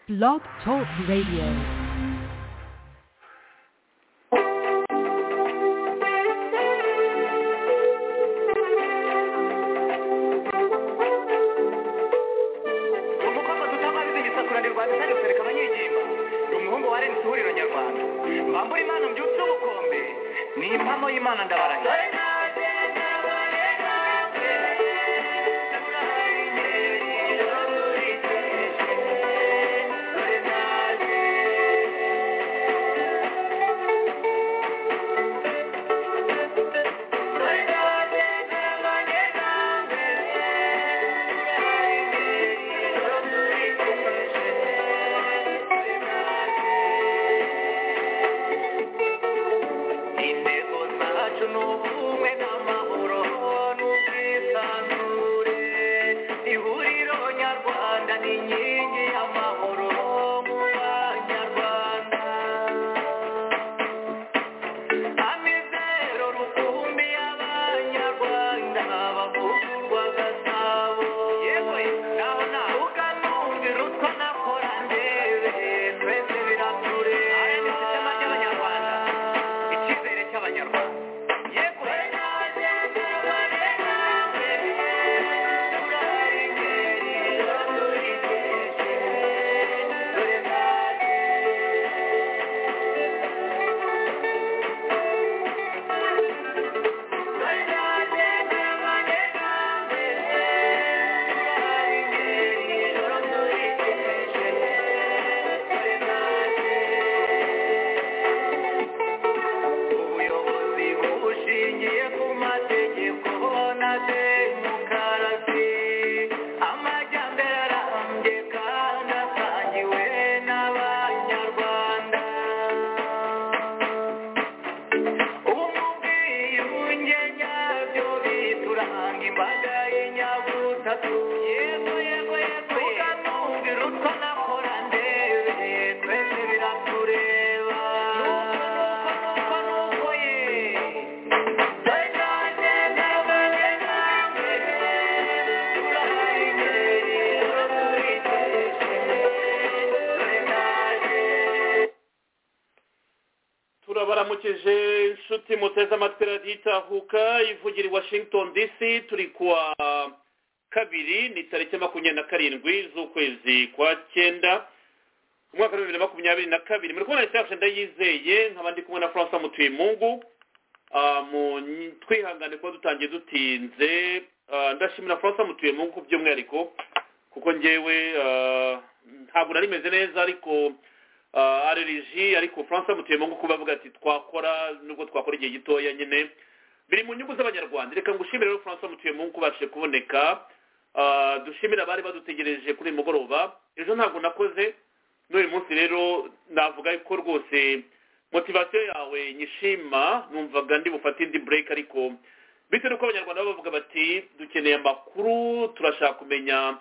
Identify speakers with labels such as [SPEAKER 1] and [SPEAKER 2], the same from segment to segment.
[SPEAKER 1] Blog Talk Radio.
[SPEAKER 2] uvuga ko tutabazi igisakura rwanda kandi ukareka abanyegimba ni umuhungu wa reni ihuriro nyarwanda mbambura imana mbyutse ubukombe ni impamo y'imana ndabarahiye intego zacu ni ubumwe n'amahoro n'ubwisanzure ihuriro nyarwanda ni inkingi y'amahoro mu banyarwanda amizero rukumbi y'abanyarwanda bavugurwa gasabo yewe naho naho ukanumvira utwo nakora ndebe twese biratureba aya ni isitema ry'abanyarwanda icyizere cy'abanyarwanda yewe ubuyobozi bushingiye ku mategeko na demokarasi amajyambere arambye kandi asangiwe n'abanyarwanda ubumwe ubwiyunge nyabyo bituranga imbaga y'inyabutatu yego yego yego ukanumvira utwo nakora ndebe twese biratureba nuko nuko nuko nuko ye
[SPEAKER 3] turabaramukeje inshuti muteze amatwi radiyo itahuka ivugira i washington dc turi kuwa kabiri ni tariki makumyabiri na karindwi z'ukwezi kwa cyenda umwaka w'ibihumbi bibiri na makumyabiri na kabiri muri kubona leta yacu ndayizeye nkaba ndi kumwe na francois mutuymungu Ah, mu nyi- twihangane kuba dutangiye dutinze Ah, ndashimira francois mutuymungu ku by'umwihariko kuko njyewe ah, ntabwo nari meze neza ariko ah, areriji ariko francois mutuymungu kuba avuga ati twakora nubwo twakora igihe gitoya nyine biri mu nyungu z'abanyarwanda reka ngushimire rero francois mutuymungu kubashije kuboneka Ah, dushimire abari badutegereje kuri uyu mugoroba ejo ntabwo nakoze n'uyu munsi rero navuga ko rwose motivasiyo yawe nyishima numvaga ndi bufate indi bureke ariko bitewe n'uko abanyarwanda baba bavuga bati dukeneye amakuru turashaka kumenya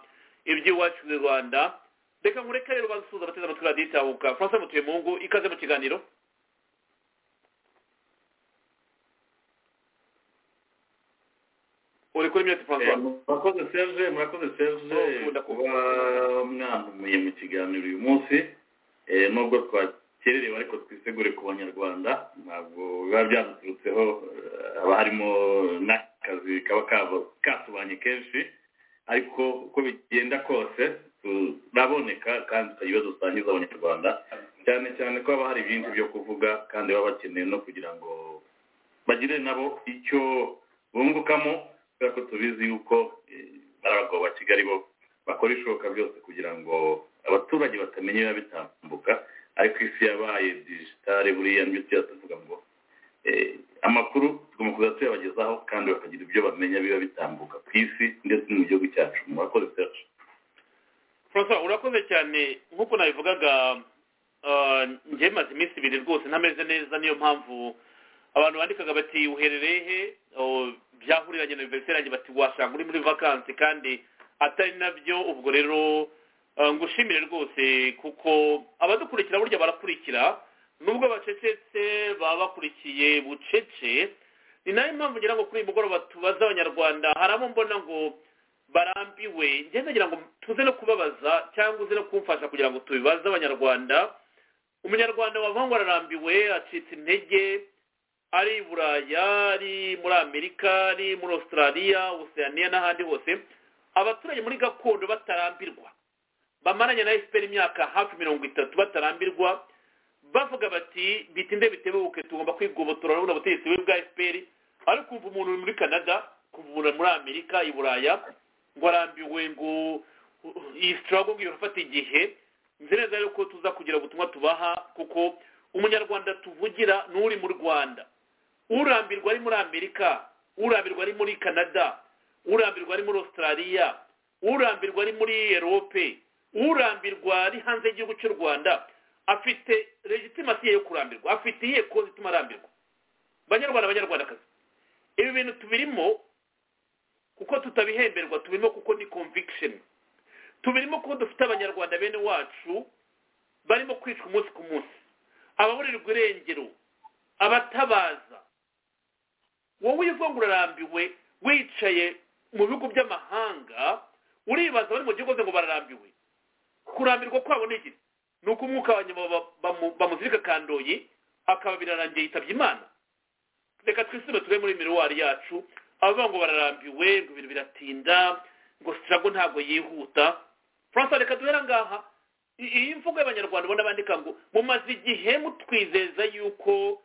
[SPEAKER 3] iby'iwacu mu rwanda reka nkureke rero basuhuza abateze amatwi radiyo itahuka francois mutuyemungu ikaze mu kiganiro uri kuri mute francois
[SPEAKER 4] murakoze serge murakoze serge
[SPEAKER 3] Oh, ndakumva.
[SPEAKER 4] kuba mwantumiye mu kiganiro uyu munsi Eh, nubwo twakererewe ariko twisegure ku banyarwanda ntabwo biba byaduturutseho eh, haba harimo n'akazi kaba kaba- katubanye kenshi ariko uko bigenda kose turaboneka kandi tukagira ibibazo dusangiza abanyarwanda cyane cyane ko haba hari byinshi byo kuvuga kandi baba bakeneye no kugira ngo bagire nabo icyo bungukamo kubera ko tubizi yuko eh, ari abagabo ba kigali bo bakora ibishoboka byose kugira ngo abaturage batamenya ibiba bitambuka ariko isi yabaye digitale buriya nibyo tuba tuvuga ngo eh, amakuru tugomba kuza tuyabagezaho kandi bakagira ibyo bamenya biba bitambuka ku isi ndetse no mu gihugu cyacu murakoze serge
[SPEAKER 3] francois urakoze cyane nk'uko nabivugaga ah, njye maze iminsi ibiri rwose ntameze neza niyo mpamvu abantu bandikaga bati uherereye he Oh, byahuriranye na aniveriseri yanjye bati wasanga uri muri vakansi kandi atari nabyo ubwo rero ah, ngushimire rwose kuko abadukurikira burya barakurikira nubwo bacecetse baba bakurikiye bucece ni nayo mpamvu ngira ngo kuri uyu mugoroba tubaze abanyarwanda hari abo mbona ngo
[SPEAKER 5] barambiwe ngenda ngira ngo tuze no kubabaza cyangwa uze no kumfasha kugira ngo tubibaze abanyarwanda umunyarwanda wavuga ngo ararambiwe acitse intege ari i buraya ari muri amerika ari muri australia oceania n'ahandi hose abaturage muri gakondo batarambirwa bamaranye na efuperi imyaka hafi mirongo itatu batarambirwa bavuga bati bitinde bitebuke tugomba kwigobotora urabona ubutegetsi bubi bwa efuperi ariko kuva umuntu uri muri canada kuva umuntu muri amerika i buraya ngo arambiwe ngo iyi sitarago ngo irafata igihe nzi neza yuko tuza kugira ubutumwa tubaha kuko umunyarwanda tuvugira ni uri mu rwanda urambirwa ari muri amerika urambirwa ari muri canada urambirwa ari muri australia urambirwa ari muri erope urambirwa ari hanze y'igihugu cy'u rwanda afite legitimasi yo kurambirwa afite iyihe kozi ituma arambirwa banyarwanda banyarwandakazi ibi bintu tubirimo kuko tutabihemberwa tubirimo kuko ni conviction tubirimo kuko dufite abanyarwanda bene wacu barimo kwicwa umunsi ku munsi ababurirwa irengero abatabaza wowe uvuga ngo urarambiwe wicaye mu bihugu by'amahanga uribaza bari mu gihugu ngo bararambiwe kurambirwa kwabo ni iki ni uko umwuka wa nyuma bamuzirika kandoyi akaba birarangiye yitabye imana reka twisume tube muri miruwari yacu abavuga ngo bararambiwe ngo ibintu biratinda ngo sitirago ntabwo yihuta francois reka duhera ngaha iyi mvugo y'abanyarwanda ubona bandika ngo mumaze igihe mutwizeza yuko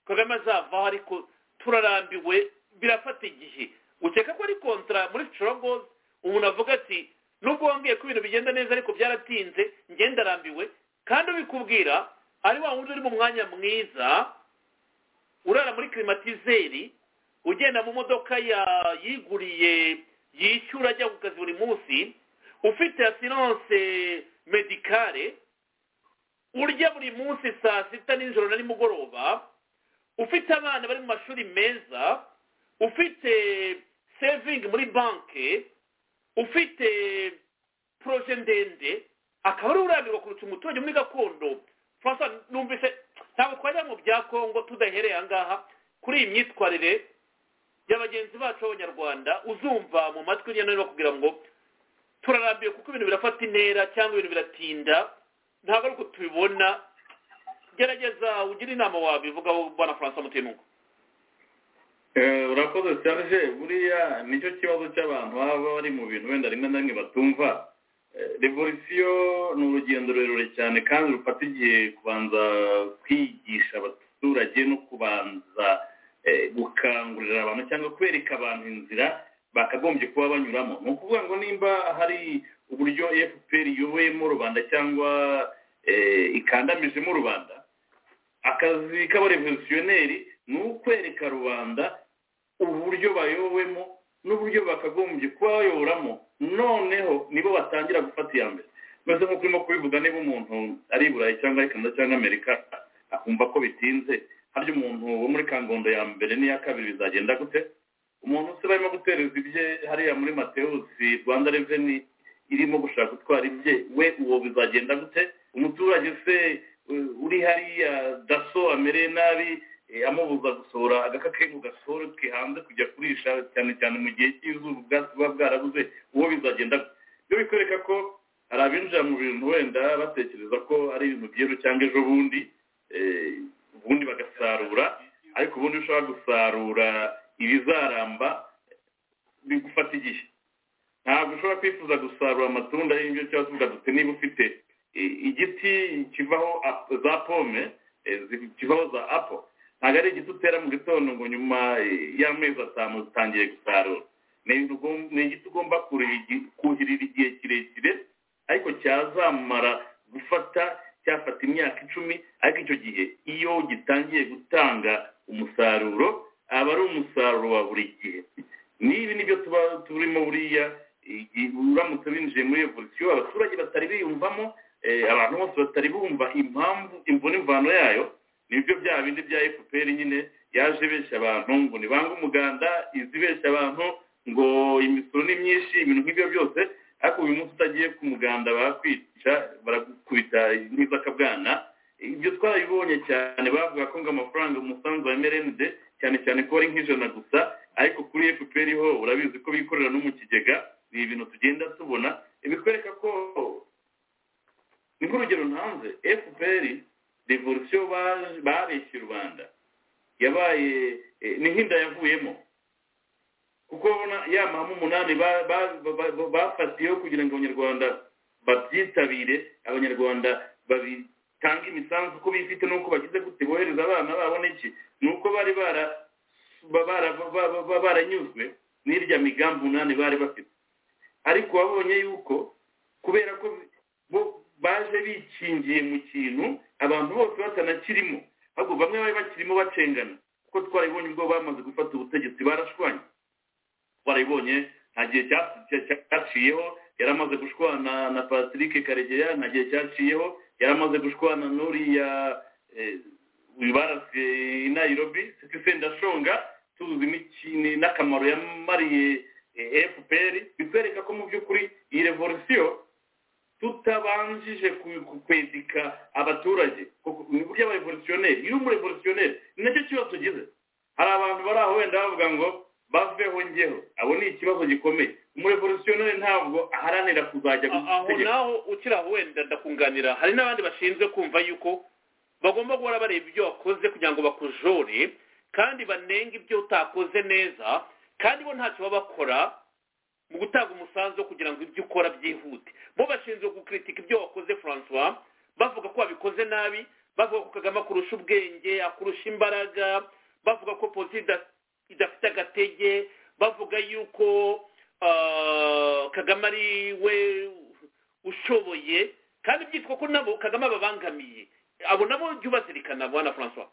[SPEAKER 5] kagame azavaho ariko turarambiwe birafata igihe ukeka ko ari kontra muri sitiragozi umuntu avuga ati nubwo wambwiye ko ibintu bigenda neza ariko byaratinze ngenda arambiwe kandi ubikubwira ari wa wundi uri mu mwanya mwiza urara muri kirimatizeri ugenda mu modoka yiguriye yishyura ajya ku kazi buri munsi ufite asiranse medikare urya buri munsi saa sita nijoro na nimugoroba ufite abana bari mu mashuri meza ufite sevingi muri banki ufite poroje ndende akaba ari urambirwa kurutsa umuturage muri gakondo francois numvise ntabwo twajya mu bya kongo tudahereye aha ngaha kuri iyi myitwarire ya bagenzi bacu b'abanyarwanda uzumva mu matwi hirya no hino kugira ngo turarambiwe kuko ibintu birafata intera cyangwa ibintu biratinda ntabwo ari uko tubibona gerageza ugire inama wabivugaho bwana francois mutinuka
[SPEAKER 3] urakoze serge buriya nicyo kibazo cy'abantu baba bari mu bintu wenda rimwe na rimwe batumva revolisiyo ni urugendo rurerure cyane kandi rufata igihe kubanza kwigisha abaturage no kubanza gukangurira abantu cyangwa kwereka abantu inzira bakagombye kuba banyuramo ni ukuvuga ngo nimba hari uburyo efuperi iyoboyemo rubanda cyangwa ikandamijemo rubanda akazi k'abarevoluziyoneri ni ukwereka rubanda uburyo bayobowemo n'uburyo bakagombye kuba bayoboramo noneho nibo batangira gufata iya mbere maze nk'uko urimo kubivuga niba umuntu ari i burayi cyangwa ari canada cyangwa amerika akumva ko bitinze harya umuntu wo muri kangondo ya mbere n'iya kabiri bizagenda gute umuntu se barimo gutereza ibye hariya muri matewusi rwanda reveni irimo gushaka gutwara ibye we uwo bizagenda gute umuturage se uri hariya daso amereye nabi amubuza gusohora agaka ke ngo gasohoke hanze kujya kurisha cyane cyane mu gihe cy'izuba ubwatsi buba bwarabuze uwo bizagenda ibyo bikwereka ko hari abinjira mu bintu wenda batekereza ko ari ibintu byiza cyangwa ejo bundi ubundi bagasarura ariko ubundi ushobora gusarura ibizaramba bigufata igihe ntabwo ushobora kwifuza gusarura amatunda y'ibyo cyangwa tuvuga dute niba ufite igiti kivaho za pome kivaho za apo ntabwo ari igiti utera mu gitondo ngo nyuma y'amezi atanu utangiye gusarura ni igiti ugomba kuhirira igihe kirekire ariko cyazamara gufata cyafata imyaka icumi ariko icyo gihe iyo gitangiye gutanga umusaruro aba ari umusaruro wa buri gihe n'ibi nibyo tuba turimo buriya uramutse binjiye muri evolisiyo abaturage batari biyumvamo abantu bose batari bumva impamvu imvune imvano yayo nibyo bya bindi bya efuperi nyine yaje benshi abantu ngo nibange umuganda izi benshi abantu ngo imisoro ni myinshi ibintu nk'ibyo byose ariko uyu munsi utagiye ku muganda barakwica barakubita nk'izakabwana ibyo twarabibonye cyane bavuga ko ngo amafaranga umusanzu wa mrnd cyane cyane ko ari nk'ijana gusa ariko kuri fpr ho urabizi ko bikorera no mu kigega ni ibintu tugenda tubona ibikwereka ko ni nk'urugero ntanze fpr revolisiyo ba- bareshye u rwanda yabaye eh, ni nk'inda yavuyemo kuko na ya mahame umunani ba- ba- ba- ba- bafatiyeho kugira ngo abanyarwanda babyitabire abanyarwanda babitanga imisanzu uko bifite n'uko bagize gute bohereza abana babo n'iki ni uko bari bara ba- bara- ba- ba- ba- baranyuzwe n'irya migambi umunani bari bafite ariko wabonye yuko kubera ko bo baje bikingiye mu kintu abantu bose batanakirimo ahubwo bamwe bari bakirimo bacengana kuko twarabibonye ubwo bamaze gufata ubutegetsi barashwanye twarabibonye nta gihe cya- cya- cyaciyeho yari amaze gushwana na patrick karegeya nta gihe cyaciyeho yari amaze gushwana n'uriya eh, uyu baraswe i nairobi citizen ndashonga tuzi imikino n'akamaro yamariye eh, fpr bitwereka ko mu by'ukuri iyi revolisiyo tutabanjije ku- ku- kwedika abaturage kuko ni burya abarevolutionneri iyo uri umurevolutionneri ni nacyo kibazo tugize hari abantu bari aho wenda bavuga ngo baveho njyeho abo ni ikibazo gikomeye umurevolutionneri ntabwo aharanira kuzajya
[SPEAKER 5] A- aho
[SPEAKER 3] gutegeka
[SPEAKER 5] naho ukira aho wenda ndakunganira hari n'abandi bashinzwe kumva yuko bagomba guhora bareba ibyo wakoze kugira ngo bakujore kandi banenge ibyo utakoze neza kandi bo ntacyo baba bakora mu gutanga umusanzu wo kugira ngo ibyo ukora byihute bo bashinzwe gukritika ibyo wakoze francois bavuga ko wabikoze nabi bavuga ko kagame akurusha ubwenge akurusha imbaraga bavuga ko polisi ida- idafite agatege bavuga yuko ah, kagame ari we ushoboye kandi byitwa ko nabo kagame ababangamiye abo nabo jya ubazirikana bwana francois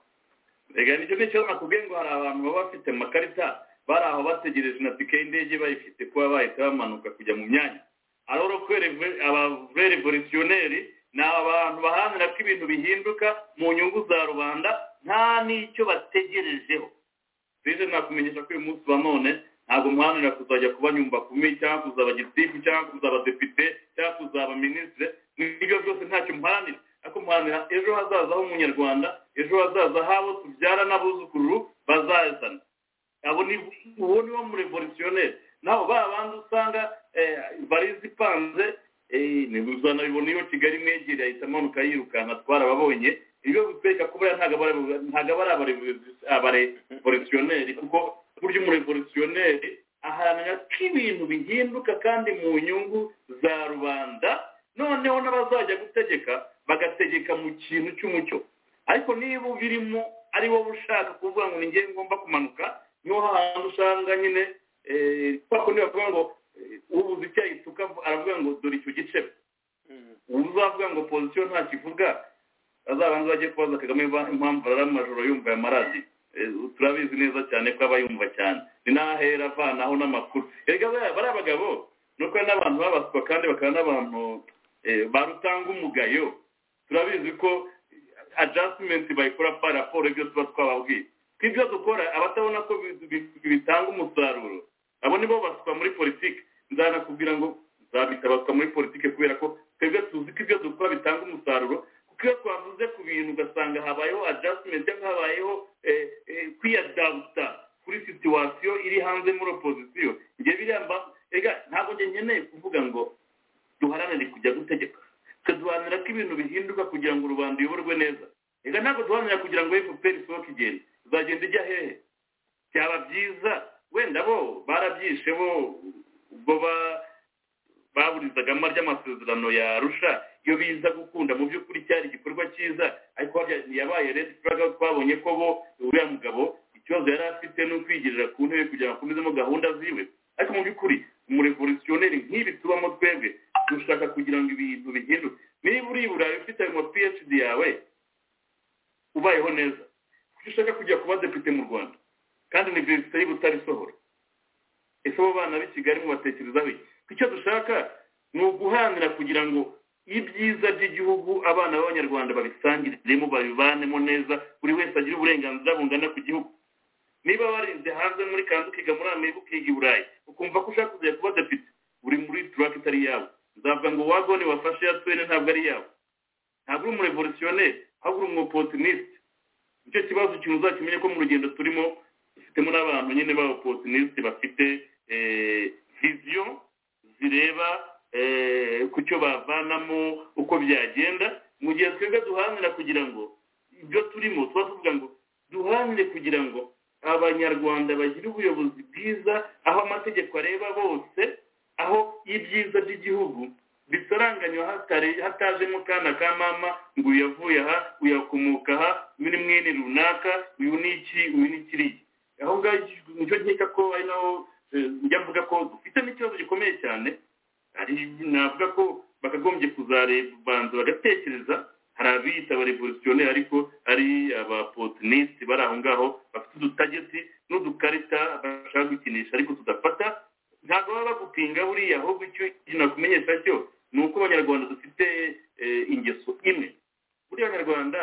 [SPEAKER 3] reka nicyo nicyo nakubwiye ngo hari abantu baba bafite amakarita bari aho bategereje na tike y'indege bayifite kuba bahita bamanuka kujya mu myanya aroro ko reve- abarevolutionneri ni abantu baharanira ko ibintu bihinduka mu nyungu za rubanda nta n'icyo bategerejeho rero nakumenyesha ko uyu munsi wa none ntabwo muharanira kuzajya kuba nyumva kumi cyangwa kuzaba gitifu cyangwa kuzaba depite cyangwa kuzaba minisitire ibyo byose ntacyo muharanira ariko muharanira ejo hazaza h'umunyarwanda ejo hazaza h'abo tubyara n'abuzukuru bazazana abo ni uwo ni wo murevolutionneri naho ba bandi usanga eh, varize ipanze eh, ni uzanabibona iyo kigali mwegereye ahita amanuka yirukanka twarababonye ibyo bitwereka ko buriya ntabwo aba ari- ntabwo aba ari abare- abarevolutionneri kuko burya umurevolutionneri aharanira ko ibintu bihinduka kandi mu nyungu za rubanda noneho n'abazajya gutegeka bagategeka mu kintu cy'umucyo ariko niba ubirimo ari wowe ushaka kuvuga ngo ni njye ngomba kumanuka niho hantu usanga nyine eh, kwa kundi bavuga ngo eh, ubuze icyo ayituka aravuga ngo dore icyo gice uzavuga ngo opozisiyo nta kivuga azabanza bajye kubaza kagame ba- impamvu arara amajoro yumva aya maradiyo turabizi neza cyane ko aba yumva cyane ni n'ahera avanaho n'amakuru erega bariya bariya bagabo ni uko hari n'abantu babaswa kandi bakaba n'abantu eh, ba rutanga umugayo turabizi ko adjustment bayikora par rapport ibyo tuba twababwiye twibyo dukora abatabona ko bi- bi- bitanga umusaruro abo nibo baswa muri politiki nzanakubwira ngo nzabita baswa muri politiki kubera ko twebwe tuzi ko ibyo dukora bitanga umusaruro kuko iyo twavuze ku bintu ugasanga habayeho adjustment cyangwa habayeho eh, eh, kwiyadawuta kuri situwasiyo iri hanze muri opozisiyo njye biriya mba- erega ntabwo njye nkeneye kuvuga ngo duharanire kujya gutegeka tukaduharanira ko ibintu bihinduka kugira ngo rubanda ruyoborwe neza reka ntabwo duharanira kugira ngo fpr isohoke igenda izagenda ijya hehe byaba byiza wenda bo barabyishe bo ubwo ba- baburizagamo ry'amasezerano ya arusha iyo biza gukunda mu by'ukuri cyari igikorwa cyiza ariko habya- yabaye red flag aho twabonye ko bo uriya mugabo ikibazo yari afite ni ukwigirira ku ntebe kugira ngo akomezemo gahunda ziwe ariko mu by'ukuri umurevolutionneri nk'ibi tubamo twebwe dushaka kugira ngo ibintu bihinduke niba uri i burayi ufite ayo ma phd yawe ubayeho neza kuko ushaka kujya kuba depite mu rwanda kandi ni perezida y'ibutare isohora ese abo bana b'i kigali mubatekerezaho iki icyo dushaka ni uguharanira kugira ngo ibyiza by'igihugu abana b'abanyarwanda babisangiriremo babivanemo neza buri wese agire uburenganzira bungana ku gihugu niba warinze hanze muri kanzu ukiga muri amerika ukiga i burayi ukumva ko ushaka kuzajya kuba depite uri muri turake itari yawe nzavuga ngo wagoni wafashe ya twene ntabwo ari yawe ntabwo uri umurevolutionneri ahubwo uri umupotinisite nicyo kibazo kintu uzakimenye ko mu rugendo turimo ifitemo n'abantu nyine b'abapotinisiti bafite viziyo zireba eh, ku cyo bavanamo uko byagenda mu gihe twebwe duharanira kugira ngo ibyo turimo tuba tuvuga ngo duharanire kugira ngo abanyarwanda bagire ubuyobozi bwiza aho amategeko areba bose aho ibyiza by'igihugu bisaranganywa hatari- hatajemo kana ka mama ngo uyu yavuye aha uyu akomoka aha uyu ni mwene runaka uyu ni iki uyu ni kiriya aho ngaho nicyo nkeka ko ari naho eh, njya mvuga ko dufite n'ikibazo gikomeye cyane hari navuga ko bakagombye kuzabanza bagatekereza hari abiyita abarevolutione ariko ari abapotinisiti bari aho ngaho bafite udutageti n'udukarita bashaka gukinisha ariko tudafata ntabwo baba bagupinga buriya ahubwo icyo ikintu nakumenyesha cyo ni uko abanyarwanda dufite eh, ingeso imwe buriya abanyarwanda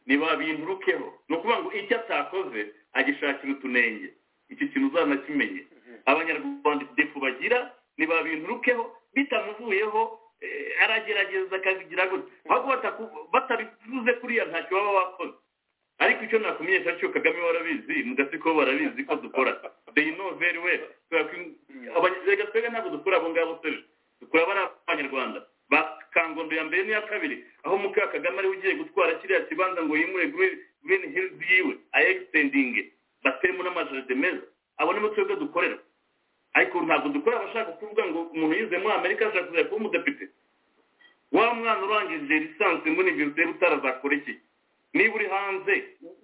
[SPEAKER 3] ntibabinturukeho ni ukuvuga ngo icyo atakoze agishakira utunenge icyo kintu uzanakimenye abanyarwanda defu bagira ntibabinturukeho bitamuvuyeho eh, aragerageza akabigira gutya ahubwo bataku- batabivuze kuriya ntacyo baba bakoze ariko icyo nakumenyesha cyo kagame warabizi mu gatsiko barabizi ko dukora they know very well Kubera ko in- abanye- erega twebwe ntabwo dukora abo ngabo sejo dukora bari abanyarwanda ba kangondo ya mbere n'iya kabiri aho muka kagame ariwe ugiye gutwara kiriya kibanza ngo yimure Green- green hills yiwe ayegitendinge batemo n'amajaride meza abo nibo twebwe dukorera ariko ntabwo dukora abashaka kuvuga ngo umuntu yize muri amerika ashaka kuzajya kuba umudepite wa mwana urangije lisansi muri universite utarazakora iki niba uri hanze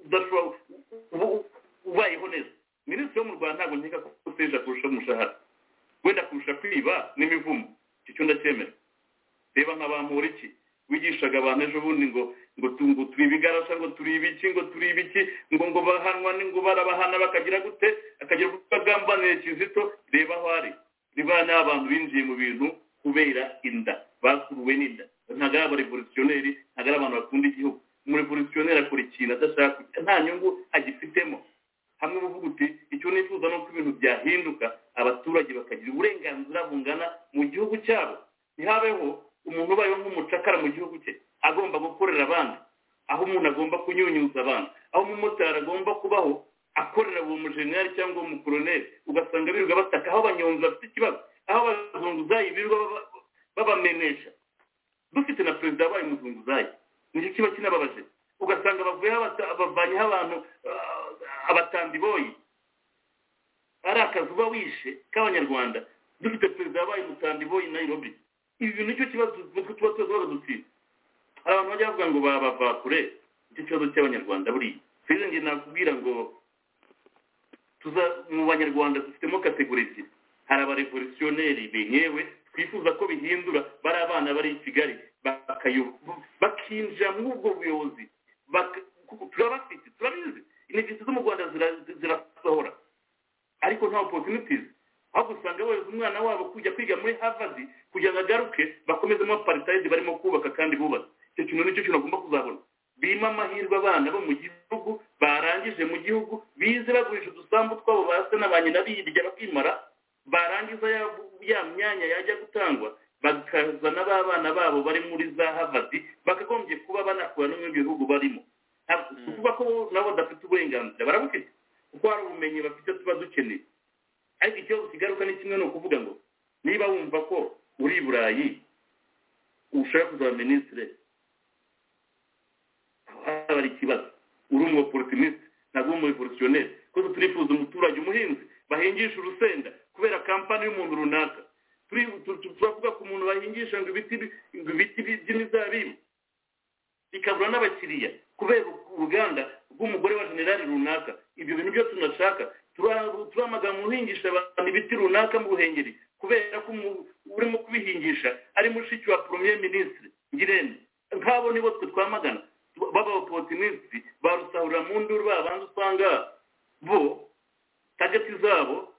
[SPEAKER 3] udashobora ubu- ubu- ubayeho neza minisitiri wo mu rwanda ntabwo nkeka ko uteje kurusha umushahara wenda kurusha kwiba n'imivumo icyo cyo ndacyemera reba nka ba Muriki wigishaga abantu ejo bundi ngo ngo tu- ngo turi ibigarasha ngo turi ibiki ngo turi ibiki ngo ngo bahanwa ni- ngo barabahana bakagira gute akagira uko agambanira kizito reba aho ari reba n'abantu binjiye mu bintu kubera inda bakuruwe n'inda ntabwo ari abarevolutionneri ntabwo ari abantu bakunda igihugu umurevolutionneri akora ikintu adashaka nta nyungu agifitemo hamwe uvuga uti icyo nifuza ni uko ibintu byahinduka abaturage bakagira uburenganzira bungana mu gihugu cyabo ntihabeho umuntu ubayeho nk'umucakara mu gihugu cye agomba gukorera abandi aho umuntu agomba kunyunyuza abandi aho umumotari agomba kubaho akorera uwo mujenerali cyangwa uwo mukoroneri ugasanga birirwa bataka aho abanyonzi bafite ikibazo aho abazunguzayi birirwa baba- babamenesha dufite na perezida wabaye umuzunguzayi nicyo kiba kinababaje ugasanga bavuyeho abata- bavanyeho abantu ah, abatambi boyi ari akazi uba wishe k'abanyarwanda dufite perezida wabaye umutambi boyi nayirobi ibi bintu nicyo kibazo nitwe tuba tuba dutsinda hari abantu bajya bavuga ngo babava kure nicyo kibazo cy'abanyarwanda buriya rero njye nakubwira ngo tuza mu banyarwanda dufitemo kategori ebyiri hari abarevolutionneri benyewe twifuza ko bihindura bari abana bari i kigali bakayobo bakinjira muri ubwo buyobozi baka- kuko turabafite turabizi inegisi zo mu rwanda zira- zirasohora ariko nta opportunities ahubwo usanga bohereza umwana wabo kujya kwiga muri harvard kugira ngo agaruke bakomezemo apartheid barimo kubaka kandi bubatse icyo kintu nicyo kintu bagomba kuzabona birimo amahirwe abana bo mu gihugu barangije mu gihugu bize bagurisha udusambu twabo ba se na ba nyina birya bakimara barangiza ya, ya myanya yajya gutangwa bakazana b'abana babo bari muri za harvard bakagombye kuba banakura no mu bihugu barimo Ntabwo- si ukuvuga ko nabo badafite uburenganzira barabufite kuko hari ubumenyi bafite tuba dukeneye ariko ikibazo kigaruka ni kimwe ni ukuvuga ngo niba wumva ko uri i burayi ushaka kuzaba minisitire haba hari ikibazo uri umuoporotiniste ntabwo uri umurevolutionneri kuko turifuza umuturage umuhinzi bahingisha urusenda kubera kampani y'umuntu runaka Turi- tu- tu- turavuga ku muntu bahingisha ngo ibiti bi- ngo ibiti bi- by'imizabibu ikabura n'abakiriya kubera uruganda rw'umugore wa generali runaka ibyo bintu byo tunashaka tura- turamagana umuhingisha abantu ibiti runaka mu buhengeri kubera ko umu- urimo kubihingisha ari mushiki wa premier ministre ngirente nk'abo nibo twe twamagana b'abaopportuniste ba rusahurira mu nduru babandi usanga bo tageti zabo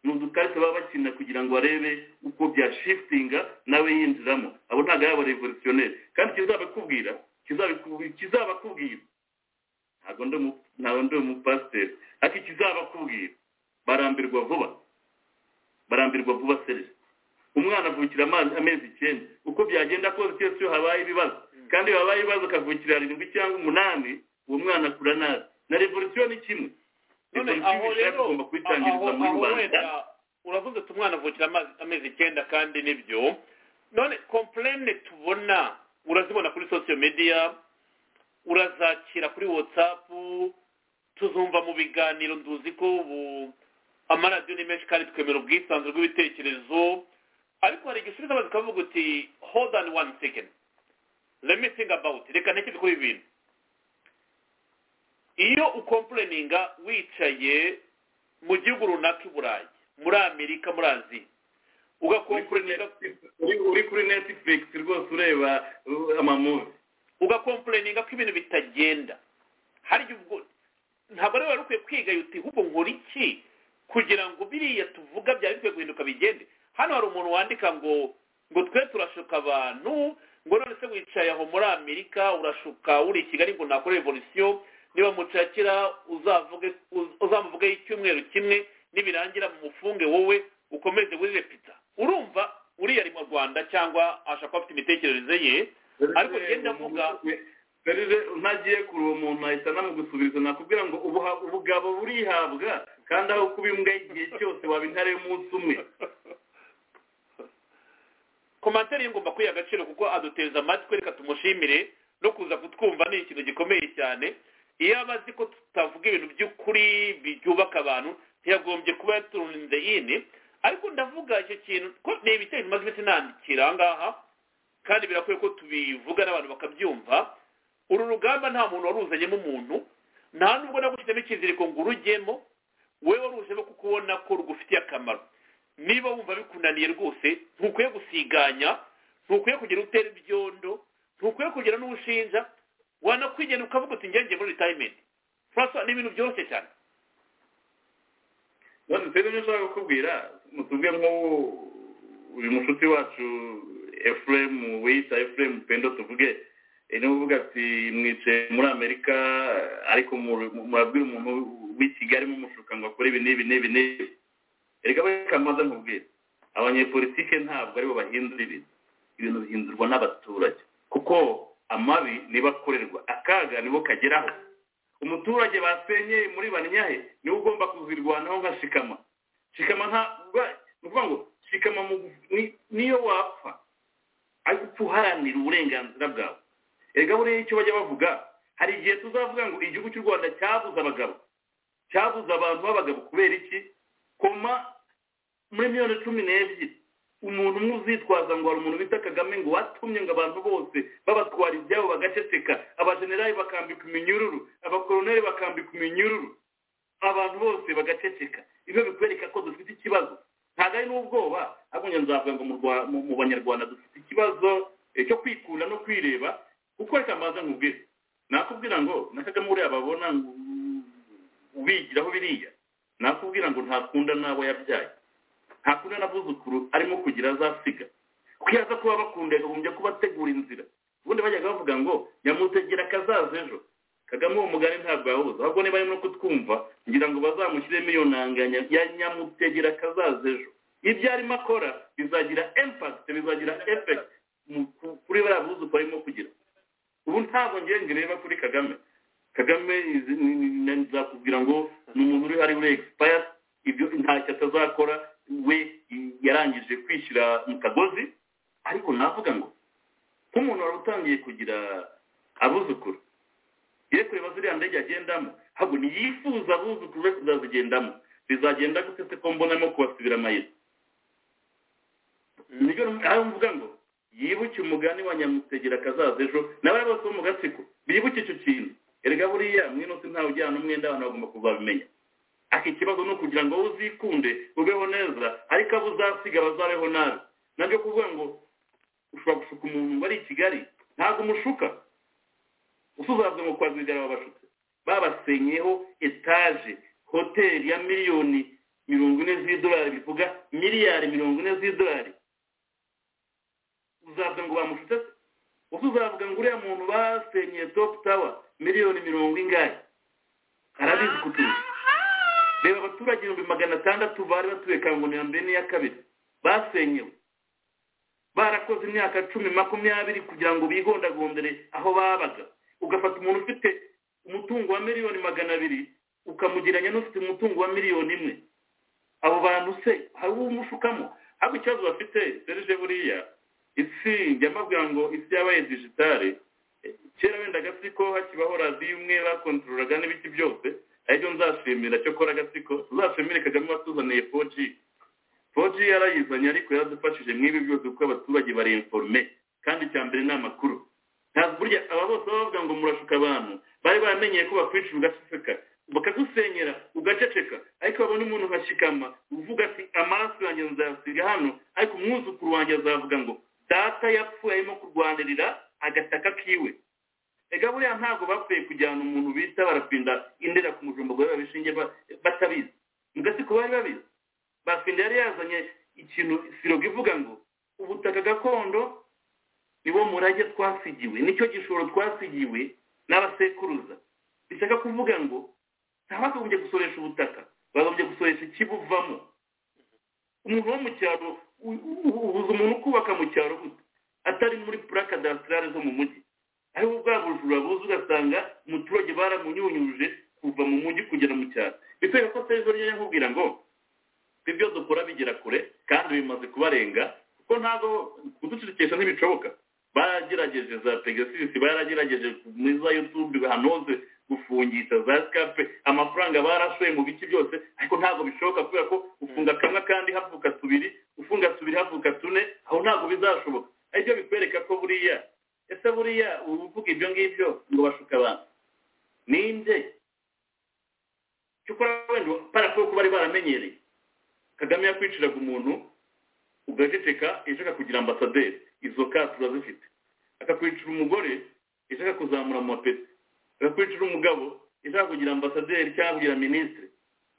[SPEAKER 3] ni udukarita baba bakina kugira ngo barebe uko byashifitinga nawe yinjiramo abo ntabwo ari abarevolutionneri kandi kizabakubwira kizabiku- kizabakubwira ntabwo ndi umu- ntabwo ndi umupasiteri ariko kizabakubwira barambirwa vuba barambirwa vuba serivisi umwana avukira amazi amezi icyenda uko byagenda kose cyose iyo habaye ibibazo kandi iyo habaye ibibazo akavukira arindwi cyangwa umunani uwo mwana akura nabi na revolisiyo ni kimwe
[SPEAKER 5] none
[SPEAKER 3] Ikorwa
[SPEAKER 5] aho
[SPEAKER 3] ibishaka
[SPEAKER 5] rero
[SPEAKER 3] tugomba kubitangiriza
[SPEAKER 5] aho-
[SPEAKER 3] muri
[SPEAKER 5] aho
[SPEAKER 3] rubanda.
[SPEAKER 5] wenda uravuze ati umwana avukira amazi- amezi icyenda kandi nibyo none komplene tubona urazibona kuri sosiyo mediya urazakira kuri watsapu tuzumva mu biganiro nduzi ko ubu amaradiyo ni menshi kandi twemera ubwisanzure bw'ibitekerezo ariko hari igihe usubiza amazi ukavuga uti hold on one second let me think about it reka ntekereze kuri ibi bintu iyo ukompureninga wicaye mu gihugu runaka i burayi muri amerika muri aziya
[SPEAKER 3] uri kuri
[SPEAKER 5] ugakompureninga
[SPEAKER 3] Netflix, uri- uri kuri netflix rwose ureba uh, amamuvi
[SPEAKER 5] ugakompureninga ko ibintu bitagenda hari igihe ubwo ntabwo rero wari ukwiye kwiga yuti ahubwo nkora iki kugira ngo biriya tuvuga byari bikwiye guhinduka bigende hano hari umuntu wandika ngo ngo twe turashuka abantu ngo none se wicaye aho muri amerika urashuka uri i kigali ngo nakore revolisiyo niba mucakira uzavuge uz- uzamuvugeho icyumweru kimwe nibirangira mumufunge wowe ukomeze wirire pita urumva uriya ari mu rwanda cyangwa ashaka afite imitekerereze ye ariko ugenda avuga
[SPEAKER 3] rero ntagiye kuri uwo muntu ahita anamugusubiza nakubwira ngo ubuha- ubugabo burihabwa kandi aho kuba imbwa igihe cyose waba intare y'umunsi umwe
[SPEAKER 5] komantere ye ngomba kwiha agaciro kuko aduteza amatwi reka tumushimire no kuza kutwumva ni ikintu gikomeye cyane iyo aba azi ko tutavuga ibintu by'ukuri byubaka abantu ntiyagombye kuba yaturunze ini ariko ndavuga icyo kintu ko ni ibitero bimaze iminsi nandikira aha ngaha kandi birakwiye ko tubivuga n'abantu bakabyumva uru rugamba nta muntu waruzanyemo umuntu nta nubwo nagushyizemo ikiziriko ngo urujyemo wowe warujemo kuko ubona ko rugufitiye akamaro niba wumva bikunaniye rwose ntukwiye gusiganya ntukwiye kugira utera ibyondo ntukwiye kugira n'ubushinja wanakwigenera ukavuga uti ngenge muri retirement francois ni ibintu byoroshye cyane
[SPEAKER 3] none se rero nshaka kukubwira mutubwe nk'ubu uyu mushuti wacu efuremu wiyita efuremu pendo tuvuge eh, niwe uvuga ati mwicaye muri amerika ariko mu- mu- murabwira umuntu w'i kigali mumushuka ngo akore ibi n'ibi n'ibi n'ibi reka reka mbanza nkubwire abanyepolitike ntabwo aribo bahindura ibintu ibintu bihindurwa n'abaturage kuko amabi niba akorerwa akaga nibo kageraho umuturage basenyeye muri banyahe niwe ugomba kuzirwanaho nka shikama shikama nta ba- ni ukuvuga ngo shikama mu, ni, niyo wapfa ariko upfa uharanira uburenganzira bwawe erega buriya icyo bajya bavuga hari igihe tuzavuga ngo igihugu cy'u rwanda cyabuze abagabo cyabuze abantu b'abagabo kubera iki koma muri miliyoni cumi n'ebyiri umuntu umwe uzitwaza ngo hari umuntu bita kagame ngo watumye ngo abantu bose babatwara ibyabo bagaceceka abajenerali bakambika iminyururu abakoroneri bakambika iminyururu abantu bose bagaceceka ibyo bikwereka ko dufite ikibazo ntabwo ari n'ubwoba ahubwo njya nzavuga ngo mu Rwa- mu- mu banyarwanda dufite ikibazo eh, cyo kwikunda no kwireba kuko reka mbanza nkubwire nakubwira ngo na kagame uriya babona ngo ubigiraho biriya nakubwira ngo ntakunda n'abo yabyaye ntakunda n'abuzukuru arimo kugira azasiga kuko iyo aza kuba bakunda yakagombye kubategura inzira ubundi bajyaga bavuga ngo nyamutegera akazaza ejo kagame uwo mugani ntabwo yawubuze ahubwo niba arimo no kutwumva ngira ngo bazamushyiremo iyo ntanganya ya nyamutegera akazaza ejo ibyo arimo akora bizagira impact bizagira effect mu- ku- kuri bariya buzukuru arimo kugira ubu ntabwo ngiye ngireba kuri kagame kagame izi- ni- ni- ni- nzakubwira ngo ni umuntu uri ari uri expire ibyo ntacyo atazakora we yarangije kwishyira mu kagozi ariko navuga ngo nk'umuntu wari utangiye kugira abuzukuru ye kureba ziriya ndege agendamo ahubwo ntiyifuza abuzukuru be kuzazigendamo zizagenda gute se ko mbonamo kubasubira amayira nibyo aho mvuga ngo yibuke umugani wa nyamutegera akazaza ejo n'abari bose bo mu gatsiko bibuke icyo kintu erega buriya mwino se ntawe ujyana umwenda abantu bagomba kuzabimenya aka ikibazo ni ukugira ngo wowe uzikunde ubeho neza ariko abo uzasiga bazabeho nabi nabyo kuvuga ngo ushobora gushuka umuntu wari i kigali ntabwo umushuka usuzazwe ngo kwazigara babashutse babasenyeho etaje hoteli ya miliyoni mirongo ine z'idolari bivuga miliyari mirongo ine z'idolari uzavuga ngo bamushutse se ubwo uzavuga ngo uriya muntu basenyeye topu tawa miliyoni mirongo ingahe arabizi kuturusha reba abaturage ibihumbi magana atandatu bari batuye kangoni ya mbere n'iya kabiri basenyewe barakoze imyaka cumi makumyabiri kugira ngo bigondagondere aho babaga ugafata umuntu ufite umutungo wa miliyoni magana abiri ukamugereranya n'ufite umutungo wa miliyoni imwe abo bantu se hari uwo umushukamo ariko ikibazo bafite serije buriya isi njya mbabwira ngo isi yabaye digitale eh, kera wenda agatsiko hakibaho radiyo imwe bakontorora n'ibiki byose aribyo nzashimira cyo kora agatsiko tuzashimire kagame watuzaniye foji foji yarayizanye ariko yaradufashije mw'ibi byose kuko abaturage bari informe kandi icya mbere ni amakuru ntabwo burya aba bose baba bavuga ngo murashuka abantu bari baramenyeye ko bakwica ugaseseka bakagusenyera ugaceceka ariko babona umuntu ukashyikama uvuga ati amaraso yanjye nzayasiga hano ariko umwuzukuru wanjye azavuga ngo data yapfuye arimo kurwanirira agataka kiwe ega buriya ntabwo bapfuye kujyana umuntu bita barapinda indera ku mujumba ngo babe babishinge ba- batabizi mu gasiko bari babizi bafinda yari yazanye ikintu siroga ivuga ngo ubutaka gakondo niwo murage twasigiwe nicyo gishoro twasigiwe n'abasekuruza bishaka kuvuga ngo ntabagombye gusoresha ubutaka bagombye gusoresha ikibuvamo umuntu wo mu cyaro u- u- ubuza umuntu ukubaka mu cyaro gute atari muri puraka kadasitarare zo mu mujyi ariho bwa bujura buza ugasanga umuturage baramunyunyuje kuva mu mujyi kugera mu cyaro bitwereka ko serivisi yari yakubwira ngo ibyo dukora bigera kure kandi bimaze kubarenga kuko ntabwo kuducecekesha ntibishoboka baragerageje za pegasisi baragerageje muri za yutube ahantu hose gufungisha za sikape amafaranga barashoye mu bice byose ariko ntabwo bishoboka kubera ko ufunga kamwe kandi havuka tubiri ufunga tubiri havuka tune aho ntabwo bizashoboka aribyo bikwereka ko buriya ese buriya uvuga ibyo ngibyo ngo bashuka abantu ninde cyokora wenda parafo ko bari baramenyereye kagame yakwiciraga umuntu ugaceceka ejo akakugira ambasaderi izo ka turazifite akakwicira umugore ejo akakuzamura mu mapeti akakwicira umugabo ejo akakugira ambasaderi cyangwa kugira minisitiri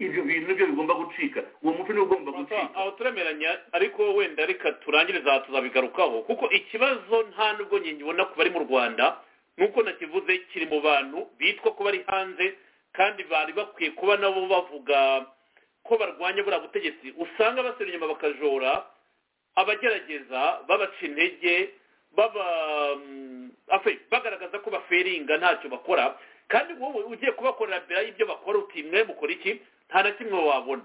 [SPEAKER 3] ibyo bintu nibyo bigomba gucika uwo muco niwo ugomba gucika
[SPEAKER 5] aho turemeranya ariko wenda reka turangiriza tuzabigarukaho kuko ikibazo nta nubwo nyibona ku bari mu rwanda nk'uko nakivuze kiri mu bantu bitwa ko bari hanze kandi bari bakwiye kuba nabo bavuga ko barwanya buriya butegetsi usanga basubira inyuma bakajora abagerageza babaca intege baba mm, afe- bagaragaza ko baferinga ntacyo bakora kandi wowe ugiye kubakorera mbere y'ibyo bakora uti mwe mukora iki nta na kimwe wabona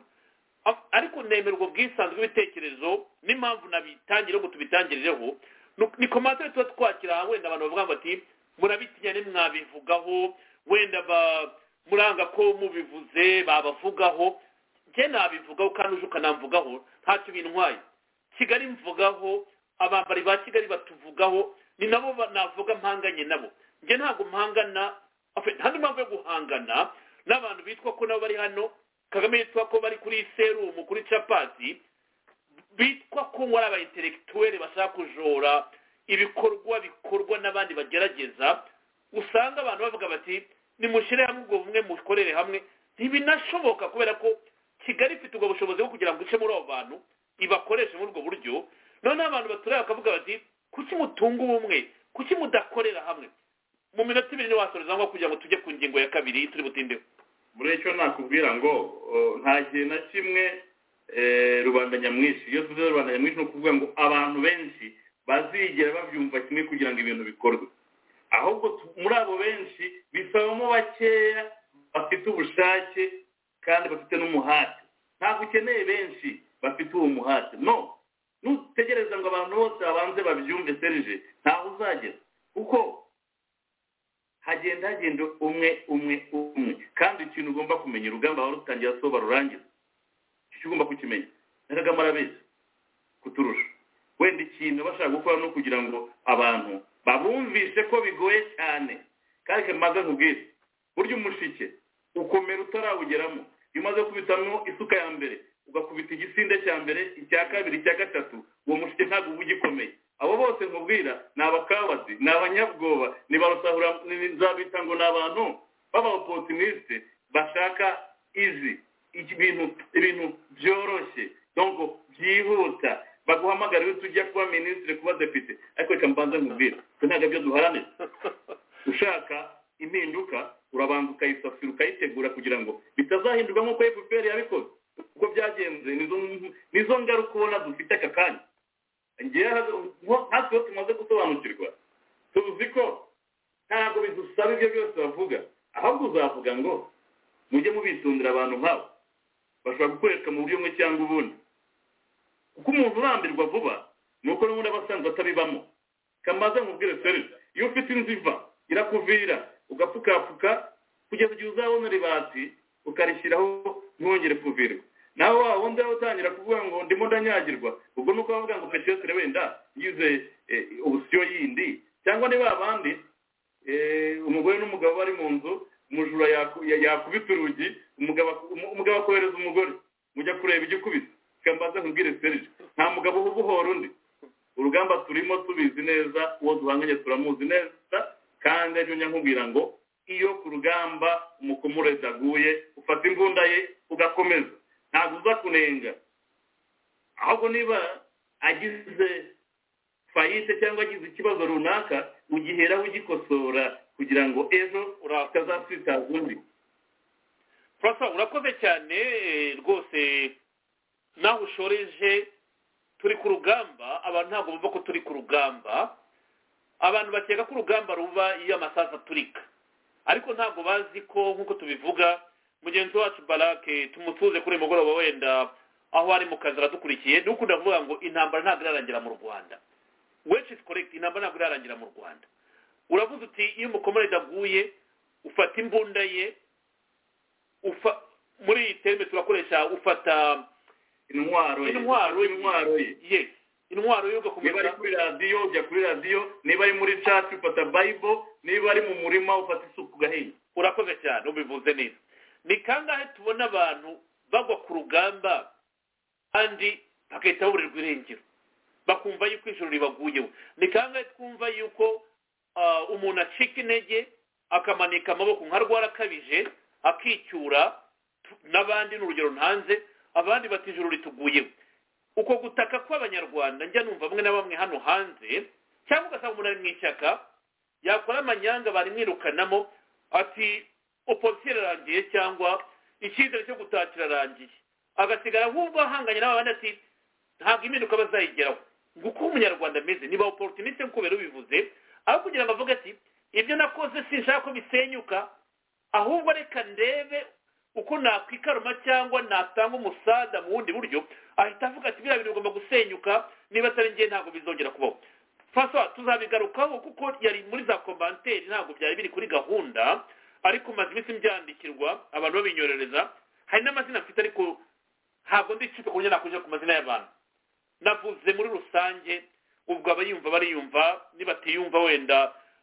[SPEAKER 5] Af- ariko nemera ubwo bwisanzwe bw'ibitekerezo n'impamvu nabitangira ngo tubitangirireho Nu- ni komantere tuba twakira wenda abantu bavuga ngo ati murabitinya nimwabivugaho wenda ba- muranga ko mubivuze babavugaho njye nabivugaho kandi uje ukanamvugaho ntacyo bintwaye kigali mvugaho abambari ba kigali batuvugaho ni nabo ba- navuga mpanganye nabo njye ntabwo mpangana afe- nta n'indi mpamvu yo guhangana n'abantu bitwa ko nabo bari hano kagame yitwa ko bari kuri serumu kuri capati bitwa ko ngo ari abaintelektuweli bashaka kujora ibikorwa bikorwa n'abandi bagerageza usanga abantu bavuga bati nimushyire hamwe ubwo bumwe mukorere hamwe ntibinashoboka kubera ko kigali ifite ubwo bushobozi bwo kugira ngo ice muri abo bantu ibakoreshe muri ubwo buryo noneho abantu baturiye bakavuga bati kuki mutunga ubumwe kuki mudakorera hamwe mu minota ibiri ntiwasoreza ngo kugira ngo tujye ku ngingo ya kabiri turi butindeho
[SPEAKER 3] muri icyo nakubwira ngo uh, nta gihe na kimwe eh, rubanda nyamwinshi iyo tuvuze rubanda nyamwinshi ni ukuvuga ngo abantu benshi bazigera babyumva kimwe kugira ngo ibintu bikorwe ahubwo tu- muri abo benshi bisabamo bakeya bafite ubushake kandi bafite n'umuhate ntabwo ukeneye benshi bafite uwo muhate no nutegereza ngo abantu bose babanze babyumve serije ntaho uzagera kuko hagenda hagenda umwe umwe umwe kandi ikintu ugomba kumenya urugamba wari utangira soba rurangira icyo ugomba kukimenya na kagame arabizi kuturusha wenda ikintu bashaka gukora no kugira ngo abantu babumvise ko bigoye cyane kandi kamaze nkubwire burya umushike ukomera utarawugeramo iyo umaze kubitamwo isuka ya mbere ugakubita igisinde cya mbere icya kabiri icya gatatu uwo mushike ntabwo uba ugikomeye abo bose nkubwira ni abakabazi ni abanyabwoba ni barusahura ni- ni- nzabita ngo ni abantu b'abaopotinisite bashaka izi iki- ibintu ibintu byoroshye donc byihuta baguhamagara iyo tujya kuba minisitiri kuba depite ariko reka mbanze nkubwire ko ntabwo byo duharanira ushaka impinduka urabanza ukayisasira ukayitegura kugira ngo bitazahindurwa nk'uko fpr yabikoze uko byagenze nizo nizo ngaruka ubona dufite aka kanya ngewe haz- nko- natwe iyo tumaze gusobanukirwa tuzi ko ntabwo bidusaba ibyo byose bavuga ahubwo uzavuga ngo
[SPEAKER 4] mujye mubitondera abantu nk'abo bashobora gukoreshwa mu buryo bumwe cyangwa ubundi kuko umuntu urambirwa vuba ni uko n'ubundi aba asanzwe atabibamo kamaze nkubwire serivisi iyo ufite inzu iva irakuvira ugapfukafuka kugeza igihe uzabona ribati ukarishyiraho ntiwongere kuvirwa nawe waba wundi waba utangira kuvuga ngo ndimo ndanyagirwa ubwo ni uko bavuga ngo petisiyosire wenda yize eh, ubusiyo yindi cyangwa niba abandi eh, umugore n'umugabo bari mu nzu umujura yaku- ya- yakubita urugi umugabo aku- umu- umugabo akohereza umugore mujya kureba ibyo ukubita kambaza nkubwire serije nta mugabo uba ubohora undi urugamba turimo tubizi neza uwo duhanganye turamuzi neza kandi aribyo njya nkubwira ngo iyo ku rugamba umukomurezi aguye ufata imbunda ye ugakomeza ntabwo uza kunenga ahubwo niba agize fayite cyangwa agize ikibazo runaka ugiheraho ugikosora kugira ngo ejo
[SPEAKER 3] urakoze
[SPEAKER 4] utazasitaza undi
[SPEAKER 3] Professor, urakoze cyane eh, rwose naho ushoreje turi ku rugamba abantu ntabwo bumva ko turi ku rugamba abantu bakeka ko urugamba ruba iyo amasazi aturika ariko ntabwo bazi ko nk'uko tubivuga mugenzi wacu barake tumutuze kuri uyu mugoroba wenda aho ari mu kazi aradukurikiye ni ukunda kuvuga ngo intambara ntabwo irarangira mu rwanda which is correct intambara ntabwo irarangira mu rwanda uravuze uti iyo umukomere aguye ufata imbunda ye ufa muri iyi terime turakoresha ufata
[SPEAKER 4] intwaro ye
[SPEAKER 3] intwaro ye
[SPEAKER 4] intwaro ye
[SPEAKER 3] Yes, intwaro yo
[SPEAKER 4] niba ari
[SPEAKER 3] gukomeza
[SPEAKER 4] kuri radiyo ujya kuri radiyo niba ari muri cati ufata bayibo niba ari mu murima ufata isuku ugahinga
[SPEAKER 3] urakoze cyane ubivuze neza ni kangahe tubona abantu bagwa ku rugamba kandi bagahita baburirwa irengero bakumva yuko ijoro ribaguyeho ni kangahe twumva yuko ah, umuntu acika intege akamanika amaboko nka rwara akabije akicyura tu- n'abandi ni urugero ntanze abandi bati ijoro rituguyeho uko gutaka kw'abanyarwanda njya numva bamwe na bamwe hano hanze cyangwa ugasanga umuntu ari mu ishyaka yakora amanyanga barimwirukanamo ati oposite irarangiye cyangwa icyizere cyo gutaka kirarangiye agasigara ahubwo ahanganye n'abandi ati ntabwo impinduka bazayigeraho ngo uko umunyarwanda ameze niba oporutiniste nk'uko bari ubivuze aho kugira ngo avuge ati ibyo nakoze sinshaka ko bisenyuka ahubwo reka ndebe uko nakwikaruma cyangwa natanga umusada mu bundi buryo ahita avuga ati biriya bintu bigomba gusenyuka niba atari njye ntabwo bizongera kubaho François tuzabigarukaho kuko yari muri za komanteri ntabwo byari biri kuri gahunda ariko maze iminsi byandikirwa abantu babinyorereza hari n'amazina mfite ariko ntabwo ndicika ku buryo nakujya ku mazina y'abantu navuze muri rusange ubwo abayumva bariyumva nibatiyumva wenda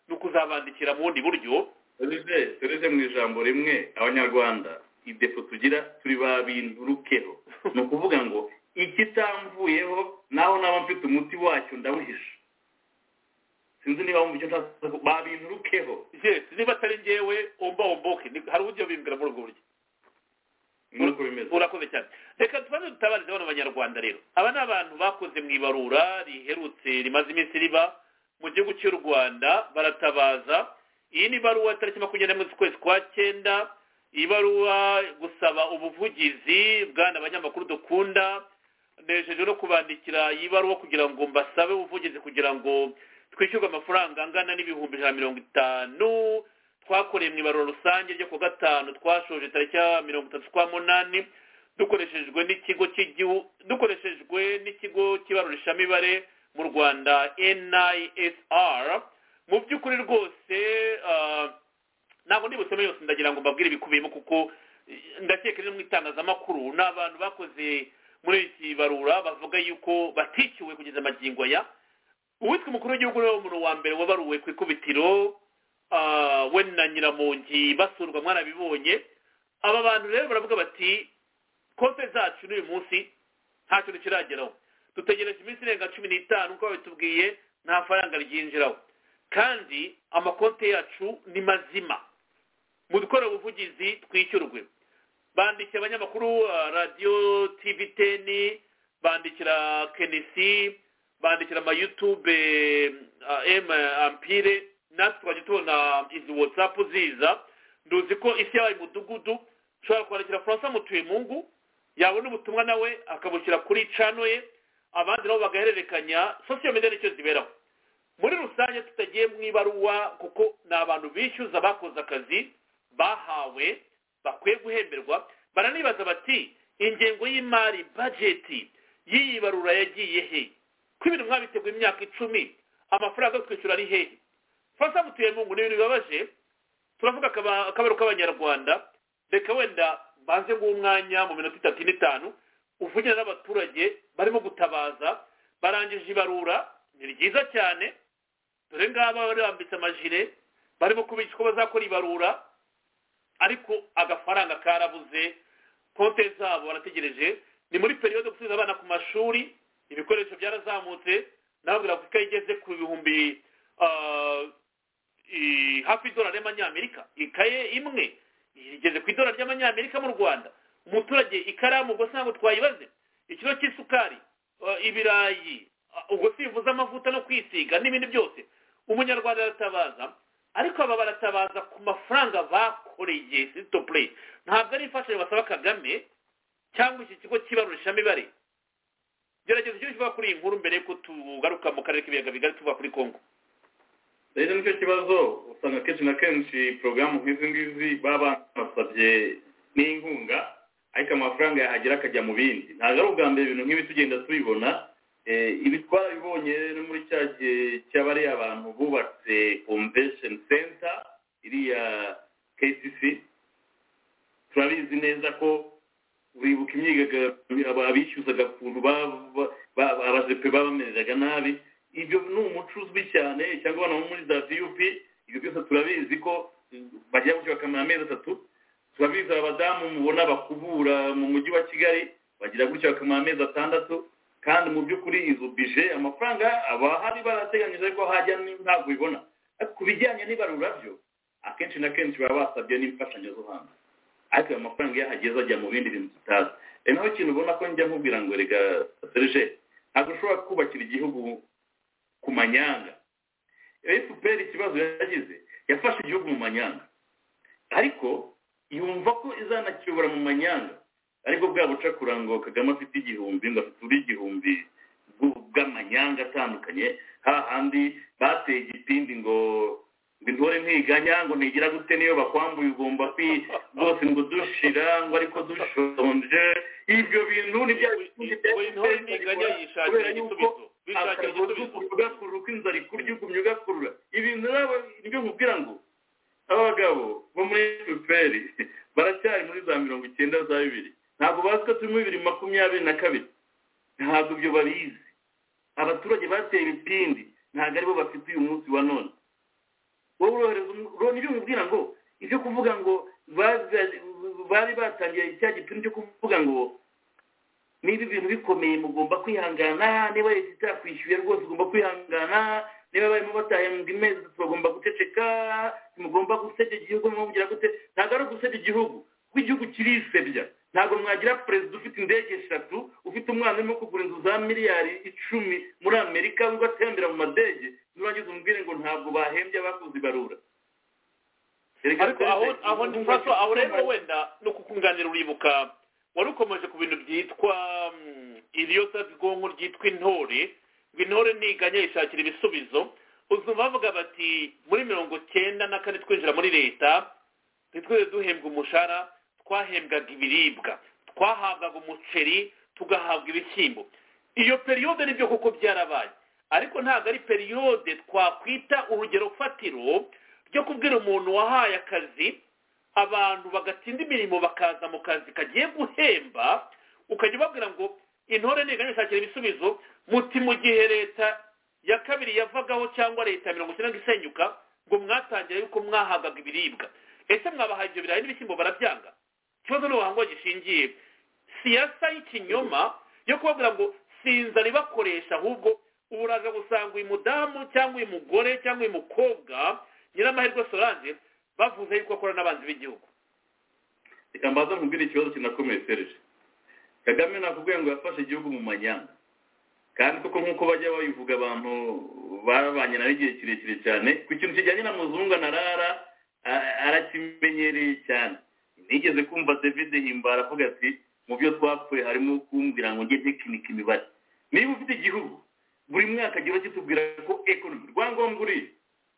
[SPEAKER 3] ni ukuzabandikira mu bundi buryo
[SPEAKER 4] serije serije mu ijambo rimwe abanyarwanda idepo tugira turi ba bintu rukeho ni ukuvuga ngo ikitamvuyeho naho naba mfite umuti wacyo ndawuhisha sinzi niba wumva icyo nshaka ba bintu rukeho
[SPEAKER 3] yes niba atari njyewe omba omboke Ni- hari uburyo bimbwira muri ubwo buryo
[SPEAKER 4] nk'uko bimeze
[SPEAKER 3] urakoze cyane reka tubanze dutabarize bano banyarwanda rero aba ni abantu bakoze mu ibarura riherutse rimaze iminsi riba mu gihugu cy'u rwanda baratabaza iyi ni ibaruwa tariki makumyabiri n'imwe z'ukwezi kwa cyenda ibaruwa gusaba ubuvugizi bwana abanyamakuru dukunda nejeje no kubandikira iyi baruwa kugira ngo mbasabe ubuvugizi kugira ngo twishyurwe amafaranga angana n'ibihumbi ijana na mirongo itanu twakoreye mu ibarura rusange ryo ku wa gatanu twashoje tariki ya mirongo itatu z'ukwa munani dukoreshejwe n'ikigo cy'igihugu dukoreshejwe n'ikigo cy'ibarurishamibare mu rwanda nisr mu by'ukuri rwose ah, ntabwo ndibutsemo yose ndagira ngo mbabwire ibikubiyemo kuko eh, ndakeka rero mu itangazamakuru ni abantu bakoze muri iki barura bavuga yuko batikiwe kugeza amagingo aya uwitwa umukuru w'igihugu rero umuntu wa mbere wabaruwe ku ikubitiro ah, we na nyiramongi basurwa mwarabibonye aba bantu rero baravuga bati konte zacu n'uyu munsi nta kintu kirageraho dutegereje iminsi irenga cumi n'itanu uko babitubwiye nta faranga ryinjiraho kandi amakonte yacu ni mazima mu dukora ubuvugizi twishyurwe bandikiye abanyamakuru ah, radiyo tivi teni bandikira kenisi bandikira amayutube emu ampire natwe twajya tubona izi watsapu ziza nduzi ko isi yabaye umudugudu ushobora kwandikira francois mutuyemungu yabona ubutumwa nawe akabushyira kuri cano ye abandi nabo bagahererekanya sosiyo media nicyo ziberaho muri rusange tutagiye mu ibaruwa kuko ni abantu bishyuza bakoze akazi bahawe
[SPEAKER 5] bakwiye guhemberwa baranibaza bati ingengo y'imari bajeti y'iyi barura yagiye he ko ibintu mwabiteguye imyaka icumi amafaranga yo kwishyura ari hehe fasa mutuye mu ngo ni ibintu bibabaje turavuga akaba- akabaro k'abanyarwanda reka wenda banze ng'umwanya mu minota itatu ine itanu uvugira n'abaturage barimo gutabaza barangije ibarura ni ryiza cyane dore ngaba bari bambitse amajire barimo kubigishwa ko bazakora ibarura ariko agafaranga karabuze konte zabo barategereje ni muri periyode yo gusubiza abana ku mashuri ibikoresho byarazamutse nababwira ko ikayi igeze ku bihumbi ah, i- hafi y'idolari y'amanyamerika ikaye imwe igeze ku idolari ry'amanyamerika mu rwanda umuturage ikaramu ubwo se ntabwo twayibaze ikiro cy'isukari ah, ibirayi ah, ubwo sivuze amavuta no kwisiga n'ibindi byose umunyarwanda aratabaza ariko aba baratabaza ku mafaranga bakoreye sisito pureyi ntabwo ari imfashanyo basaba kagame cyangwa iki kigo cy'ibarurishamibare gerageza icyo kivuga kuri iyi nkuru mbere y'uko tugaruka mu karere k'ibiyaga bigari tuva kuri kongo
[SPEAKER 3] rero nicyo kibazo usanga kenshi na kenshi porogaramu nk'izi ngizi baba banasabye n'inkunga ariko amafaranga yahagera akajya mu bindi ntabwo ari ubwa mbere ibintu nk'ibi tugenda tubibona Eh, ibi twabibonye no muri cya gihe cy'abariya abantu bubatse convention center iriya kcc turabizi neza ko wibuka imyigaragambyo aba- abishyuzaga ukuntu ba- ba- ba- abajepe babamereraga nabi ibyo ni umuco uzwi cyane cyangwa abana bo muri za vup ibyo byose turabizi ko mm, bajya gutyo bakamara amezi atatu turabizi aba badamu mubona bakubura mu mujyi wa kigali bagira gutyo bakamara amezi atandatu kandi mu by'ukuri izo bije amafaranga abahari barateganyije ko hajya ni- ntabwo ubibona ariko ku bijyanye n'ibarura byo akenshi na kenshi baba basabye n'imfashanyo zo hanze ariko ayo mafaranga iyo ahageze ajya mu bindi bintu tutazi e naho ikintu ubona ko njya nkubwira ngo reka serge ntabwo ushobora kubakira igihugu ku manyanga fpr ikibazo yagize yafashe igihugu mu manyanga ariko yumva ko izanakiyobora mu manyanga ariko bwa bucakura ngo kagame afite igihumbi ngo afite uri igihumbi bw'u- bw'amanyanga atandukanye hahandi bateye igipindi ngo ngo intore ntiganya ngo ntigira gute niyo bakwambuye ugomba kwi rwose ngo dushira ngo ariko dushonje ibyo bintu
[SPEAKER 5] we intore ntiganya yishakira igisubizo bishakira igisubizo
[SPEAKER 3] ugakurura uko inzara ikurya ugumya ugakurura ibintu rero nibyo nkubwira ngo aba bagabo bo muri fpr baracyari muri za mirongo icyenda za bibiri ntabwo bazi ko turi muri bibiri makumyabiri na kabiri ntabwo ibyo babizi abaturage bateye ibipindi ntabwo aribo bafite uyu munsi wa none wowe urohereza umu- uro- nibyo nkubwira ngo ibyo kuvuga ngo baza- bari batangiye cya gipimo cyo kuvuga ngo niba ibintu bikomeye mugomba kwihangana niba leta itakwishyuye rwose ugomba kwihangana niba barimo batahembwa imezi bagomba guceceka mugomba gusebya igihugu mubwira gute ntabwo ari ugusebya igihugu kuko igihugu kirisebya ntabwo mwagira perezida ufite indege eshatu ufite umwana urimo kugura inzu za miliyari icumi muri amerika ubwo atembera mu madege nurangiza umubwire ngo ntabwo bahembye abakoze ibarura
[SPEAKER 5] ariko aho aho ndi faso aho rero wenda no kukunganira uribuka wari ukomeje ku bintu byitwa mm, iriyosabwonko ryitwa intore ngo intore ntiganya yishakira ibisubizo uzumva bavuga bati muri mirongo cyenda na kane twinjira muri leta ntitwere duhembwa umushahara twahembwaga ibiribwa twahabwaga umuceri tugahabwa ibishyimbo iyo periyode nibyo koko byarabaye ariko ntabwo ari periyode twakwita urugero fatiro ryo kubwira umuntu wahaye akazi abantu bagatsinda imirimo bakaza mu kazi kagiye guhemba ukajya ubabwira ngo intore ntiganya ishakira ibisubizo muti mu gihe leta ya kabiri yavagaho cyangwa leta ya mirongo icyenda isenyuka ngo mwatangira yuko mwahagaga ibiribwa ese mwabahaye ibyo birayi n'ibishyimbo barabyanga ikibazo ni ubuhanga gishingiye siyasa y'ikinyoma yo kubabwira ngo sinzara ibakoresha ahubwo ubu uraza gusanga uyu mudamu cyangwa uyu mugore cyangwa uyu mukobwa nyiramahirwe solange bavuze yuko akora n'abanzi b'igihugu
[SPEAKER 3] reka mbaza nkubwire ikibazo kinakomeye serije kagame nakubwiye ngo yafashe igihugu mu manyanga kandi koko nk'uko bajya babivuga abantu babanye nawe igihe kirekire cyane ku kintu kijyanye na muzungu anarara a- arakimenyereye cyane nigeze kumva david himbara avuga ati mu byo twapfuye harimo kumbwira ngo njye tekinika imibare niba ufite igihugu buri mwaka agira kitubwira ko ekonomi rwangombwa uriye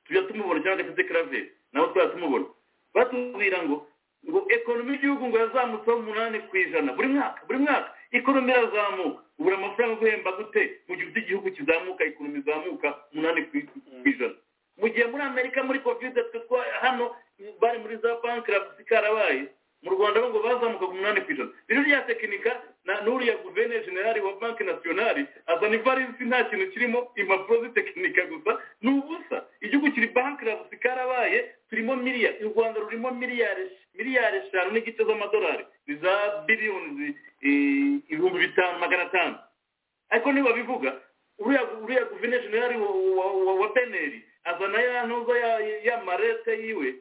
[SPEAKER 3] tujya tumubona cyangwa agatete karaveri nabo twajya tumubona batubwira ngo ngo ekonomi y'igihugu ngo yazamutseho umunani ku ijana buri mwaka buri mwaka ekonomi irazamuka ubura amafaranga yo guhemba gute mu gihe ufite igihugu kizamuka ekonomi izamuka umunani ku ku ijana mu gihe muri amerika muri kovide twe twa hano bari muri za banki rabusi karabaye mu rwanda bo ngo bazamukaga umunani ku ijana rero rya tekinika na n'uriya guverineri generali wa banki nasiyonari azana ivarisi nta kintu kirimo impapuro zitekinika gusa ni ubusa igihugu kiri banki rabusi karabaye turimo miliyari u rwanda rurimo miliyari miliyari eshanu n'igice z'amadolari ni za biliyoni eh, ibihumbi bitanu magana atanu ariko niba bivuga uriya uriya guverineri generali wa- wa- wa- wa beneri azana ya ntuza ya- ya marete yiwe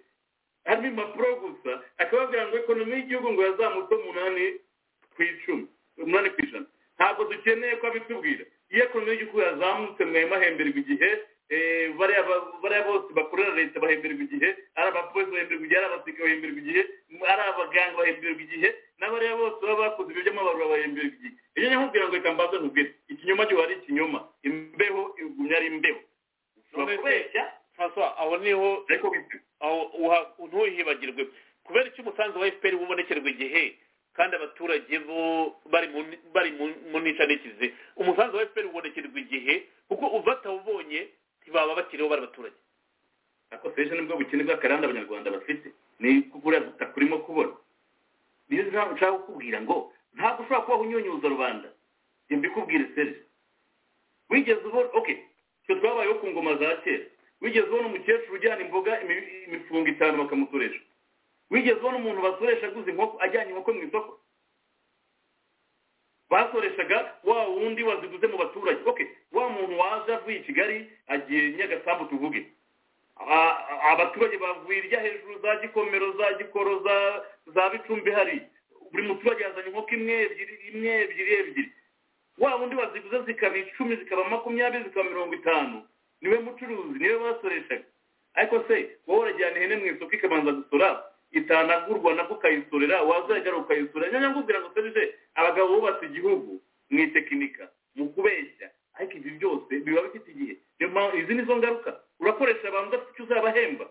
[SPEAKER 3] harimo impapuro gusa akababwira ngo ekonomi y'igihugu ngo yazamutse umunani ku icumi umunani ku ijana ntabwo dukeneye ko abitubwira iyo ekonomi y'igihugu yazamutse mwaye mahemberwa igihe eh, bariya ba- bariya bose bakorera leta bahemberwa igihe ari abapolisi bahemberwa igihe ari abasirikare bahemberwa igihe ari abaganga bahemberwa igihe n'abariya bose baba bakoze ibyo by'amabarura bahemberwa igihe iyo nkubwira ngo reka mbaze nkubwire ikinyoma gihora ari ikinyoma imbeho igumya ari imbeho ushobora kubeshya
[SPEAKER 5] François, aho niho
[SPEAKER 3] ariko wipima
[SPEAKER 5] aho uha- ntuhibagirwe kubera icyo umusanzu wa fpr ubonekerwa igihe kandi abaturage bo bari mu ni- bari mu- mu nica n'ikize umusanzu wa fpr ubonekerwa igihe kuko uva atawubonye ntibaba bakiriho bari abaturage
[SPEAKER 3] ariko seje nibwo bukene bw'akarande abanyarwanda bafite ni kubura butaka urimo kubona niyo mpamvu nshaka kukubwira ngo ntabwo ushobora kubaho unyunyuza rubanda reka mbikubwire seje wigeze ubona oke icyo twabayeho ku ngoma za kera wigeze ubona umukecuru ujyana imboga imi- imifungo itanu bakamutoresha wigeze ubona umuntu basuresha aguze inkoko ajyanye inkoko mu isoko basoreshaga wa wundi waziguze mu baturage oke wa muntu waje avuye i kigali agiye nyagasambu tuvuge a- a- abaturage bavuye irya hejuru za gikomero za gikoro za za bicumbi hari buri muturage yazanye inkoko imwe ebyiri imwe ebyiri ebyiri wa wundi waziguze zikaba icumi zikaba makumyabiri zikaba mirongo itanu niwe mucuruzi niwe basoreshaga ariko se wowe urajyana ihene mu isoko ikabanza gusora itanagurwa nabwo ukayisorera wazajya ukayisora nyanya ngubwira ngo serije abagabo bubatse igihugu mu itekinika mu kubeshya ariko ibi byose biba bifite igihe niyo mpamvu izi ni zo ngaruka urakoresha abantu udafite icyo uzabahemba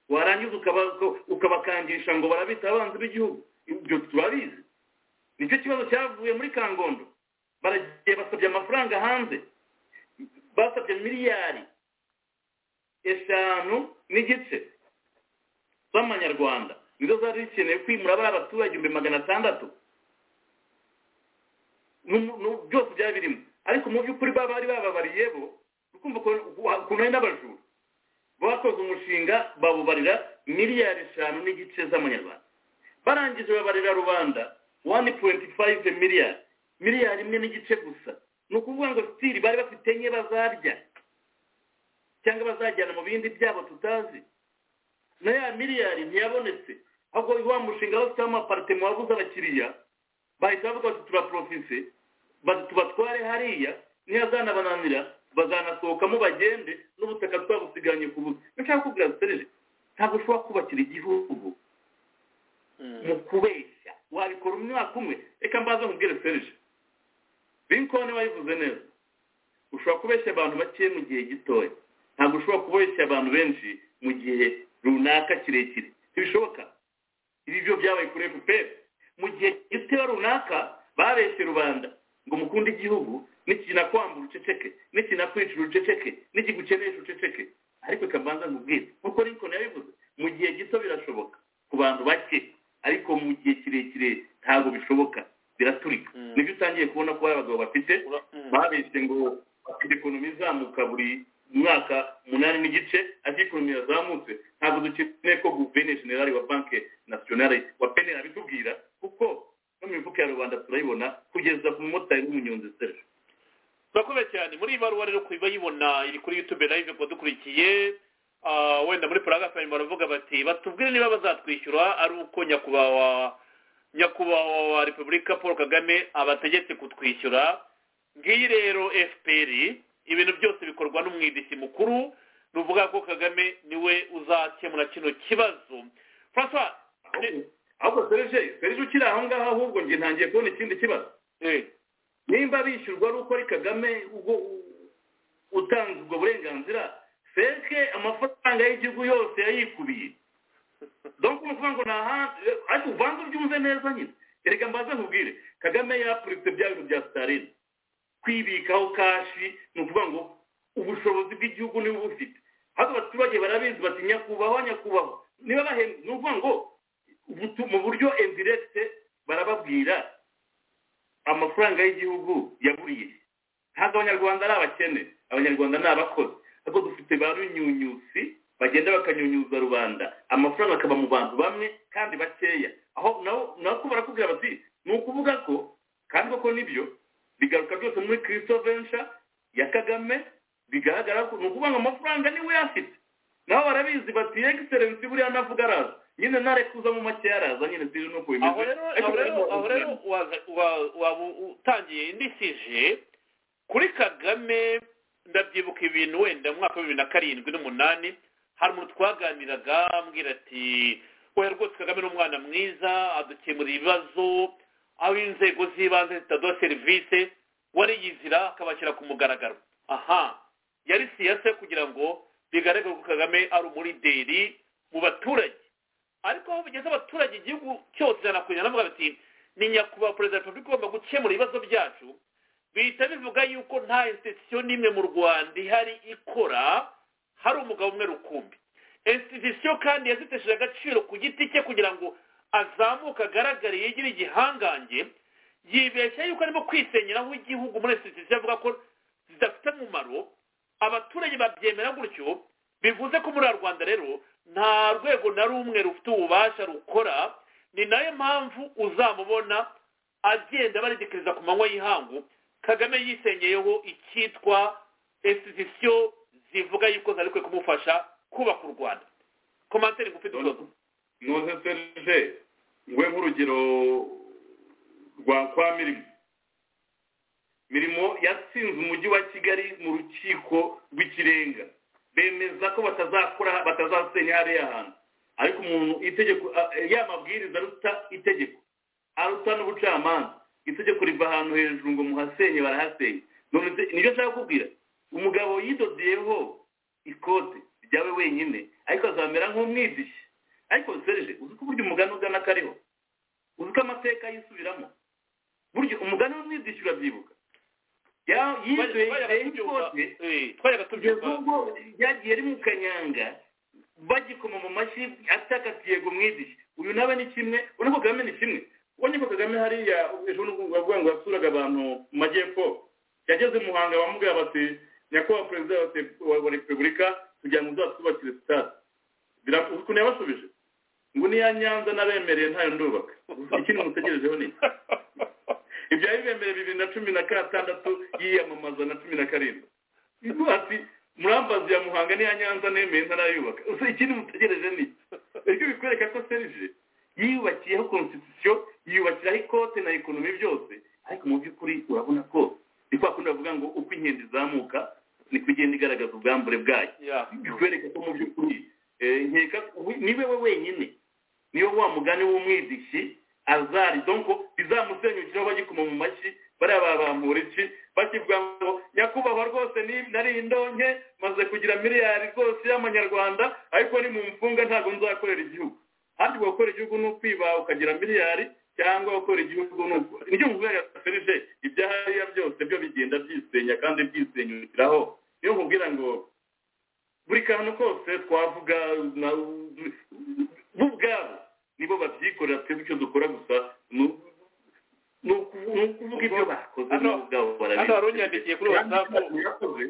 [SPEAKER 3] warangiza ukaba- ukabakangisha ngo barabita abanzi b'igihugu ibyo turabizi nicyo kibazo cyavuye muri kangondo baragiye basabye amafaranga hanze basabye miliyari eshanu n'igice z'amanyarwanda nizo zari zikeneye kwimura bariya baturage ibihumbi magana atandatu N'umu- n'u- byose byari birimo ariko mu by'ukuri baba bari bababariye bo ukumva ukuntu ukuntu ari n'abajura bakoze umushinga babubarira miliyari eshanu n'igice z'amanyarwanda barangije babarira rubanda 1.5 miliyari miliyari imwe n'igice gusa ni ukuvuga ngo sitiri bari bafite enye bazarya cyangwa bazajyana mu bindi byabo tutazi na ya miliyari ntiyabonetse ahubwo wa mushinga wose w'amaparitema wabuze abakiriya bahita bavuga bati turaporofise bati tubatware hariya ntiyazanabananira bazanasohokamo bagende n'ubutaka twabusiganye ku busa nshaka kubwira serije ntabwo ushobora kubakira igihugu mu kubeshya wabikora umwaka umwe reka mbaze nkubwire serije rinkoni wayivuze neza ushobora kubeshya abantu bake mu gihe gitoya ntabwo ushobora kubeshya abantu benshi mu gihe runaka kirekire ntibishoboka ibi byo byabaye kuri fpr mu gihe gitoya runaka babeshye rubanda ngo mukunda igihugu nikinakambura uceceke nikinakwicara uceceke nikigukenesha uceceke ariko reka mbanza nkubwire nk'uko rinkoni yabivuze mu gihe gito birashoboka ku bantu bake ariko mu gihe kirekire ntabwo bishoboka biraturika
[SPEAKER 5] Mm.
[SPEAKER 3] nibyo utangiye kubona ko hari abagabo bafite
[SPEAKER 5] Ura- mm.
[SPEAKER 3] babeshye ngo bafite ekonomi izamuka buri mwaka umunani n'igice ariko ekonomi yazamutse ntabwo dukeneye ko guverineri generali wa banki nasiyonari wa peneri abitubwira kuko no mu mifuka ya rubanda turayibona kugeza ku mumotari w'umunyonzi serivisi
[SPEAKER 5] turakomeye cyane muri iyi baruwa rero kuba yibona iri kuri youtube live kuba dukurikiye ah, wenda muri paragrafe hanyuma baravuga bati batubwire niba bazatwishyura ari uko nyakubahwa nyakubahwa wa repubulika paul kagame abategetse kutwishyura ngiyi rero fpr ibintu byose bikorwa n'umwidisi mukuru ni ukuvuga ko kagame niwe uzakemura kino kibazo francois
[SPEAKER 3] Ahubwo- ahubwo serije serije ukiri aho ngaho ahubwo njye ntangiye kubona ikindi kibazo
[SPEAKER 5] eh,
[SPEAKER 3] nimba bishyurwa ari uko ari kagame ubwo u- utanze ubwo burenganzira feke amafaranga y'igihugu yose yayikubiye donc uvuga ngo ni ahandi ariko uvanze ubyumve neza nyine erega mbanza nkubwire kagame yapuritse bya bintu bya sitarine kwibikaho kashi ni ukuvuga ngo ubushobozi bw'igihugu niba ubufite hano abaturage barabizi bati nyakubahwa nyakubahwa niba bahembwe ni ukuvuga ngo ubutu- mu buryo endiregite barababwira amafaranga y'igihugu yaburiye ntabwo abanyarwanda ari abakene abanyarwanda ni abakozi ahubwo dufite ba runyunyusi bagenda bakanyunyuza rubanda amafaranga akaba mu bantu bamwe kandi bakeya aho naho nako barakubwira bati ni ukuvuga ko kandi koko nibyo bigaruka byose muri kirisito vensha ya kagame bigaragara ko ni ukuvuga ngo amafaranga niwe afite naho barabizi bati egiserensi buriya navuga araza nyine narekuza mu make yaraza nyine siri nuko bimeze
[SPEAKER 5] aho rero
[SPEAKER 3] Ariko
[SPEAKER 5] aho rero
[SPEAKER 3] barimo
[SPEAKER 5] aho rero waza- wa- waba utangiye indisije kuri kagame ndabyibuka ibintu wenda mu mwaka wa bibiri na karindwi n'umunani hari umuntu twaganiraga ambwira ati oya rwose kagame ni umwana mwiza adukemurira ibibazo aho inzego z'ibanze zitaduha serivisi wariyizira akabashyira ku mugaragaro aha yari siyasa kugira ngo bigaragare ko kagame ari umulideri mu baturage ariko aho bigeze abaturage igihugu cyose barakugira navuga bati ni nyakubahwa perezida wa repubulika ugomba gukemura ibibazo byacu bihita bivuga yuko nta institution n'imwe mu rwanda ihari ikora hari umugabo umwe rukumbi institution kandi yazitesheje agaciro ku giti cye kugira ngo azamuke agaragare yegere igihangange yibeshya yuko arimo kwisenyeraho igihugu muri institution avuga ko zidafite umumaro abaturage babyemera gutyo bivuze ko muri rwanda rero nta rwego na rumwe rufite ububasha rukora ni nayo mpamvu uzamubona agenda baridikiriza ku manywa y'ihangu kagame yisengeyeho icyitwa institution zivuga yuko zari kwe kumufasha kubaka u rwanda komantere ngufi dusoza
[SPEAKER 3] ntuze serije ngwe nk'urugero rwa kwa mirimo mirimo yatsinze umujyi wa kigali mu rukiko rw'ikirenga bemeza ko batazakora batazasenya hariya hantu ariko umuntu itegeko a- ya mabwiriza aruta itegeko aruta n'ubucamanza itegeko riva ahantu hejuru ngo muhasenye barahasenye none se- nibyo nshaka kubwira umugabo yidodeyeho ikote ryawe wenyine ariko azamera nk'umwidishi ariko serije uzi ko burya umugani ugana kariho uzi ko amateka yisubiramo burya umugani w'umwidishi urabyibuka Ya- yidoye
[SPEAKER 5] Twayaga
[SPEAKER 3] yidoye
[SPEAKER 5] tubyumva,
[SPEAKER 3] ikote
[SPEAKER 5] eh, twayaga
[SPEAKER 3] kugeza
[SPEAKER 5] tubyumva
[SPEAKER 3] ubwo ryagiye rimwe kanyanga bagikoma mu mashyi atakatiye ngo mwidishi uyu nawe ni kimwe urabona ko kagame ni kimwe ubonye ko kagame hariya ejo bundi bavuga ngo yasuraga abantu mu majyepfo yageze i muhanga bamubwira bati nyakubahwa perezida wa Repu- wa wa repubulika kugira ngo uzatwubakire sitade birakuzi ukuntu yabasubije ngo niya nyanza nabemereye ntayo ndubaka ikindi mutegerejeho ni iki? ibya bibemere bibiri na cumi na gatandatu yiyamamaza na cumi na karindwi Ivuga ati murambazi ya muhanga n'iya nyanza nemeye ntarayubaka Usa ikindi mutegereje ni iki? ariko bikwereka ko serije yiyubakiyeho constitution yiyubakiraho ikote na ekonomi byose ariko mu by'ukuri urabona ko ni kwa kundi bavuga ngo uko inkende izamuka niko igenda igaragaza ubwambure bwayo
[SPEAKER 5] Yeah.
[SPEAKER 3] bikwereka ko mu by'ukuri eh, nkeka we- ni we wenyine niyo wa mugani w'umwidishi azari donko bizamusenyukiraho bagikoma mu mashyi bariya babampura iki bakivuga ngo nyakubahwa rwose ni- nari indonke maze kugira miliyari rwose y'amanyarwanda ariko ni mu mfunga ntabwo nzakorera igihugu handi gukora igihugu ni ukwiba ukagira miliyari cyangwa gukora igihugu ni uku nibyo mvuga serije ibyahariya byose byo bigenda byisenya kandi byisenyukiraho niyo nkubwira ngo buri kantu kose twavuga na bo ubwabo nibo babyikorera twebwe icyo dukora gusa ni uku- ni uku- ni ukuvuga ibyo bakoze
[SPEAKER 5] Hano-
[SPEAKER 3] nabo ubwabo barabizi.
[SPEAKER 5] hano hari unyandikiye kuri
[SPEAKER 3] Biriya bintu
[SPEAKER 5] WhatsApp.
[SPEAKER 3] yakoze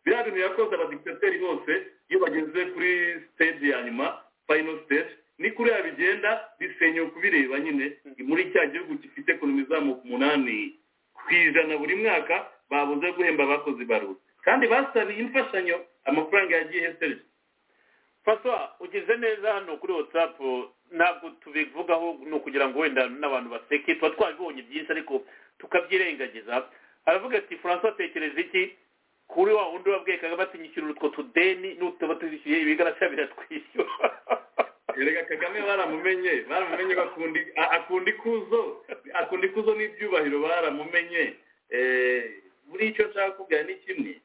[SPEAKER 3] biriya bintu yakoze abadikitateri bose iyo bageze kuri stage ya nyuma final stage ni kuriya bigenda bisenyuka kubireba nyine muri cya gihugu gifite ekonomi izamuka umunani ku ijana buri mwaka babuze guhemba abakozi ibarura kandi basabiye imfashanyo amafaranga yagiye serije
[SPEAKER 5] faswa ugeze neza hano kuri whatsapp ntabwo tubivugaho ni ukugira ngo wenda n'abantu baseke tuba twabibonye byinshi ariko tukabyirengagiza aravuga ati francois tekereza iki kuri wa wundi wabwiye kagame ati nyishyura utwo tudeni n'utaba tuzishyuye ibigarasha biratwishyura
[SPEAKER 3] erega kagame baramumenye baramumenye bakunda a- akunda ikuzo akunda ikuzo n'ibyubahiro baramumenye Eh, muri icyo nshaka kubwira ni kimwe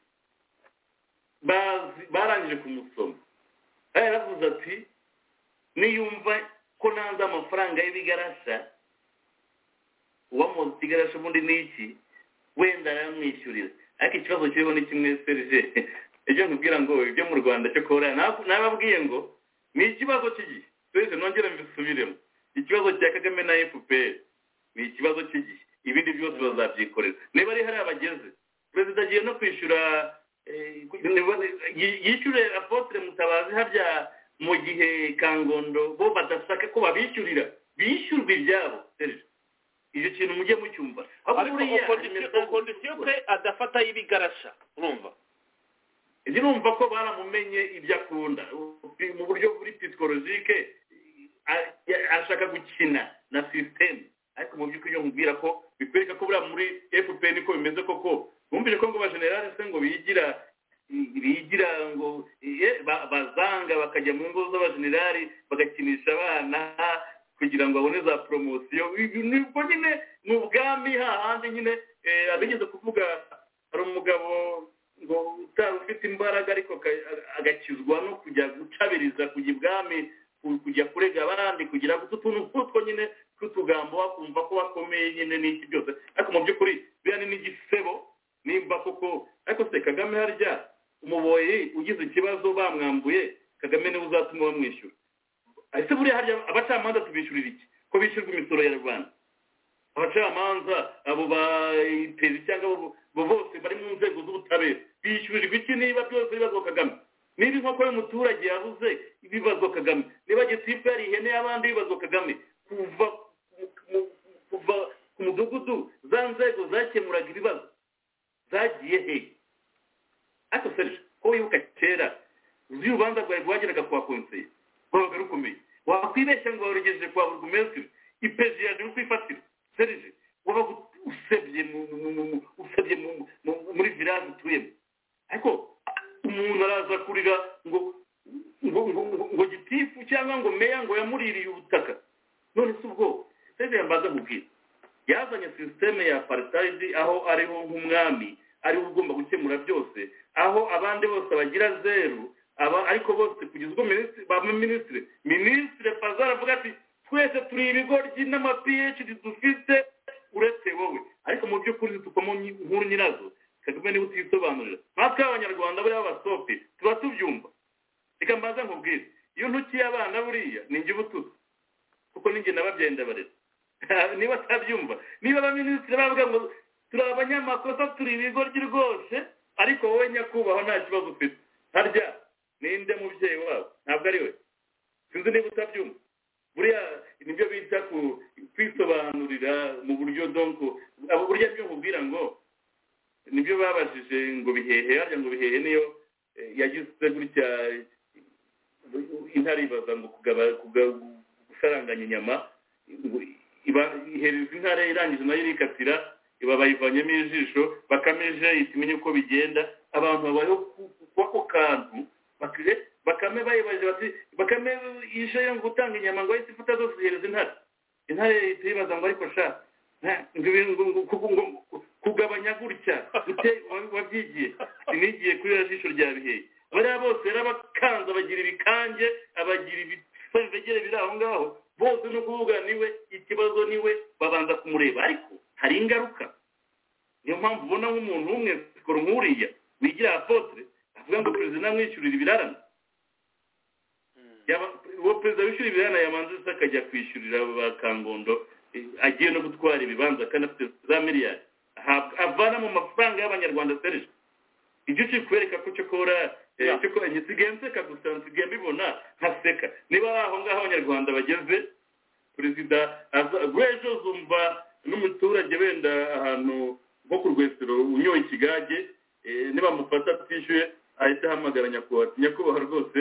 [SPEAKER 3] bazi- barangije kumusoma yaravuze ati niyumva ko nanze amafaranga y'ibigarasha uwamuzi ikigarasha ubundi ni iki wenda aramwishyurira ariko ikibazo kiriho ni kimwe serije ibyo nkubwira ngo ibyo mu rwanda cyo kubura nababwiye ngo ni ikibazo cy'igihe serije nongere mbisubiremo ikibazo cya kagame na fpr ni ikibazo cy'igihe ibindi byose bazabyikorera niba ari hariya bageze perezida agiye no kwishyura yishyure apotre mutabazi harya mu gihe kangondo bo badasaka ko babishyurira bishyurwa ibyabo serije icyo kintu mujye mucyumva
[SPEAKER 5] ariko kondisiyo pe adafata y'ibigarasha urumva
[SPEAKER 3] ndumva ko baramumenye ibyo akunda mu buryo buri psikologike ashaka gukina na sisiteme ariko mu by'ukuri iyo mubwira ko bikwereka ko buriya muri fpr niko bimeze koko bumvise ko ngo abajenerali se ngo bigira bigira ngo bazanga bakajya mu ngo z'abajenerali bagakinisha abana kugira ngo babone za poromosiyo nibwo nyine ni ubwami hahandi nyine abigeze kuvuga hari umugabo ngo utari ufite imbaraga ariko agakizwa no kujya gucabiriza kujya ibwami kujya kurega abandi kugira ngo utuntu nk'utwo nyine tw'utugambo wakumva ko bakomeye nyine n'iki byose ariko mu by'ukuri biriya ni n'igisebo nimba koko ariko se kagame harya umuboyi ugize ikibazo bamwambuye kagame niwe uzatuma bamwishyura ese buriya harya abacamanza tubishyurira iki ko bishyurwa imisoro ya rwanda abacamanza abo bayitezi cyangwa abo bose bari mu nzego z'ubutabera bishyurirwa iki niba byose bibazwa kagame niba inkoko y'umuturage yabuze bibazwa kagame niba gitifu yari ihene y'abandi bibazwa kagame kuva kuva ku mudugudu za nzego zakemuraga ibibazo zagiye he ariko serije ko wibuka kera uzi urubanza rwawe rwageraga kwa konseye rwabaga rukomeye wakwibeshya ngo warugejeje kwa buri kumesitiri ipezi yaje no kwifatira serije wabaga usebye usebye muri viraje utuyemo ariko umuntu araza kurira ngo ngo ngo gitifu cyangwa ngo meya ngo yamuririye ubutaka none si ubwo serije yambaza mubwira yazanye sisiteme ya paritayidi aho ariho nk'umwami ariwe ugomba gukemura byose aho abandi bose bagira zeru aba ariko bose kugeza ubwo ba minisitiri minisitiri faza aravuga ati twese turi ibigoryi n'amapiyecidi dufite uretse wowe ariko mu by'ukuri zitukamo nkuru nyirazo kagame niba utisobanurira natwe abanyarwanda buriya abasopi tuba tubyumva reka mbaza nkubwire iyo ntukiye abana buriya ni njye ubututsi kuko ninjye nababyaye ndabarera niba atabyumva niba abaminisitiri bavuga ngo turi abanyamakosa turi ibigoryi rwose ariko wowe nyakubahwa nta kibazo ufite harya ninde mubyeyi wabo ntabwo ari we sinzi niba utabyumva buriya nibyo bita kwisobanurira mu buryo donko abo burya byo mubwira ngo nibyo babajije ngo bihehe harya ngo bihehe niyo yagize gutya intaribaza ngo gusaranganya inyama ihereza intare irangije nayo irikatira iba bayivanyemo ijisho bakamije itumenya uko bigenda abantu babayeho ako kantu bakame bayibaje bati bakame ije yo gutanga inyama ngo ahite ifata zose ihereza intare intare ihita yibaza ngo ariko sha kugabanya gutya wabyigiye sinigiye kuri iriya jisho rya biheye bariya bose rero abakanza bagira ibikange abagira ibisabegere biri aho ngaho bose no kuvuga niwe ikibazo niwe babanza kumureba ariko hari ingaruka niyo mpamvu ubona nk'umuntu umwe sikoro nk'uriya wigira apotre avuga ngo perezida namwishyurira ibirarane uwo perezida wishyura ibirarane yamanza se akajya kwishyurira ba kangondo agiye no gutwara ibibanza kandi afite za miliyari avana mu mafaranga y'abanyarwanda serije ibyo kiri kubereka ko cyo kora nsigaye nseka gusa nsigaye mbibona nkaseka niba aho ngaho abanyarwanda bageze perezida ejo zumva n'umuturage wenda ahantu nko ku rwesero unyoye ikigage niba mufata atishyuye ahita ahamagara nyakubahwa nyakubahwa rwose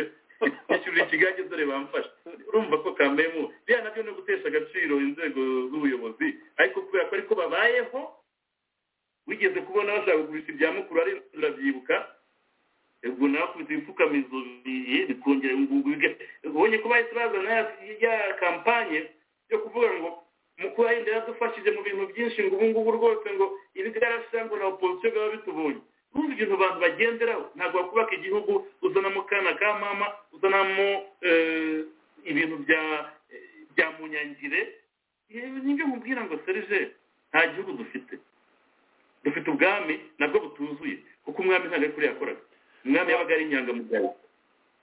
[SPEAKER 3] yishyurira ikigage dore bamfashe urumva ko kamemu biriya nabyo ni ugutesha agaciro inzego z'ubuyobozi ariko kubera ko ariko babayeho wigeze kubona bashaka kugurisha ibya mukuru ari turabyibuka ubwo nakubita ibipfukamizo bikongera ingungu ubonye ko bahise bazana ya kampanye yo kuvuga ngo mukuru yenda yadufashije mu bintu byinshi ngo ubu ngubu rwose ngo ibigarasha ngo na opozisiyo biba bitubonye kumva ibintu abantu bagenderaho ntabwo wakubaka igihugu uzanamo kana ka mama uzanamo ibintu bya bya munyangire nibyo mubwira ngo serije nta gihugu dufite dufite ubwami nabwo butuzuye kuko umwami ntabwo ari kuri yakoraga umwami yabaga ari inyangamugayo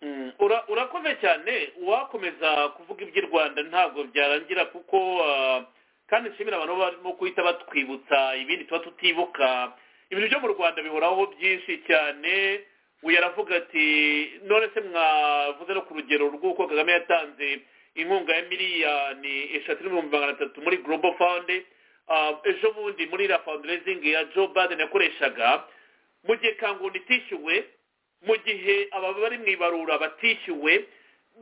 [SPEAKER 5] Mm, ura- urakoze cyane uwakomeza kuvuga iby'i rwanda ntabwo byarangira kuko ah, kandi nshimira abantu barimo guhita batwibutsa ibindi tuba tutibuka ibintu byo mu rwanda bihoraho byinshi cyane uyu aravuga ati none se mwavuze no ku rugero rw'uko kagame yatanze inkunga ya miliyoni eshatu n'ibihumbi magana atatu muri global fund Ah, ejo bundi muri la fundraising ya joe biden yakoreshaga mu gihe kangunda itishyuwe mu gihe aba bari mu ibarura batishyuwe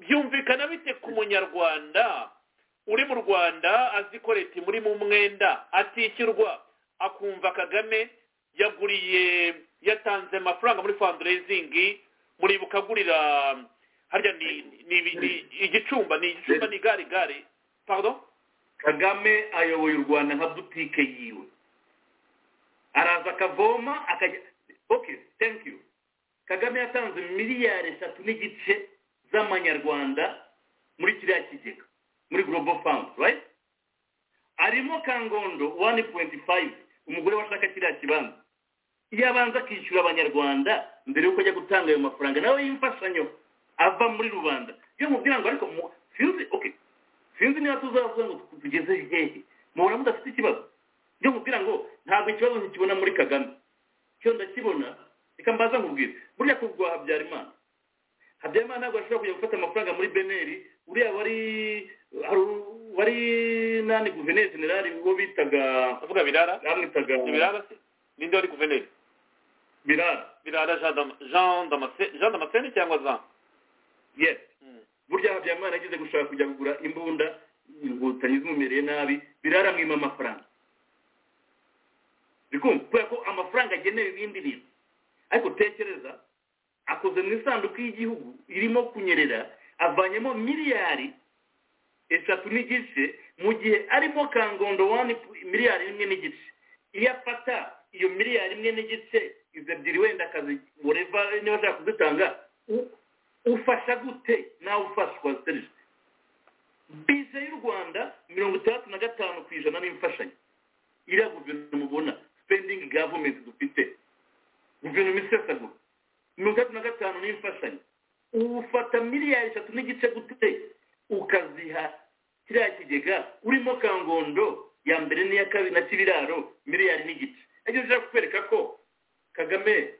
[SPEAKER 5] byumvikana bite ku munyarwanda uri mu rwanda azi ko leta muri mu mwenda atishyurwa akumva kagame yaguriye yatanze amafaranga muri fundraising muribuka agurira harya ni ni ni- igicumba ni igicumba ni igare igare pardon
[SPEAKER 3] kagame ayoboye u rwanda nka butike yiwe araza akavoma akajya okay thank you kagame yatanze miliyari eshatu n'igice z'amanyarwanda muri kiriya kigega muri global fund right arimo kangondo one point five umugore washaka kiriya kibanza iyo abanza akishyura abanyarwanda mbere y'uko ajya gutanga ayo mafaranga nawe y'imfashanyo ava muri rubanda iyo mubwira ngo ariko mu- sinzi okay sinzi niba tuzavuga ngo tugeze hehe mubona mudafite ikibazo byo mubwira ngo ntabwo ikibazo ntikibona muri kagame cyo ndakibona reka mbaza nkubwire burya kugwa habyarimana habyarimana ntabwo ashobora kujya gufata amafaranga muri beneri uriya wari hari- wari nani guverineri generali uwo bitaga
[SPEAKER 5] avuga birara
[SPEAKER 3] bamwitaga
[SPEAKER 5] ni birara se ninde wari guverineri
[SPEAKER 3] birara
[SPEAKER 5] birara Jean Dam- jean Damascene- jean damascene cyangwa jean
[SPEAKER 3] yes
[SPEAKER 5] Mm.
[SPEAKER 3] burya habyarimana yagize gushaka kujya kugura imbunda inkotanyi zimumereye nabi birara mwima amafaranga bikumva kubera ko amafaranga agenewe ibindi bintu ariko tekereza akoze mu isanduku y'igihugu irimo kunyerera avanyemo miliyari eshatu n'igice mu gihe arimo kangondo wani miliyari imwe n'igice iyo afata iyo miliyari imwe n'igice izo ebyiri wenda akazi whatever niba ashaka kuzitanga u- ufasha gute nawe ufashwa serije bije y'u rwanda mirongo itandatu na gatanu ku ijana ni imfashanyo iriya guverinoma ubona spending government dufite guverinoma isesagura mirongo itandatu na gatanu ni imfashanyo ufata miliyari eshatu n'igice gute ukaziha kiriya kigega urimo kangondo ya mbere n'iya kabiri na kibiraro miliyari n'igice ariko ushaka kukwereka ko kagame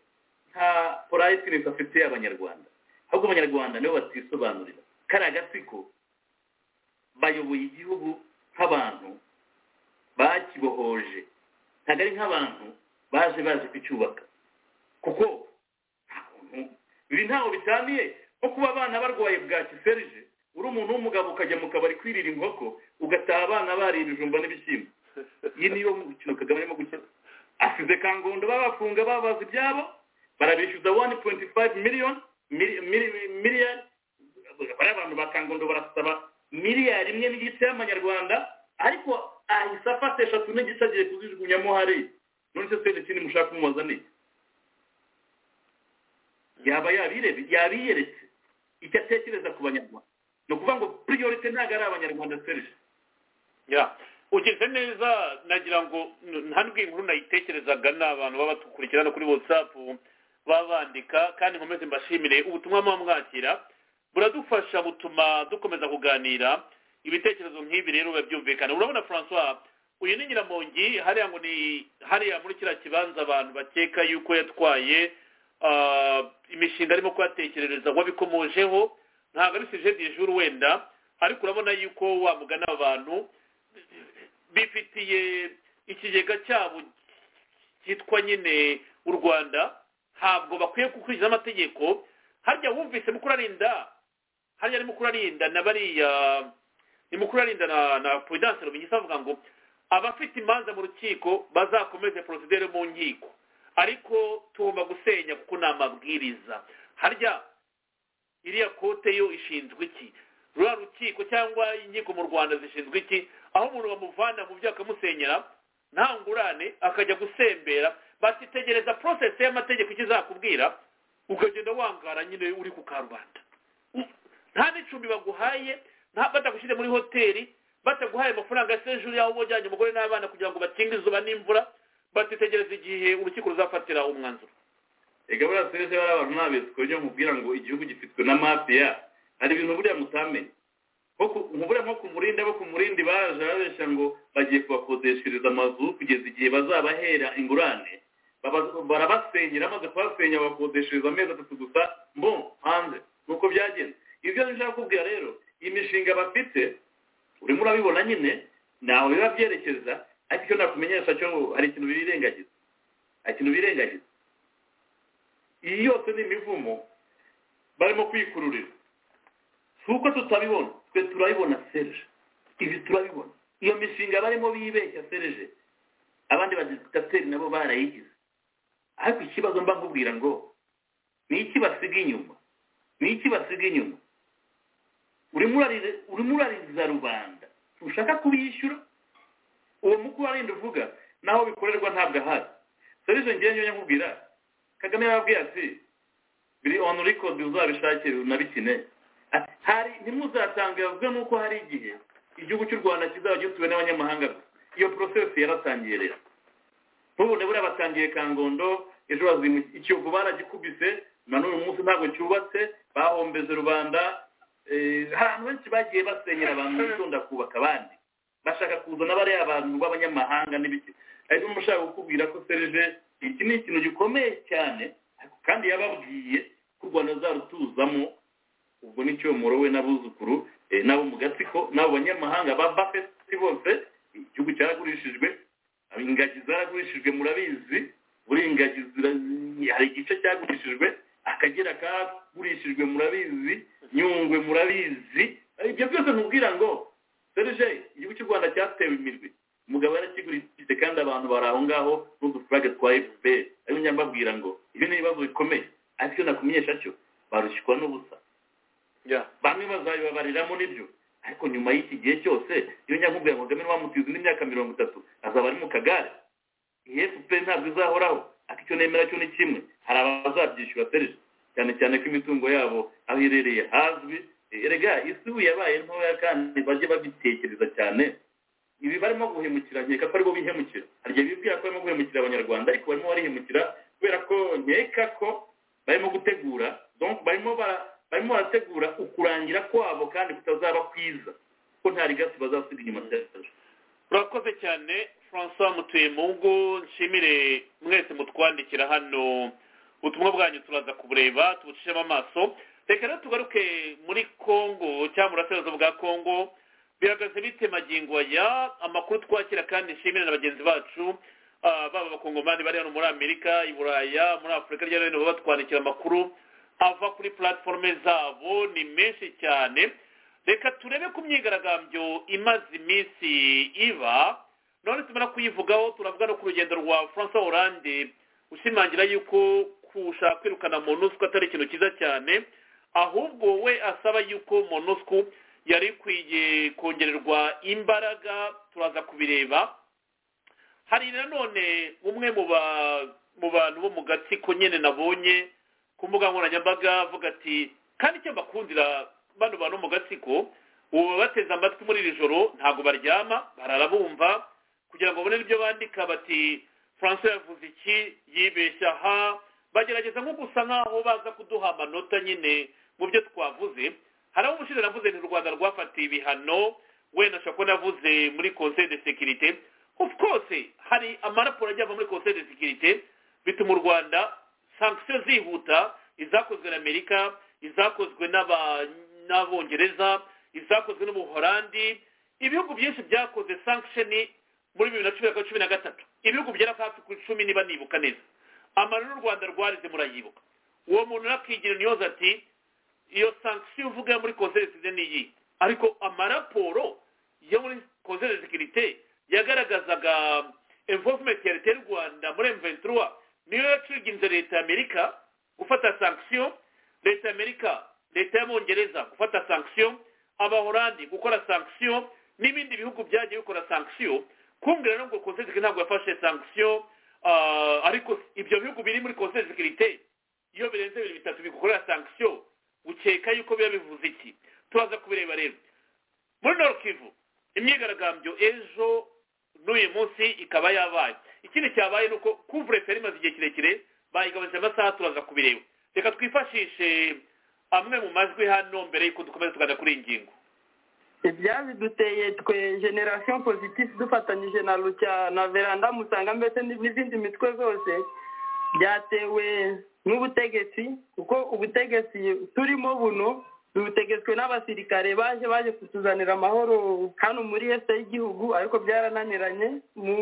[SPEAKER 3] nta porayitinesi afite abanyarwanda ahubwo abanyarwanda nibo batisobanurira kariya gatsiko bayoboye igihugu nk'abantu bakibohoje ntabwo ari nk'abantu baje baje kucyubaka kuko nta kuntu ibi ntaho bitaniye nko kuba abana barwaye bwaki serije uri umuntu w'umugabo ukajya mu kabari kwirira inkoko ugataha abana bariye ibijumba n'ibishyimbo iyi niyo mukino kagame arimo gukina asize kangondo babafunga babaza ibyabo barabishyuza wani poyinti fayive miliyoni miliyari bariya abantu ba kangondo barasaba miliyari imwe n'igice y'amanyarwanda ariko ahise afata eshatu n'igice agiye kuzijugunyamo hariya none se twese ikindi mushaka kumubaza ni iki? yaba yabirebe yabiyeretse icyo atekereza ku banyarwanda ni ukuvuga ngo priorite ntabwo ari abanyarwanda serije
[SPEAKER 5] ya ugeze neza nagira ngo ntabwo inkuru nayitekerezaga ni abantu baba batukurikirana kuri whatsapp baba bandika kandi nkomeze mbashimire ubutumwa muba mwakira buradufasha butuma dukomeza kuganira ibitekerezo nk'ibi rero biba byumvikana urabona francois uyu ni nyiramongi hariya ngo ni hariya muri kiriya kibanza abantu bakeka yuko yatwaye ah, imishinga arimo kuhatekerereza wabikomojeho ntabwo ari sije dijuru wenda ariko urabona yuko wamugana abantu bifitiye ikigega cyabo cyitwa nyine u rwanda ntabwo bakwiye gukurikiza amategeko harya wumvise mukuru arinda harya ni mukuru arinda na bariya ni mukuru arinda na na prudence rubinyisa avuga ngo abafite imanza mu rukiko bazakomeze porosidere mu nkiko ariko tugomba gusenya kuko ni amabwiriza harya iriya kote yo ishinzwe iki ruriya rukiko cyangwa inkiko mu rwanda zishinzwe iki aho umuntu bamuvana mu byo akamusenyera nta ngurane akajya gusembera bakitegereza porosesi y'amategeko icyo izakubwira ukagenda wangara nyine uri ku karubanda nta n'icumbi baguhaye nta batagushyire muri hoteli bataguhaye amafaranga ya sejuru yaho uba ujyanye umugore n'abana kugira ngo bakinge izuba n'imvura batitegereza igihe urukiko ruzafatira umwanzuro
[SPEAKER 3] reka buriya serivisi bariya abantu ntabitswe ujya mubwira ngo igihugu gifitwe na mafiya hari ibintu buriya mutamenya nko ku- nko buriya nko ku murindi abo ku murindi baje babeshya ngo bagiye kubakodeshereza amazu kugeza igihe bazabahera ingurane Baba- barabasengera amaze kubasenya babakodeshereza amezi atatu gusa mbo hanze nuko byagenze ibyo nshaka kubwira rero iyi mishinga bafite urimo urabibona nyine ntaho biba byerekeza ariko icyo nakumenyesha cyo hari ikintu birengagiza hari ikintu birengagiza iyi yose ni imivumo barimo kwikururira si uko tutabibona twe turabibona serije ibi turabibona iyo mishinga barimo bibeshya serije abandi badisitateri nabo barayigize ariko ikibazo mba nkubwira ngo ni iki basiga inyuma ni iki basiga inyuma urimo urarire- urimo urariza rubanda ntushaka kubishyura uwo mukuru arenda uvuga naho bikorerwa ntabwo ahari serije ngewe njyewe nkubwira kagame yababwiye ati biri onu rikodi uzabishake unabikine Ati, hari ntimuzatanga yavuze nuko hari igihe igihugu cy'u rwanda kizaba gituwe n'abanyamahanga gusa iyo porosesi yaratangiye rero ntubone buriya batangiye kangondo ejo bazimu ikiyovu baragikubise na n'uyu munsi ntabwo cyubatse bahombeze rubanda eh, hari ahantu benshi bagiye basenyera abantu bitonda kubaka abandi bashaka kuzana bariya abantu b'abanyamahanga n'ibiki ariko niba ushaka kukubwira ko serije iki ni ikintu gikomeye cyane ariko kandi yababwiye ko u rwanda azarutuzamo ubwo nicyo morowe n'abuzukuru eh, n'abo mu gatsiko n'abo banyamahanga ba bafeti bose igihugu cyaragurishijwe ingagi zaragurishijwe murabizi buri ingagi zira- hari igice cyagurishijwe akagera kagurishijwe murabizi nyungwe murabizi Eh, ibyo byose ntubwira ngo serije igihugu cy'u rwanda cyatewe imirwi umugabo yarakigurishije kandi abantu bari aho ngaho n'udufurage twa fpr ariko njya mbabwira ngo ibi ni ibibazo bikomeye ariko icyo nakumenyesha cyo barushywa n'ubusa bamwe bazabibabariramo nibyo ariko nyuma y'iki gihe cyose iyo nyakubwira ngo kagame wamutize indi myaka mirongo itatu azaba ari mu kagare iyi fpr ntabwo izahoraho ariko icyo nemera cyo ni kimwe hari abazabyishyura serije cyane cyane ko imitungo yabo aho iherereye hazwi Eh, erega isi ubu yabaye ntoya kandi bajye babitekereza cyane ibi barimo guhemukira nkeka ko aribo bihemukira hari igihe bibwira ko barimo guhemukira abanyarwanda ariko barimo barihemukira kubera ko nkeka ko barimo gutegura donc barimo bara- barimo barategura ukurangira kwabo kandi kutazaba kwiza ko nta rigasi bazasiga inyuma serije
[SPEAKER 5] urakoze cyane francois mutuyemungu nshimire mwese mutwandikira hano ubutumwa bwanyu turaza kubureba tubucishemo amaso reka rero tugaruke muri kongo cyangwa mu burasirazuba bwa kongo bihagaze bite magingo aya amakuru twakira kandi nshimire na bagenzi bacu ah, baba abakongomani bari hano muri amerika i buraya muri afurika hirya no hino baba batwandikira amakuru ava kuri platforme zabo ni menshi cyane reka turebe ku myigaragambyo imaze iminsi iba none tumara kuyivugaho turavuga no ku rugendo rwa francois hollande ushimangira yuko kushaka kwirukana monusco atari ikintu cyiza cyane ahubwo we asaba yuko monusco yari ikwiye kongererwa imbaraga turaza kubireba hari nanone umwe mu ba- mu bantu bo mu gatsiko nyine nabonye ku mbuga nkoranyambaga avuga ati kandi icyo mbakundira bano bantu mu gatsiko ubu bateze amatwi muri iri joro ntabwo baryama barara bumva kugira ngo babone ibyo bandika bati francois yavuze iki yibeshya ha bagerageza nko gusa nk'aho baza kuduha amanota nyine mu byo twavuze hari aho ubushize navuze nti u rwanda rwafatiye ibihano wenda ashobora kuba navuze muri conseil de sécurité of course hari amaraporo agiye ava muri conseil de sécurité bituma u rwanda sankisiyo zihuta izakozwe na amerika izakozwe n'aba- n'abongereza izakozwe n'ubuhorandi ibihugu byinshi byakoze sankisheni muri bibiri na cumi na cumi na gatatu ibihugu bigera hafi ku icumi niba nibuka neza amarira u rwanda rwarize murayibuka uwo muntu nakigira ntiyoze ati iyo sankisiyo uvuga muri conseil de sécurité ni iyi ariko amaraporo yo muri conseil de sécurité yagaragazaga enforcement ya leta y'u rwanda muri m23 niyo yaciginze leta ya amerika gufata sankisiyo leta ya amerika leta y'abongereza gufata sankisiyo abahorandi gukora sankisiyo n'ibindi bihugu byagiye bikora sankisiyo kumbwira nubwo conseil de sécurité ntabwo yafashe sankisiyo ah, ariko ibyo bihugu biri muri conseil de sécurité iyo birenze bibiri bitatu bigukorera sankisiyo ukeka yuko biba bivuze iki turaza kubireba rero muri Nord-Kivu imyigaragambyo ejo n'uyu munsi ikaba yabaye ikindi cyabaye ni uko kuvure feri imaze igihe kirekire bayigabanyije amasaha turaza kubireba reka twifashishe amwe mu majwi hano mbere y'uko dukomeza tugaza kuri iyi ngingo
[SPEAKER 6] ibyaziduteye twe generasiyo pozitifu dufatanyije na rucya na veranda musanga mbese n'izindi mitwe zose byatewe n'ubutegetsi kuko ubutegetsi turimo buno dutegetswe n'abasirikare baje baje kutuzanira amahoro hano muri este y'igihugu ariko byarananiranye mu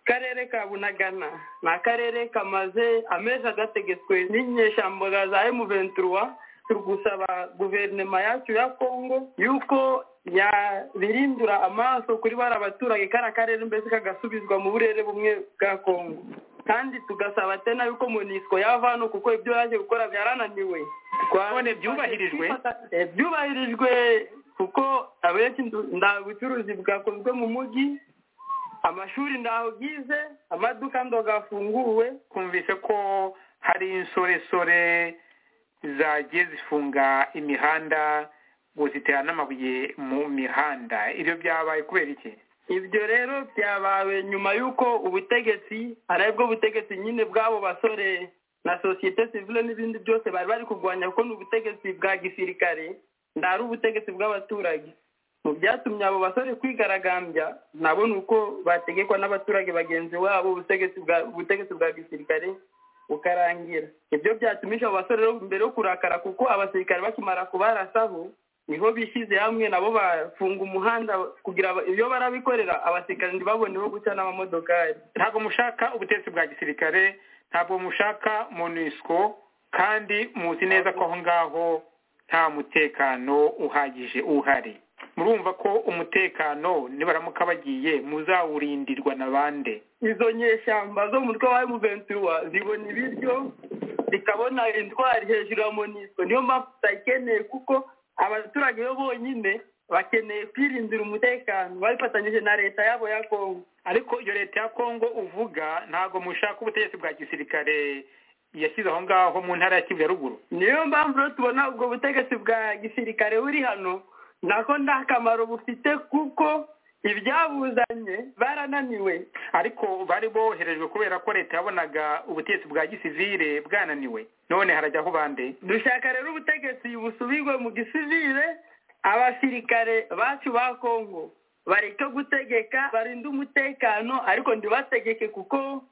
[SPEAKER 6] karere ka bunagana ni akarere kamaze amezi agategetswe n'inyeshamboga za emu venturuwa turi gusaba guverinoma yacu ya kongo yuko yabirindura amaso kuri bari abaturage kariya karere mbese kagasubizwa mu burere bumwe bwa kongo kandi tugasaba tena yuko monisco yava hano kuko ibyo yaje gukora byarananiwe
[SPEAKER 7] None byubahirijwe?
[SPEAKER 6] Eh, byubahirijwe kuko abenshi ndu- nta bucuruzi bwakozwe mu mujyi amashuri ntaho bwize amaduka ndogafunguwe
[SPEAKER 7] twumvise ko hari insoresore zagiye zifunga imihanda ngo zitera n'amabuye mu mihanda ibyo byabaye kubera iki
[SPEAKER 6] ibyo rero byabawe nyuma y'uko ubutegetsi ari bwo butegetsi nyine bw'abo basore na sosiyete sivile n'ibindi byose bari bari kurwanya kuko ni ubutegetsi bwa gisirikare ntari ubutegetsi bw'abaturage mu byatumye abo basore kwigaragambya nabo ni uko bategekwa n'abaturage bagenzi wabo ubutegetsi bwa ubutegetsi bwa gisirikare bukarangira ibyo byatumije abo basore rero mbere yo kurakara kuko abasirikare bakimara kubarasaho niho bishyize hamwe nabo bafunga umuhanda kugira aba- iyo barabikorera abasirikare ntibabone ho guca n'amamodokari
[SPEAKER 7] ntabwo mushaka ubutegetsi bwa gisirikare ntabwo mushaka monisco kandi muzi neza ko aho ngaho nta mutekano uhagije uhari murumva ko umutekano nibaramuka bagiye muzawurindirwa na bande
[SPEAKER 6] izo nyeshyamba zo mu mutwe wa emuventuwa zibona ibiryo zikabona intwari hejuru ya monisco niyo mpamvu tutayikeneye kuko abaturage bo bonyine bakeneye kwirindira umutekano babifatanyije na leta yabo ya kongo
[SPEAKER 7] ariko iyo leta ya kongo uvuga ntabwo mushaka ubutegetsi bwa gisirikare yashyize aho ngaho mu ntara ya kivu ya ruguru
[SPEAKER 6] niyo mpamvu rero tubona ubwo butegetsi bwa gisirikare buri hano nako nta kamaro bufite kuko ibyabuzanye barananiwe
[SPEAKER 7] ariko bari boherejwe kubera ko leta yabonaga ubutegetsi bwa gisivire bwananiwe none harajyaho bande
[SPEAKER 6] dushaka rero ubutegetsi busubirwe mu gisivile abasirikare bacu ba kongo bareke gutegeka barinde umutekano ariko ntibategeke kuko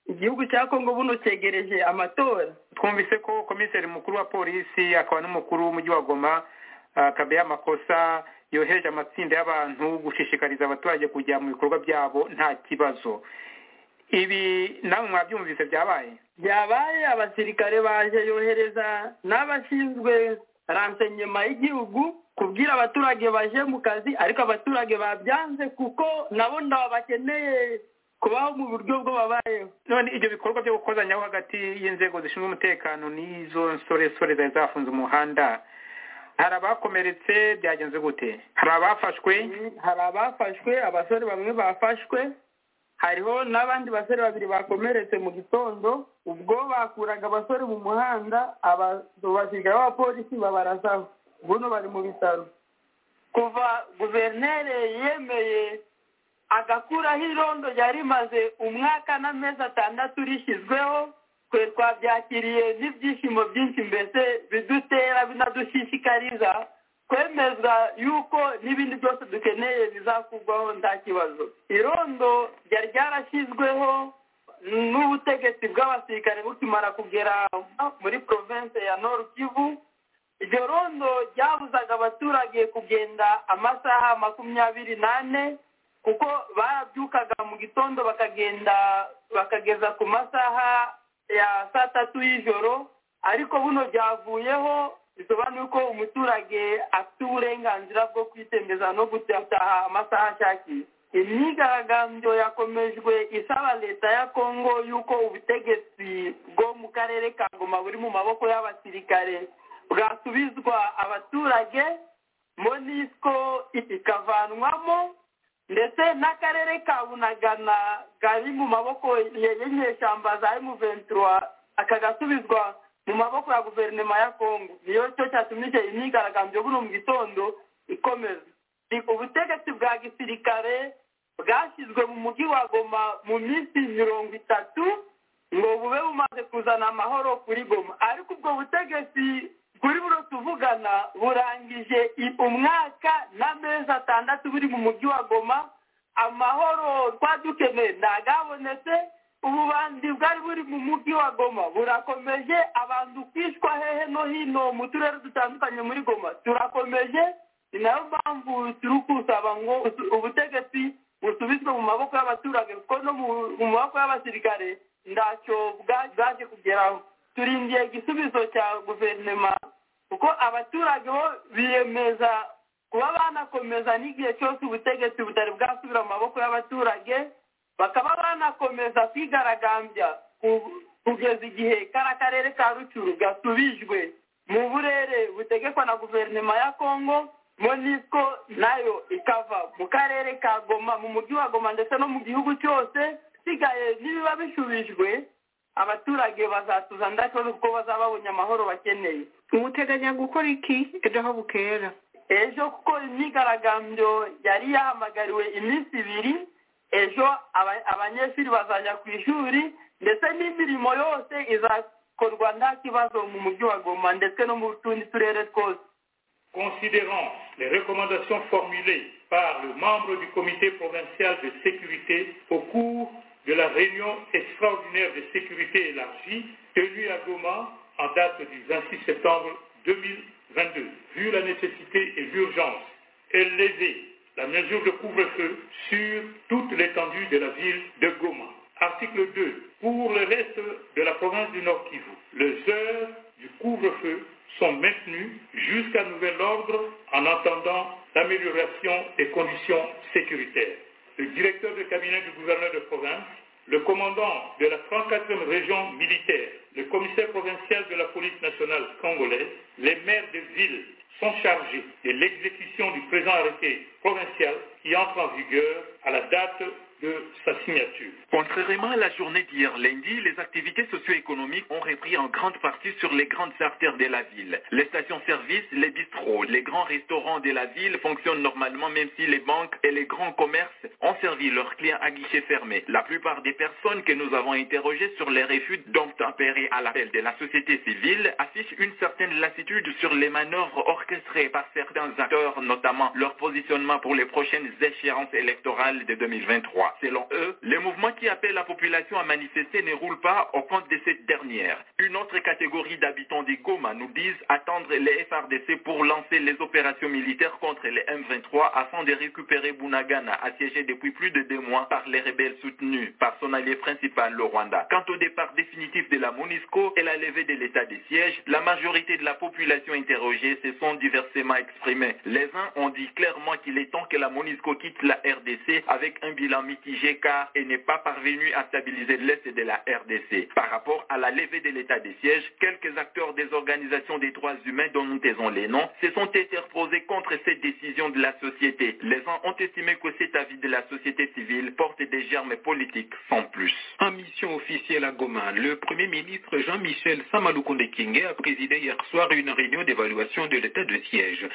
[SPEAKER 6] igihugu cya kongo buno cyegereje amatora
[SPEAKER 7] twumvise ko komiseri mukuru wa polisi akaba n'umukuru w'umujyi wa goma akabeya amakosa yohereje amatsinda y'abantu gushishikariza abaturage kujya mu bikorwa byabo nta kibazo ibi namwe mwabyumvise byabaye
[SPEAKER 6] byabaye abasirikare baje yohereza n'abashinzwe ransenyema y'igihugu kubwira abaturage baje mu kazi ariko abaturage babyanze kuko nabo ndaba bakeneye kubaho mu buryo bwo babayeho
[SPEAKER 7] none ibyo bikorwa byo gukozanyaho hagati y'inzego zishinzwe umutekano n'izo nsoresore zari zafunze umuhanda hari abakomeretse byagenze gute hari abafashwe
[SPEAKER 6] hari abafashwe abasore bamwe bafashwe hariho n'abandi basore babiri bakomeretse mu gitondo ubwo bakuraga abasore mu muhanda aba- abasirikare b'abapolisi babarasaho buno bari mu bitaro kuva guverineri yemeye agakuraho irondo ryari rimaze umwaka n'amezi atandatu rishyizweho twe twabyakiriye n'ibyishimo byinshi mbese bidutera binadushishikariza kwemezwa yuko n'ibindi byose dukeneye bizakurwaho nta kibazo irondo ryari ryarashyizweho n'ubutegetsi bw'abasirikare bukimara kugera muri province ya nord kivu iryo rondo ryabuzaga abaturage kugenda amasaha makumyabiri n'ane kuko barabyukaga mu gitondo bakagenda bakageza ku masaha ya saa tatu y'ijoro ariko buno byavuyeho bisobanuye ko umuturage afite uburenganzira bwo kwitembeza no gutaha amasaha ashakiye imyigaragambyo yakomejwe isaba leta ya kongo y'uko ubutegetsi bwo mu karere ka goma buri mu maboko y'abasirikare bwasubizwa abaturage monisco ikavanwamo ndetse n'akarere ka bunagana kari mu maboko ya- y'inyeshyamba za emu ventura kagasubizwa mu maboko ya guverinoma ya kongo niyo cyo cyatumye icyo imyigaragambyo buno mu gitondo ikomeza Ni ubutegetsi bwa gisirikare bwashyizwe mu mujyi wa goma mu minsi mirongo itatu ngo bube bumaze kuzana amahoro kuri goma ariko ubwo butegetsi kuri buno tuvugana burangije i- umwaka n'amezi atandatu buri mu mujyi wa goma amahoro twadukeneye ntagabonetse ububanzi bwari buri mu mujyi wa goma burakomeje abantu kwishwa hehe no hino mu turere dutandukanye muri goma turakomeje ni nayo mpamvu turi kusaba ngo utu- ubutegetsi busubizwe mu maboko y'abaturage kuko no mu- mu maboko y'abasirikare ntacyo bwa- bwaje kugeraho turindiye igisubizo cya guverinoma kuko abaturage bo biyemeza kuba banakomeza n'igihe cyose ubutegetsi butari bwasubira mu maboko y'abaturage bakaba banakomeza kwigaragambya ku- kugeza igihe kariya karere ka rucuru gasubijwe mu burere butegekwa na guverinoma ya kongo monisco nayo ikava mu karere ka goma mu mujyi wa goma ndetse no mu gihugu cyose isigaye n'ibiba bisubijwe abaturage bazatuza ndakibazo kuko bazaba babonye amahoro bakeneye
[SPEAKER 8] muteganya gukora iki ejo bukera
[SPEAKER 6] ejo kuko imyigaragambyo yari yahamagariwe iminsi ibiri ejo aba- abanyeshuri bazajya ku ishuri ndetse n'imirimo yose izakorwa nta kibazo mu mujyi wa goma ndetse no mu tundi turere twose
[SPEAKER 3] Considérant les recommandations formulées par le membre du comité provincial de sécurité au cours de la réunion extraordinaire de sécurité élargie tenue à Goma en date du 26 septembre 2022, vu la nécessité et l'urgence, est levée la mesure de couvre-feu sur toute l'étendue de la ville de Goma. Article 2. Pour le reste de la province du Nord Kivu, les heures du couvre-feu sont maintenues jusqu'à nouvel ordre en attendant l'amélioration des conditions sécuritaires. Le directeur de cabinet du gouverneur de province, le commandant de la 34e région militaire, le commissaire provincial de la police nationale congolaise, les maires de villes sont chargés de l'exécution du présent arrêté provincial qui entre en vigueur à la date de sa signature.
[SPEAKER 4] Contrairement à la journée d'hier lundi, les activités socio-économiques ont repris en grande partie sur les grandes artères de la ville. Les stations-service, les bistrots, les grands restaurants de la ville fonctionnent normalement même si les banques et les grands commerces ont servi leurs clients à guichet fermé. La plupart des personnes que nous avons interrogées sur les refus d'obtempérer à l'appel de la société civile affichent une certaine lassitude sur les manœuvres orchestrées par certains acteurs, notamment leur positionnement pour les prochaines échéances électorales de 2023. Selon eux, les mouvements qui appellent la population à manifester ne roulent pas au compte de cette dernière. Une autre catégorie d'habitants des Goma nous disent attendre les FRDC pour lancer les opérations militaires contre les M23 afin de récupérer Bunagana, assiégé depuis plus de deux mois par les rebelles soutenus par son allié principal, le Rwanda. Quant au départ définitif de la MONUSCO et la levée de l'état des sièges, la majorité de la population interrogée se sont diversement exprimés. Les uns ont dit clairement qu'il est temps que la MONUSCO quitte la RDC avec un bilan mitigé car elle n'est pas parvenue à stabiliser l'Est de la RDC. Par rapport à la levée de l'état des sièges, quelques acteurs des organisations des droits humains dont nous taisons les noms se sont interposés contre cette décision de la société. Les uns ont estimé que cet avis de la société civile porte des germes politiques sans plus.
[SPEAKER 9] En mission officielle à Goma, le Premier ministre Jean-Michel Samaloukonde Kinge a présidé hier soir une réunion d'évaluation de l'état de siège.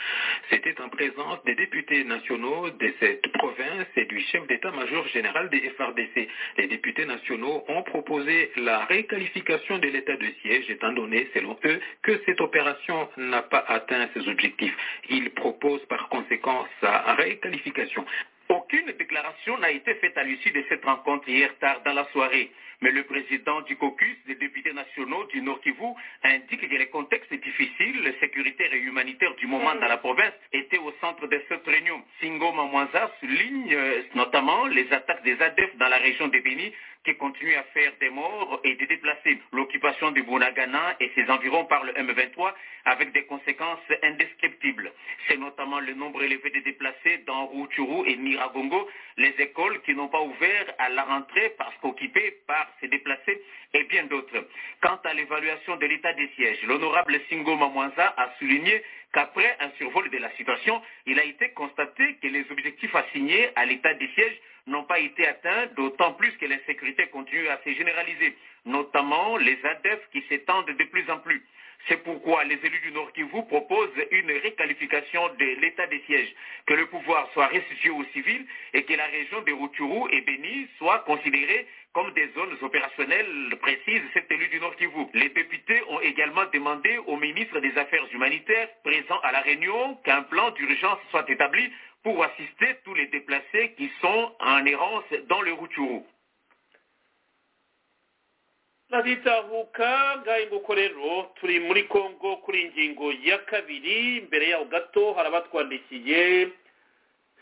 [SPEAKER 9] C'était en présence des députés nationaux de cette province et du chef d'état-major général des FRDC. Les députés nationaux ont proposé la réqualification de l'état de siège étant donné, selon eux, que cette opération n'a pas atteint ses objectifs. Ils proposent par conséquent sa réqualification.
[SPEAKER 4] Aucune déclaration n'a été faite à l'issue de cette rencontre hier tard dans la soirée, mais le président du caucus des députés nationaux du Nord Kivu indique que le contexte difficile, sécuritaire et humanitaire du moment dans la province était au centre de cette réunion. Singo Mamwanza souligne euh, notamment les attaques des ADF dans la région de Béni qui continuent à faire des morts et des déplacés, l'occupation de Bounagana et ses environs par le M23 avec des conséquences indescriptibles. C'est notamment le nombre élevé de déplacés dans Rutshuru et Miragongo, les écoles qui n'ont pas ouvert à la rentrée parce qu'occupées par ces déplacés et bien d'autres. Quant à l'évaluation de l'état des sièges, l'honorable Singo Mamwanza a souligné qu'après un survol de la situation, il a été constaté que les objectifs assignés à l'état des sièges n'ont pas été atteints, d'autant plus que l'insécurité continue à se généraliser.
[SPEAKER 10] notamment les ADEF qui s'étendent de plus en plus. C'est pourquoi les élus du Nord Kivu proposent une réqualification de l'état des sièges, que le pouvoir soit restitué aux civils et que la région de Rutshuru et Beni soit considérée comme des zones opérationnelles précises, cet élu du Nord Kivu. Les députés ont également demandé au ministre des Affaires humanitaires présent à la Réunion qu'un plan d'urgence soit établi pour assister tous les déplacés qui sont en errance dans le Rutshuru.
[SPEAKER 3] turabitahuka ngaho nguko rero turi muri congo kuri ingingo ya kabiri imbere yaho gato hari abatwandikiye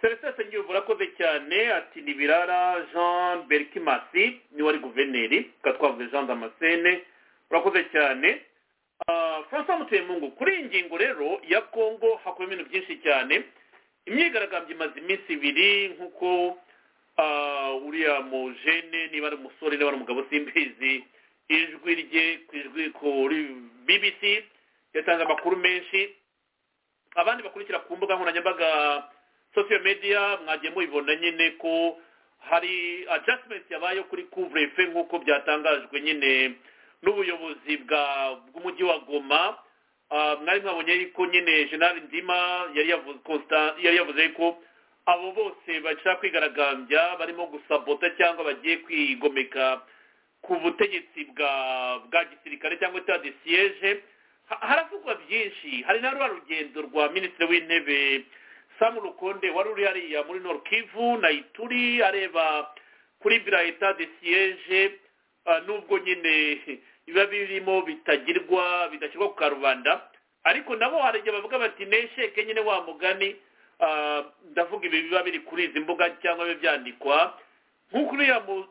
[SPEAKER 3] serivisi ngiyo burakoze cyane ati nibirara jean berikimasi niwe ari guverineri twavuze jean damascene urakoze cyane francois mutuyemungu kuri iyi ngingo rero ya congo hakoramo ibintu byinshi cyane imyigaragambyo imaze iminsi ibiri nk'uko uriya mujene niba ari umusore niba ari umugabo simbizi ijwi rye ku ijwi kuri bbc yatanze amakuru menshi abandi bakurikira ku mbuga nkoranyambaga social media mwagiye mubibona nyine ko hari adjustment yabaye kuri couvre-feu nk'uko byatangajwe nyine n'ubuyobozi bw'umujyi wa goma mwari mwabonye yuko nyine general ndima yari yavuze ko abo bose bashaka kwigaragambya barimo gusabota cyangwa bagiye kwigomeka ku butegetsi bwa bwa gisirikare cyangwa etat de siège haravugwa byinshi hari na rwa rugendo rwa minisitiri w'intebe sam rukonde wari uri hariya muri nord kivu na ituri areba kuri bira etat de siège nubwo nyine biba birimo bitagirwa bidashyirwa ku karubanda ariko nabo hari igihe bavuga bati nesheke nyine wa mugani ndavuga ibi biba biri kuri izi mbuga cyangwa biba byandikwa nk'uko uriya ingabo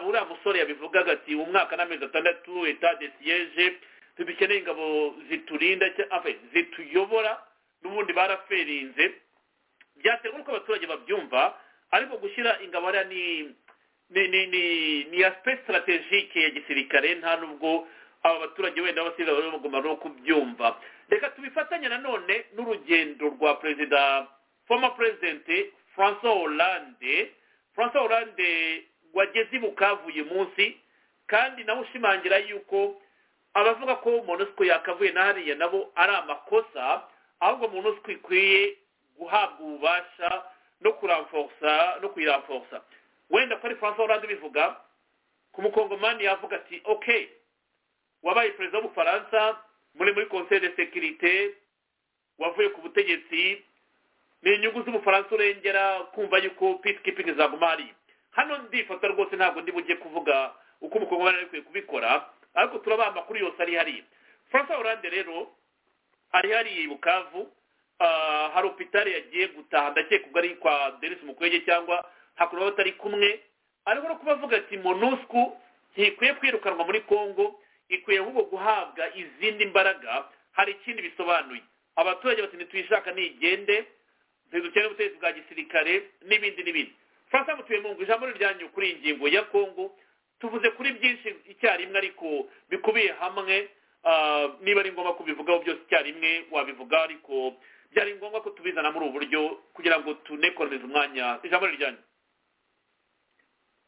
[SPEAKER 3] uriya musore yabivugaga ati mu mwaka n'amezi atandatu etat de siège dukeneye ingabo ziturinda zituyobora n'ubundi baraferinze byaterwa n'uko abaturage babyumva ariko gushyira ingabo hariya ni ni ni ni ni aspect stratégique ya gisirikare nta nubwo aba baturage wenda abasirikare baba bagomba no kubyumva reka tubifatanye nanone n'urugendo rwa perezida former president francois hollande francois hollande wageze i bukavu uyu munsi kandi nawe ushimangira yuko abavuga ko monosiko yakavuye hariya nabo ari amakosa ahubwo monosiko ikwiye guhabwa ububasha no kuramforsa no kuyiramforsa wenda ko ari francois hollande bivuga ku mukongomani yavuga ati ok wabaye perezida w'ubufaransa muri muri conseil de sécurité wavuye ku butegetsi ni inyungu z'ubufaransa urengera kumva yuko peacekeeping zaguma hariya hano ndifata rwose ntabwo ndi bujye kuvuga uko umukobwa wari ari kubikora ariko turaba amakuru yose ari hariya francois hollande rero ari hariya i bukavu hari opitari yagiye gutaha ndakeka ubwo ari kwa denise mukwege cyangwa hakurya batari kumwe ariko no kubavuga ati monusco ntikwiye kwirukanwa muri congo ikwiye ahubwo guhabwa izindi mbaraga hari ikindi bisobanuye abaturage bati ntituyishaka ntigende ntidukeneye ubutegetsi bwa gisirikare n'ibindi n'ibindi francois mutuyemungu ijambo ryanyu kuri iyi ngingo ya kongo tuvuze kuri byinshi icyarimwe ariko bikubiye hamwe niba ari ngombwa kubivugaho byose icyarimwe wabivuga ariko byari ngombwa ko tubizana muri ubu buryo kugira ngo tunekoreze umwanya ijambo ryanyu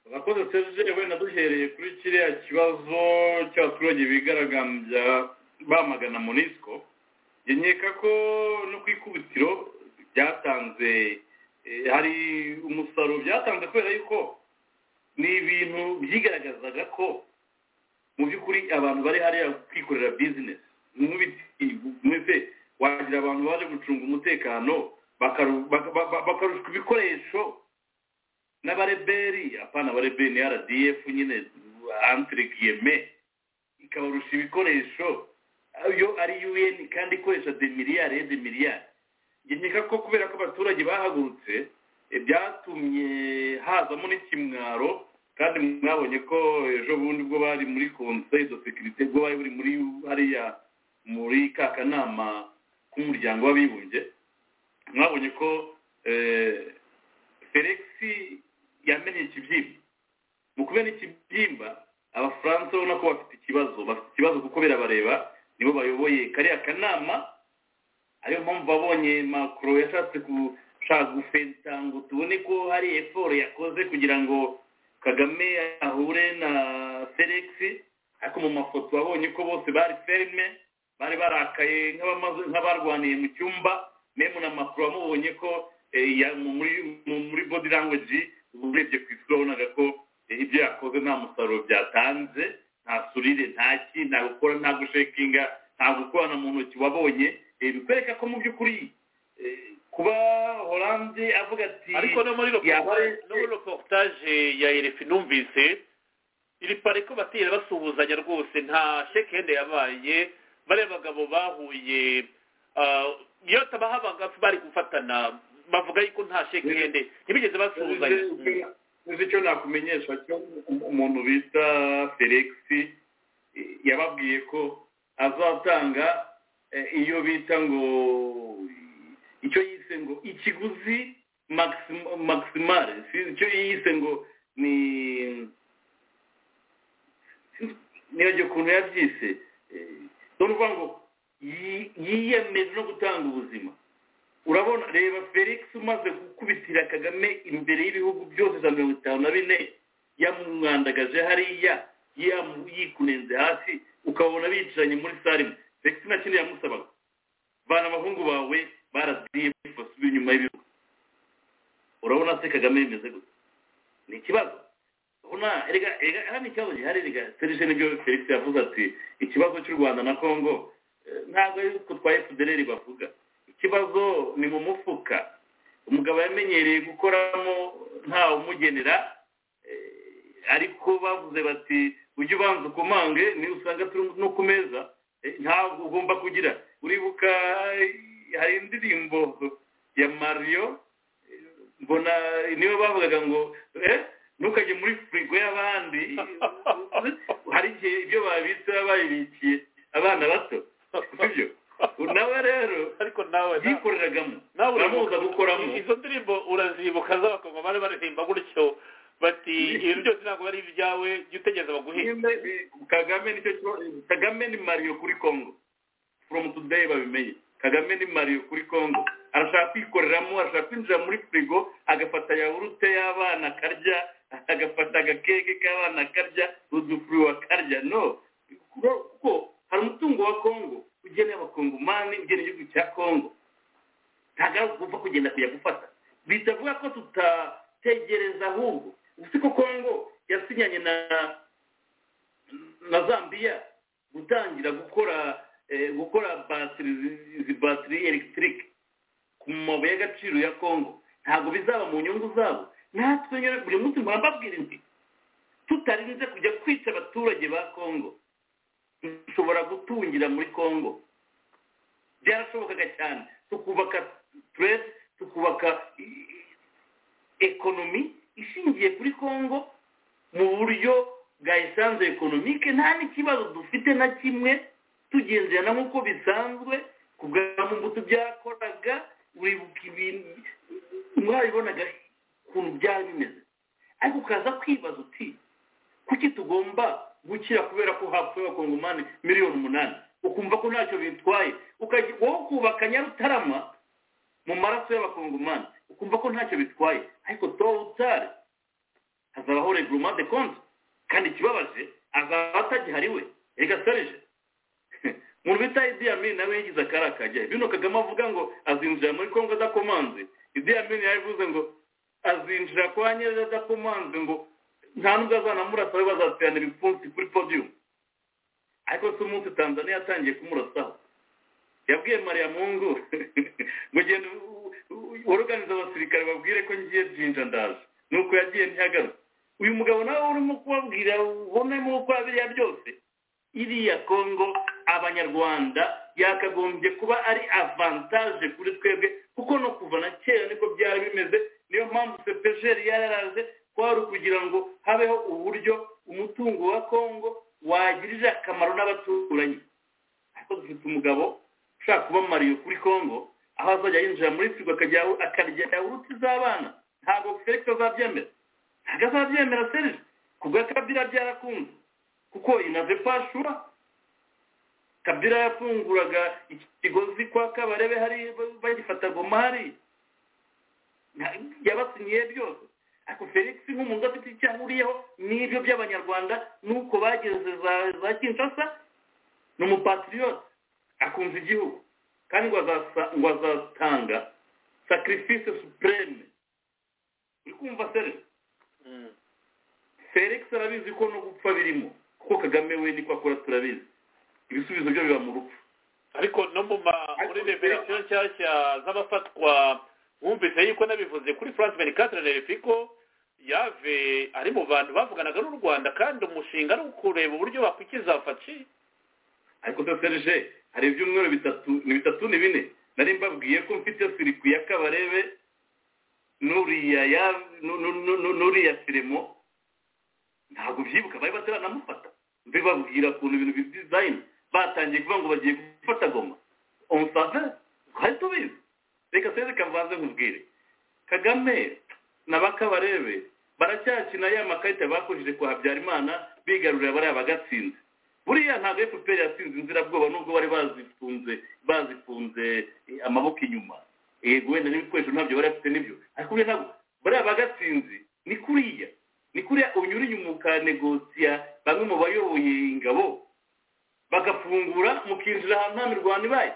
[SPEAKER 11] abakozi serge wenda duhereye kuri kiriya kibazo cy'abaturage bigaragambya bamagana monisco nkeka ko no ku ikubitiro byatanze hari umusaruro byatanze kubera yuko ni ibintu byigaragazaga ko mu by'ukuri abantu bari hariya kwikorera bizinesi nk'ubiti wagira abantu baje gucunga umutekano bakarushwa ibikoresho n'abareberi apana abareberi ni rdf nyine antiregiyeme ikabarusha ibikoresho yo ari un kandi ikoresha demiriyari demiriyari nkeka ko kubera ko abaturage bahagurutse byatumye hazamo n'ikimwaro kandi mwabonye ko ejo bundi bwo bari muri conseil de sécurité bwo bari buri muri hariya muri ka kanama k'umuryango w'abibumbye mwabonye ko felix yamenye ikibyimba mu kubera ikibyimba abafaransa ubona ko bafite ikibazo bafite ikibazo kuko birabareba nibo bayoboye kariya kanama ariyo mpamvu abonye makuru yashatse gushaka gufenta ngo tubone ko hari eforo yakoze kugira ngo
[SPEAKER 3] kagame ahure na felix ariko mu mafoto abonye ko bose bari ferme bari barakaye nk'abarwaniye mu cyumba memu na makuru amubonye ko muri body language urebye ku isura wabonaga ko ibyo yakoze nta musaruro byatanze nta surire nta ki nta gukora nta gushekinga nta gukorana mu ntoki wabonye bikwereka ko mu by'ukuri kuba oranje avuga ati
[SPEAKER 5] ariko no muri reportage ya erefi numvise iri pare ko batera basuhuzanya rwose nta shekende yabaye bariya bagabo bahuye iyo tabahabaga bari gufatana bavuga yuko nta shekende ntibigeze basuhuzanya
[SPEAKER 3] uzi icyo nakumenyesha cyo umuntu bita felix yababwiye ko azatanga iyo bita ngo icyo yise ngo ikiguzi maximal icyo yise ngo ni niyo ukuntu yabyise ni ukuvuga ngo yiyemeje no gutanga ubuzima urabona reba felix umaze gukubitira kagame imbere y'ibihugu byose za mirongo itanu na bine yamwandagaje hariya yikunenze hasi ukabona bicaranye muri sare imwe felix nta kindi yamusabaga vana abahungu bawe baraziye basubiye inyuma y'ibihugu urabona se kagame bimeze gusa ni ikibazo urabona erega erega hano ikibazo gihari erega serije nibyo felix yavuze ati ikibazo cy'u rwanda na congo ntabwo ari utwo twa fdr bavuga ikibazo ni mu mufuka umugabo yamenyereye gukoramo ntawe umugenera ariko bavuze bati ujye ubanza ukumange niyo usanga turi no ku meza ntabwo ugomba kugira uribuka hari indirimbo ya mariyo mbona niyo bavugaga ngo ntukajye muri firigo y'abandi hari igihe ibyo babitse babibikiye abana bato sibyo nawe rero
[SPEAKER 5] ariko nawe
[SPEAKER 3] yikoreragamo uramuza gukoramo
[SPEAKER 5] izo ndirimbo urazibuka z'abakobwa bari baririmba gutyo bati ibintu byose ntabwo ari ibyawe jya utegereza baguhinga
[SPEAKER 3] kagame nicyo kagame ni mariyo kuri congo from today babimenye kagame ni mariyo kuri congo arashaka kwikoreramo arashaka kwinjira muri firigo agafata yawurute y'abana akarya agafata agakeke k'abana akarya udufuriwa akarya no kuko hari umutungo wa congo ugeneye abakongomani ugeneye igihugu cya congo ntabwo ari ugupfa kugenda kujya gufata bitavuga ko tutategereza ahubwo uzi ko congo yasinyanye na na zambia gutangira gukora gukora batiri izi batiri elegitike ku mabuye y'agaciro ya congo ntabwo bizaba mu nyungu zabo natwe nyine buri munsi mbabwira inti tutarinze kujya kwica abaturage ba congo dushobora gutungira muri congo byarashobokaga cyane tukubaka turete tukubaka ekonomi ishingiye kuri congo mu buryo bwa esanze ekonomike nta n'ikibazo dufite na kimwe tugenderana nk'uko bisanzwe ku bwa mbuto byakoraga wibuka ibintu mwabibonaga ukuntu byari bimeze ariko ukaza kwibaza uti kuki tugomba gukira kubera ko hapfuye abakongomani miliyoni umunani ukumva ko ntacyo bitwaye wowe ukubaka nyarutarama mu maraso y'abakongomani ukumva ko ntacyo bitwaye ariko towe utari hazabaho regurumande konti kandi ikibabaje azaba atagihariwe reka serije umuntu bita idi amini nawe yagize akarakajya bino kagame avuga ngo azinjira muri kongo adakomanze idi amini yabivuze ngo azinjira kwa nyireza adakomanze ngo nta nubwo azanamurasa we bazaterana ibipfunsi kuri podiyumu ariko si umunsi tanzania yatangiye kumurasaho yabwiye mariya mungu ngo genda woroganiza abasirikare babwire ko ngiye byinja ndaje nuko yagiye ntihagarutse uyu mugabo nawe urimo kubabwira ubonamo uko biriya byose iriya kongo abanyarwanda yakagombye kuba ari avantaje kuri twebwe kuko no kuva na kera niko byari bimeze niyo mpamvu sepejeri yararaje kwari ukugira ngo habeho uburyo umutungo wa congo wagirije akamaro n'abaturanyi ariko dufite umugabo ushaka kuba mariyo kuri congo aho azajya yinjira muri firigo akarya yawurute z'abana ntabwo felix azabyemera ntabwo azabyemera serije ku bwa kabira byarakunze kuko inaze pashura kabira yafunguraga ikigozi kwa kabarebe hari bagifata goma hari yabasinyiye byose ariko felix nk'umuntu udafite icyo ahuriyeho n'ibyo by'abanyarwanda n'uko bageze za kinshasa ni umupatiriyote akunze igihugu kandi ngo azatanga sacrifice supreme uri kumva sere felix arabizi ko no gupfa birimo kuko kagame we niko akora turabizi ibisubizo byo biba mu rupfu
[SPEAKER 5] ariko no mu ma muri reverisiyo nshyashya z'abafatwa wumvise yuko nabivuze kuri france venicatre refiko yave ari mu bantu bavuganaga n'u rwanda kandi umushinga ari ukureba uburyo bakwikiza faci
[SPEAKER 3] ariko se serge hari ibyumweru bitatu ni bitatu ni bine nari mbabwiye ko mfite sirikwi ya kabarebe n'uriya ya n'uriya firimo ntabwo ubyibuka bari bateranamufata mbibabwira ukuntu ibintu bidizayini batangiye kuvuga ngo bagiye gufata goma umusave twari tubizi reka se reka mbanze nkubwire kagame na bakabarebe baracyakina ya makarita bakoresheje kwa habyarimana bigarurira bariya bagatsinze buriya ntabwo efuperi yatsinze inzirabwoba nubwo bari bazifunze bazifunze amaboko inyuma yego wenda n'ibikoresho ntabyo bari bafite nibyo ariko buriya ntabwo bariya bagatsinzi ni kuriya ni kuriya unyura inyuma ukanegosiya bamwe mu bayoboye ingabo bagafungura mukinjira ahantu nta mirwano ibaye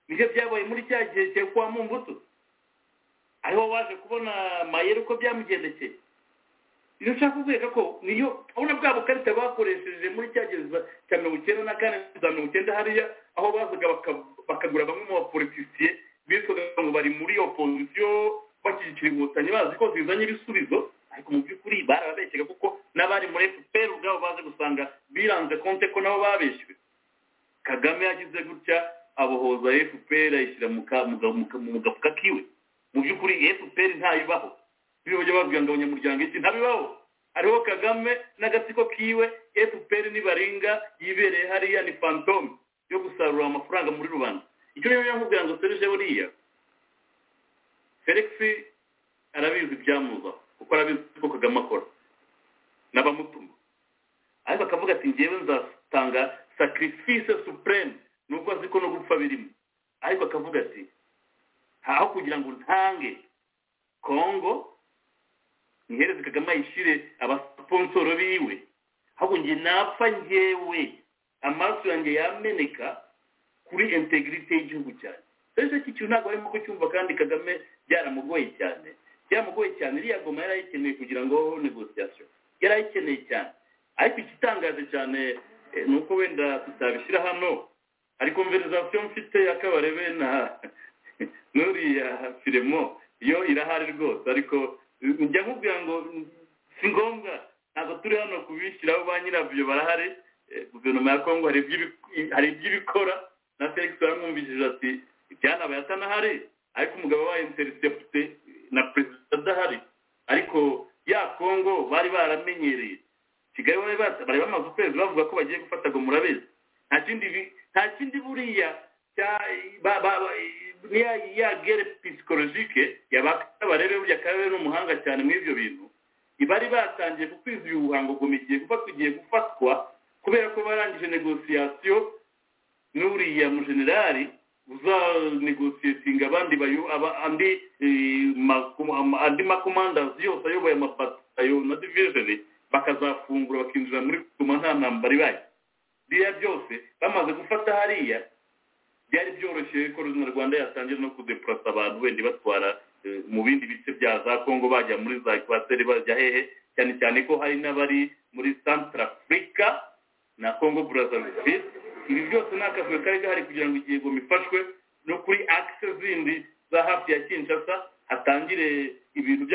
[SPEAKER 3] nibyo byabaye muri cya gihe cyo kwa mumbuto ariho waje kubona mayero ko byamugendekeye ibyo nshaka kubwira ko niyo urabona bwa bukarita bakoresheje muri cya gihe cya mirongo icyenda na kane za mirongo icyenda hariya aho bazaga bakagura bamwe mu bapolitisiye bitwaga ngo bari muri opozisiyo bashyigikira inkotanyi bazi ko zizanye ibisubizo ariko mu by'ukuri barababeshyaga kuko n'abari muri efuperi ubwabo baze gusanga biranze konte ko nabo babeshywe kagame yagize gutya abohoza efuperi ayishyira mu gafuka kiwe mu by'ukuri efuperi ntayibaho bajya babwira ngo abanyamuryango iki ntabibaho hariho kagame n'agatsiko kiwe efuperi nibaringa yibereye hariya ni fantome yo gusarura amafaranga muri rubanda icyo rero yamubwira ngo serije buriya felix arabizi ibyamuzaho kuko arabizi ko kagame akora n'abamutuma ariko akavuga ati ngewe nzatanga sacrifice supreme ni uko azi ko no gupfa birimo ariko akavuga ati aho kugira ngo ntange kongo ntihereze kagame ayishyire abasiponsoro biwe ahubwo nge napfa ngewe amaraso yanjye yameneka kuri integrite y'igihugu cyane rero icyo kintu ntabwo arimo kucyumva kandi kagame byaramugoye cyane byamugoye cyane iriya goma yari ayikeneye kugira ngo habeho negosiyasiyo yari ayikeneye cyane ariko igitangaje cyane ni uko wenda tutabishyira hano hari konverizasiyo mfite y'akabarebe na n'uriya firimo yo irahari rwose ariko njya nkubwira ngo si ngombwa ntabwo turi hano kubishyiraho ba nyirabyo barahari guverinoma ya kongo hari ibyo ibikora na felix baramwumvishije ati ibyanabaye atanahari ariko umugabo wa interesi afite na perezida adahari ariko ya kongo bari baramenyereye kigali bari bamaze ukwezi bavuga ko bagiye gufata ngo murabizi nta kindi buriya ya gere pisikologike yabakabarebe burya karere n'umuhanga cyane muri ibyo bintu bari batangiye ku kwezi uyu buhango ngo igiye kuba tugiye gufatwa kubera ko barangije negosiyasiyo n'uriya mujenerali uzanegosiyetinga abandi andi andi makomandazi yose ayoboye amabatayo na divijeni bakazafungura bakinjira muri tuma nta ntambara ibaye biriya byose bamaze gufata hariya byari byoroshye ko rwanda yatangira no kudepurasa abantu wenda ibatwara mu bindi bice bya za kongo bajya muri za ekwateri bajya hehe cyane cyane ko hari n'abari muri santara afurika na kongo burazavisi ibi byose ni akavuyo kari gahari kugira ngo igihe ngo ifashwe no kuri akise zindi za hafi ya kinshasa hatangire ibintu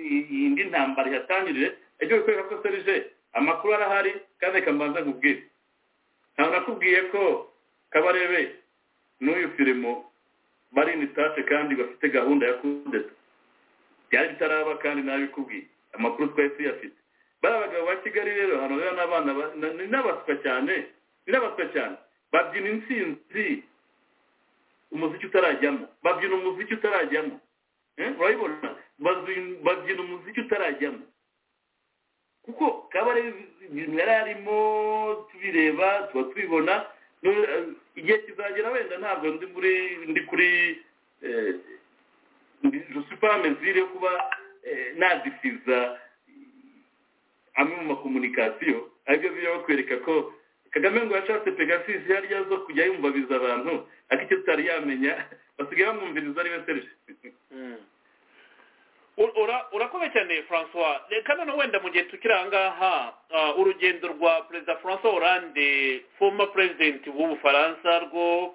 [SPEAKER 3] indi ntambara ihatangirire ibyo bikwereka ko serije amakuru arahari kandi reka mbanza nkubwire ntabwo nakubwiye ko kabarebe n'uyu firimo bari initashe kandi bafite gahunda ya kudeta byari bitaraba kandi nabikubwiye amakuru twari tuyafite bari abagabo ba kigali rero hano rero n'abana ni n'abaswa cyane birabaswa cyane babyina intsinzi umuziki utarajyamo babyina umuziki utarajyamo urabibona babyina umuziki utarajyamo kuko kaba ari ibintu yari arimo tubireba tuba tubibona igihe kizagera wenda ntabwo ndi muri ndi kuri josipa mezire kuba nazisiza amwe mu makomunikasiyo aribyo biba bakwereka ko kagame ngo yashatse pegasisi hariya zo kujya yumvabiza abantu ariko icyo tutari yamenya basigaye bamwumviriza ari we serije
[SPEAKER 5] urakomeye cyane francois reka noneho wenda mu gihe tukiri aha ngaha urugendo rwa perezida francois hollande former president w'ubufaransa rwo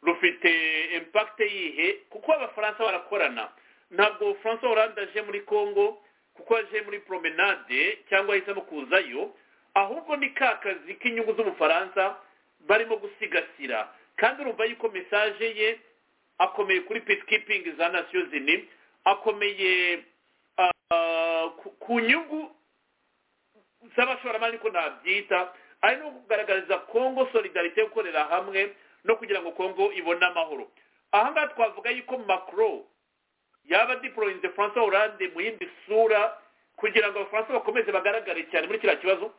[SPEAKER 5] rufite impakite yihe kuko abafaransa barakorana ntabwo francois hollande aje muri congo kuko aje muri promenade cyangwa ahisemo kuzayo ahubwo ni ka kazi k'inyungu z'ubufaransa barimo gusigasira kandi urumva yuko mesaje ye akomeye kuri peacekeeping za nasiyo zini akomeye ku nyungu z'abashoramari ko nabyita ari no kugaragariza kongo solidarite yo gukorera hamwe no kugira ngo kongo ibone amahoro aha ngaha twavuga yuko macron yaba diporoyinze francois hollande mu yindi sura kugira ngo abafaransa bakomeze bagaragare cyane muri kiriya kibazo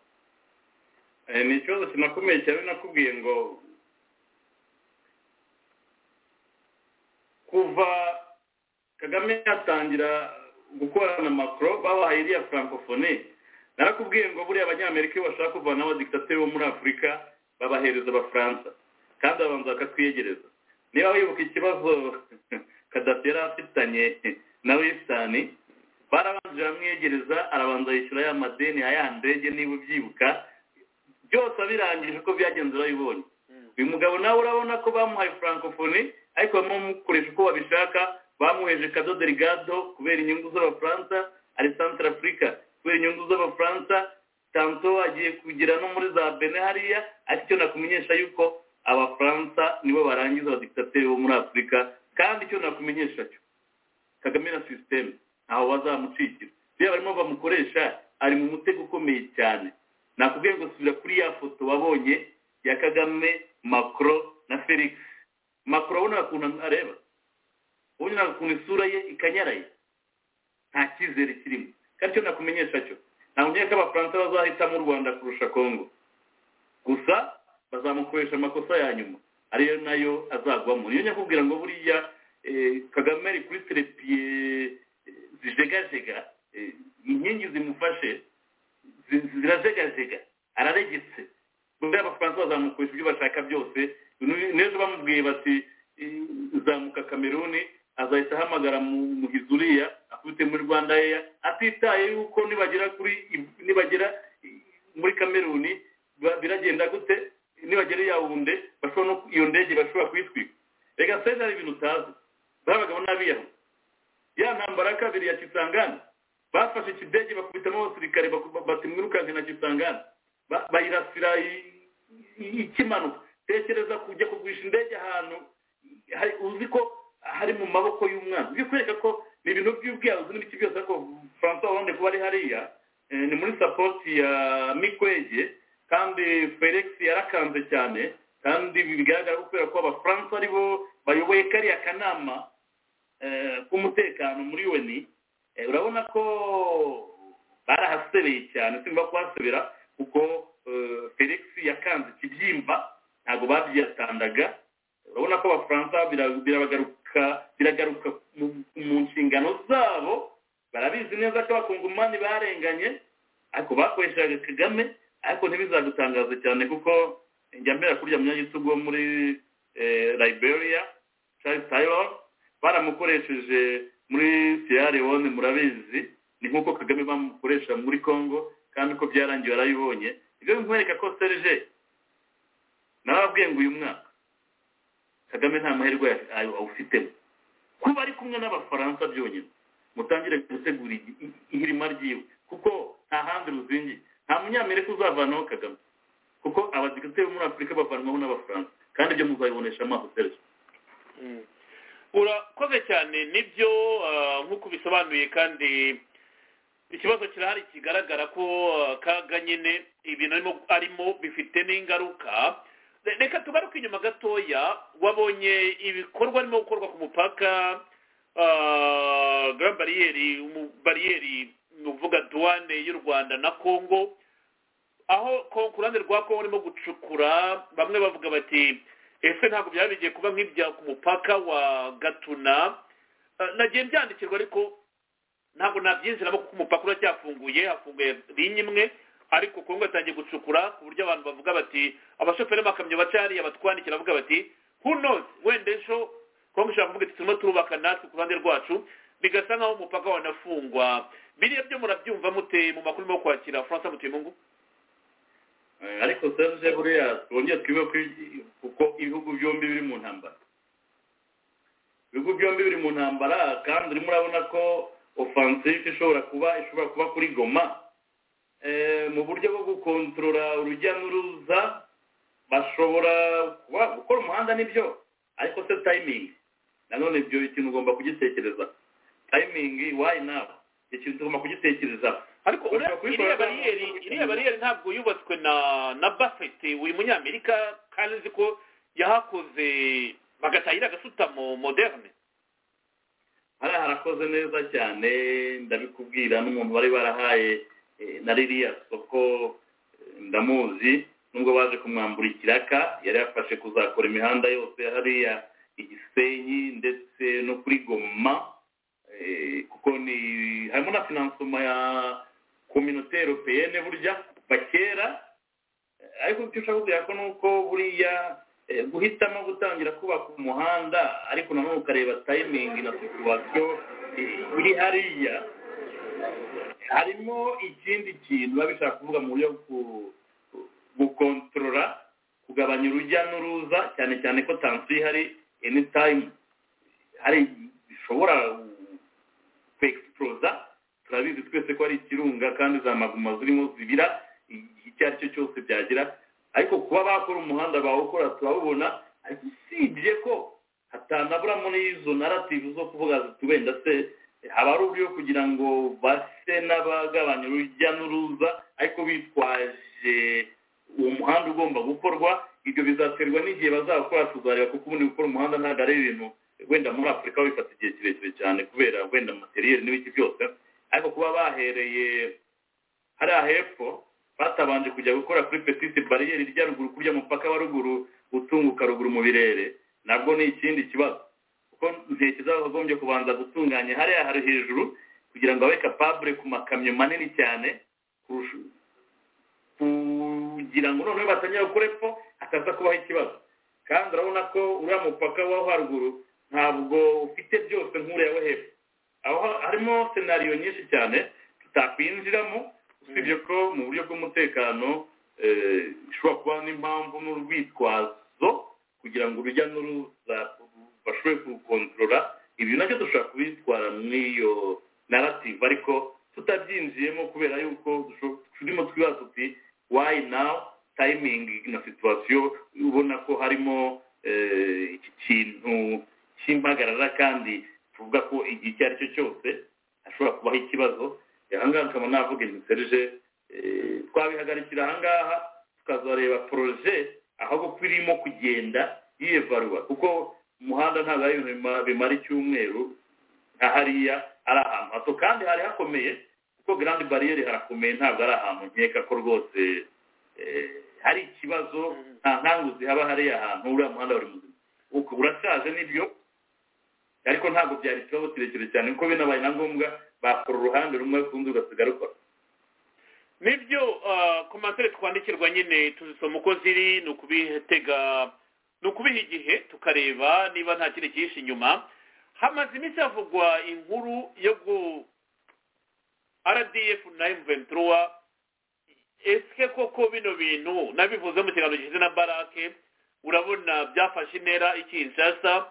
[SPEAKER 3] ni ikibazo kinakomeye cyane nakubwiye ngo kuva kagame yatangira gukorana makoro babahaye iriya francophonie narakubwiye ngo buriya abanyamerika iyo bashaka kuvana abadikitateri bo muri afurika babahereza abafaransa kandi babanza bakatwiyegereza niba wibuka ikibazo kadafi yari afitanye na wesitani barabanza baramwiyegereza arabanza yishyura ya madeni ya ya ndege niba ubyibuka byose abirangije ko byagenze urabibonye uyu mugabo nawe urabona ko bamuhaye francophonie ariko bamukoresha uko babishaka bamuheje kadodo rigado kubera inyungu z'abafaransa ari santara afurika kubera inyungu z'abafaransa tanto agiye kugira no muri za bene hariya ariko icyo nakumenyesha yuko abafaransa nibo barangiza abadikitateri bo muri afurika kandi icyo nakumenyesha cyo kagame na sisiteme ntaho bazamucikira iyo barimo bamukoresha ari mu mutego ukomeye cyane nakubwiye ngo subira kuri ya foto wabonye ya kagame macro na felix macro urabona ukuntu areba ubunyura ku isura ye ikanyaraye nta cyizere kirimo kandi icyo nakumenyesha cyo ntabwo nkeka ko abafaransa bazahitamo u rwanda kurusha kongo gusa bazamukoresha amakosa ya nyuma ariyo nayo azagwamo niyo nyakubwira ngo buriya kagame ari kuri terepiye zijegajega inkingi zimufashe zirajegajega araregetse buriya abafaransa bazamukoresha ibyo bashaka byose n'ejo bamubwiye bati zamuka kameruni azahita ahamagara mu hizuriya afite muri rwanda yeya atitaye yuko nibagera kuri nibagera muri kameruni biragenda gute nibagera yawunde bashobora iyo ndege bashobora kuyitwika reka seza hari ibintu utazi babagabo n'abiyahu ya ntambara ya kabiri ya kisangani bafashe ikidege bakubitamo abasirikare batimwirukanke na kisangani bayirasira ikimanuka tekereza kujya kugurisha indege ahantu uzi ko hari mu maboko y'umwana bikwereka ko ni ibintu by'ubwiyahuzi n'ibiki byose ariko francois hollande kuba ari hariya ni muri sapoti ya mikwege kandi felix yarakanze cyane kandi bigaragara kubera ko abafaransa ari bo bayoboye kariya kanama k'umutekano muri weni urabona ko barahasereye cyane simba kuhasubira kuko felix yakanze ikibyimba ntabwo babyiyatandaga urabona ko abafaransa biragaruka biragaruka mu nshingano zabo barabizi neza ko abakungumani barenganye ariko bakoreshaga kagame ariko ntibizagutangaze cyane kuko njya mbera kurya munyagitugu wo muri liberia charles taylor baramukoresheje muri sierra leone murabizi ni nk'uko kagame bamukoresha muri congo kandi uko byarangiye warabibonye ibyo bimwereka ko serge nababwiye ngo uyu mwaka kagame nta mahirwe awufitemo kuba ari kumwe n'abafaransa byonyine mutangire gutegura ihirima ryiwe kuko nta handi ruzingiye nta munyamerika uzavanaho kagame kuko abadegite bo muri afurika bavanwaho n'abafaransa kandi ibyo muzabibonesha amaso serivisi
[SPEAKER 5] urakoze cyane nibyo nk'uko ubisobanuye kandi ikibazo kirahari kigaragara ko kaga nyine ibintu arimo bifite n'ingaruka reka tugaruke inyuma gatoya wabonye ibikorwa birimo gukorwa ku mupaka bariyeri bariyeri ni ukuvuga duwane y'u rwanda na congo aho ku ruhande rwa congo barimo gucukura bamwe bavuga bati ese ntabwo byaba bigiye kuba nk'ibya ku mupaka wa gatuna nagiye mbyandikirwa ariko ntabwo nabyinjiramo kuko umupaka uracyafunguye hafunguye rinye imwe ariko kongo yatangiye gucukura ku buryo abantu bavuga bati abashoferi b'amakamyo baca hariya batwandikira bavuga bati who knows wenda ejo kongo ishobora kuvuga iti turimo turubaka natwe ku ruhande rwacu bigasa nkaho umupaka wanafungwa biriya byo murabyumva mute mu makuru yo kwakira francis mutimungu
[SPEAKER 3] ariko serge buriya twongere twibe kuko ibihugu byombi biri mu ntambara ibihugu byombi biri mu ntambara kandi urimo urabona ko ofansive ishobora kuba ishobora kuba kuri goma mu buryo bwo gukontorora urujya n'uruza bashobora kuba gukora umuhanda nibyo ariko se tayimingi nanone ibyo ikintu ugomba kugitekereza tayimingi wayi nawe ikintu tugomba kugitekereza
[SPEAKER 5] ariko iriya bariyeri iriya bariyeri ntabwo yubatswe na na buffett uyu munyamerika kandi uzi ko yahakoze bagatahira agasutamo moderne
[SPEAKER 3] hariya harakoze neza cyane ndabikubwira n'umuntu bari barahaye na ririya soko ndamuzi nubwo baje kumwambura ikiraka yari yafashe kuzakora imihanda yose hariya igisenyi ndetse no kuri goma kuko ni harimo na finansoma ya kominote europeyene burya kuva kera ariko icyo ushaka kugera ko ni uko buriya guhitamo gutangira kubaka umuhanda ariko nanone ukareba tayimingi na situwasiyo iri hariya harimo ikindi kintu biba bishaka kuvuga mu buryo gukontorora kugabanya urujya n'uruza cyane cyane ko tansiyo ihari eni tayimu hari bishobora kwekisipuroza turabizi twese ko ari ikirunga kandi za maguma zirimo zibira icyo ari cyo cyose byagira ariko kuba bakora umuhanda bawukora turabubona ariko usibye ko hatanaburamo n'izo narativu zo kuvuga ziti wenda se haba ari uburyo kugira ngo base n'abagabanya urujya n'uruza ariko bitwaje uwo muhanda ugomba gukorwa ibyo bizaterwa n'igihe bazawukora tuzareba kuko ubundi gukora umuhanda ntabwo ari ibintu wenda muri afurika bifata igihe kirekire cyane kubera wenda materiyeri n'ibiki byose ariko kuba bahereye hariya hepfo batabanje kujya gukora kuri petite bariyeri rya ruguru kurya umupaka wa ruguru utunguka ruguru mu birere nabwo ni ikindi kibazo kuko ntekereza bakagombye kubanza gutunganya hariya hari hejuru kugira ngo abe kapabure ku makamyo manini cyane kugira ngo noneho batangire gukora epfo hataza kubaho ikibazo kandi urabona ko uriya mupaka wa haruguru ntabwo ufite byose nk'uriya wo hepfo aho harimo senariyo nyinshi cyane tutakwinjiramo usibye ko mu buryo bw'umutekano ishobora kuba n'impamvu n'urwitwazo kugira ngo urujya n'uruza bashobore kurukontorora ibi nabyo dushobora kubitwara muri iyo narrative ariko tutabyinjiyemo kubera yuko turimo twibaza uti wayi nawu tayimingi na situwasiyo ubona ko harimo iki kintu cy'impagarara kandi tuvuga ko igihe icyo ari cyo cyose hashobora kubaho ikibazo ahangaha nkaba navuga inzu serije twabihagarikira ahangaha tukazareba poroje aho irimo kugenda yiyevarura kuko umuhanda ntabwo ari ibintu bimara icyumweru nka hariya ari ahantu hato kandi hari hakomeye kuko garandi bariyeri harakomeye ntabwo ari ahantu nkeka ko rwose hari ikibazo nta nkangu zihaba hariya hantu uriya muhanda buri muzima urashaje nibyo ariko ntabwo byari ikibazo kirekire cyane kuko binabaye na ngombwa bakora uruhande rumwe rundi ugasiga rukora
[SPEAKER 5] nibyo komantere twandikirwa nyine tuzisoma uko ziri ni ukubitega ni ukubiha igihe tukareba niba nta kindi kihishe inyuma hamaze iminsi havugwa inkuru yo gu rdf na emuventiruwa ese koko bino bintu nabivuze mu kiganiro gishize na barake urabona byafashe intera ikinshasa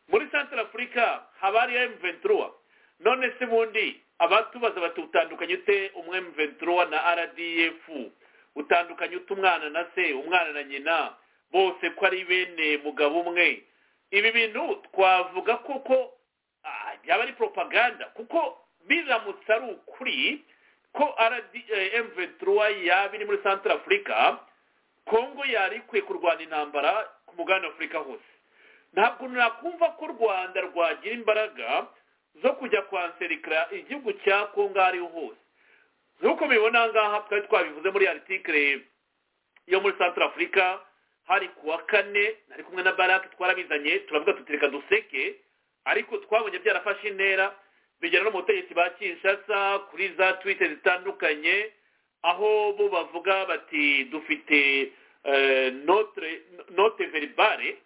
[SPEAKER 5] muri santara afurika haba hariyo emuventiruwa none se bundi abatubaza bati utandukanye ute umwe mventura na rdf utandukanye ute umwana na se umwana na nyina bose ko ari bene mugabo umwe ibi bintu twavuga koko byaba ari propaganda kuko biramutse ari ukuri ko mventura yaba iri muri santara afurika kongo yari ikwiye kurwana intambara ku mugabane afurika hose ntabwo nakumva ko u rwanda rwagira imbaraga zo kujya kwanserikira igihugu cya kongo aho ariho hose nk'uko mubibona aha ngaha twari twabivuze muri artikire yo muri santara afurika hari ku wa kane nari kumwe na barake twarabizanye turavuga tuti reka duseke ariko twabonye byarafashe intera bigera no mu butegetsi ba kinshasa kuri za twite zitandukanye aho bo bavuga bati dufite eh, notre note verbale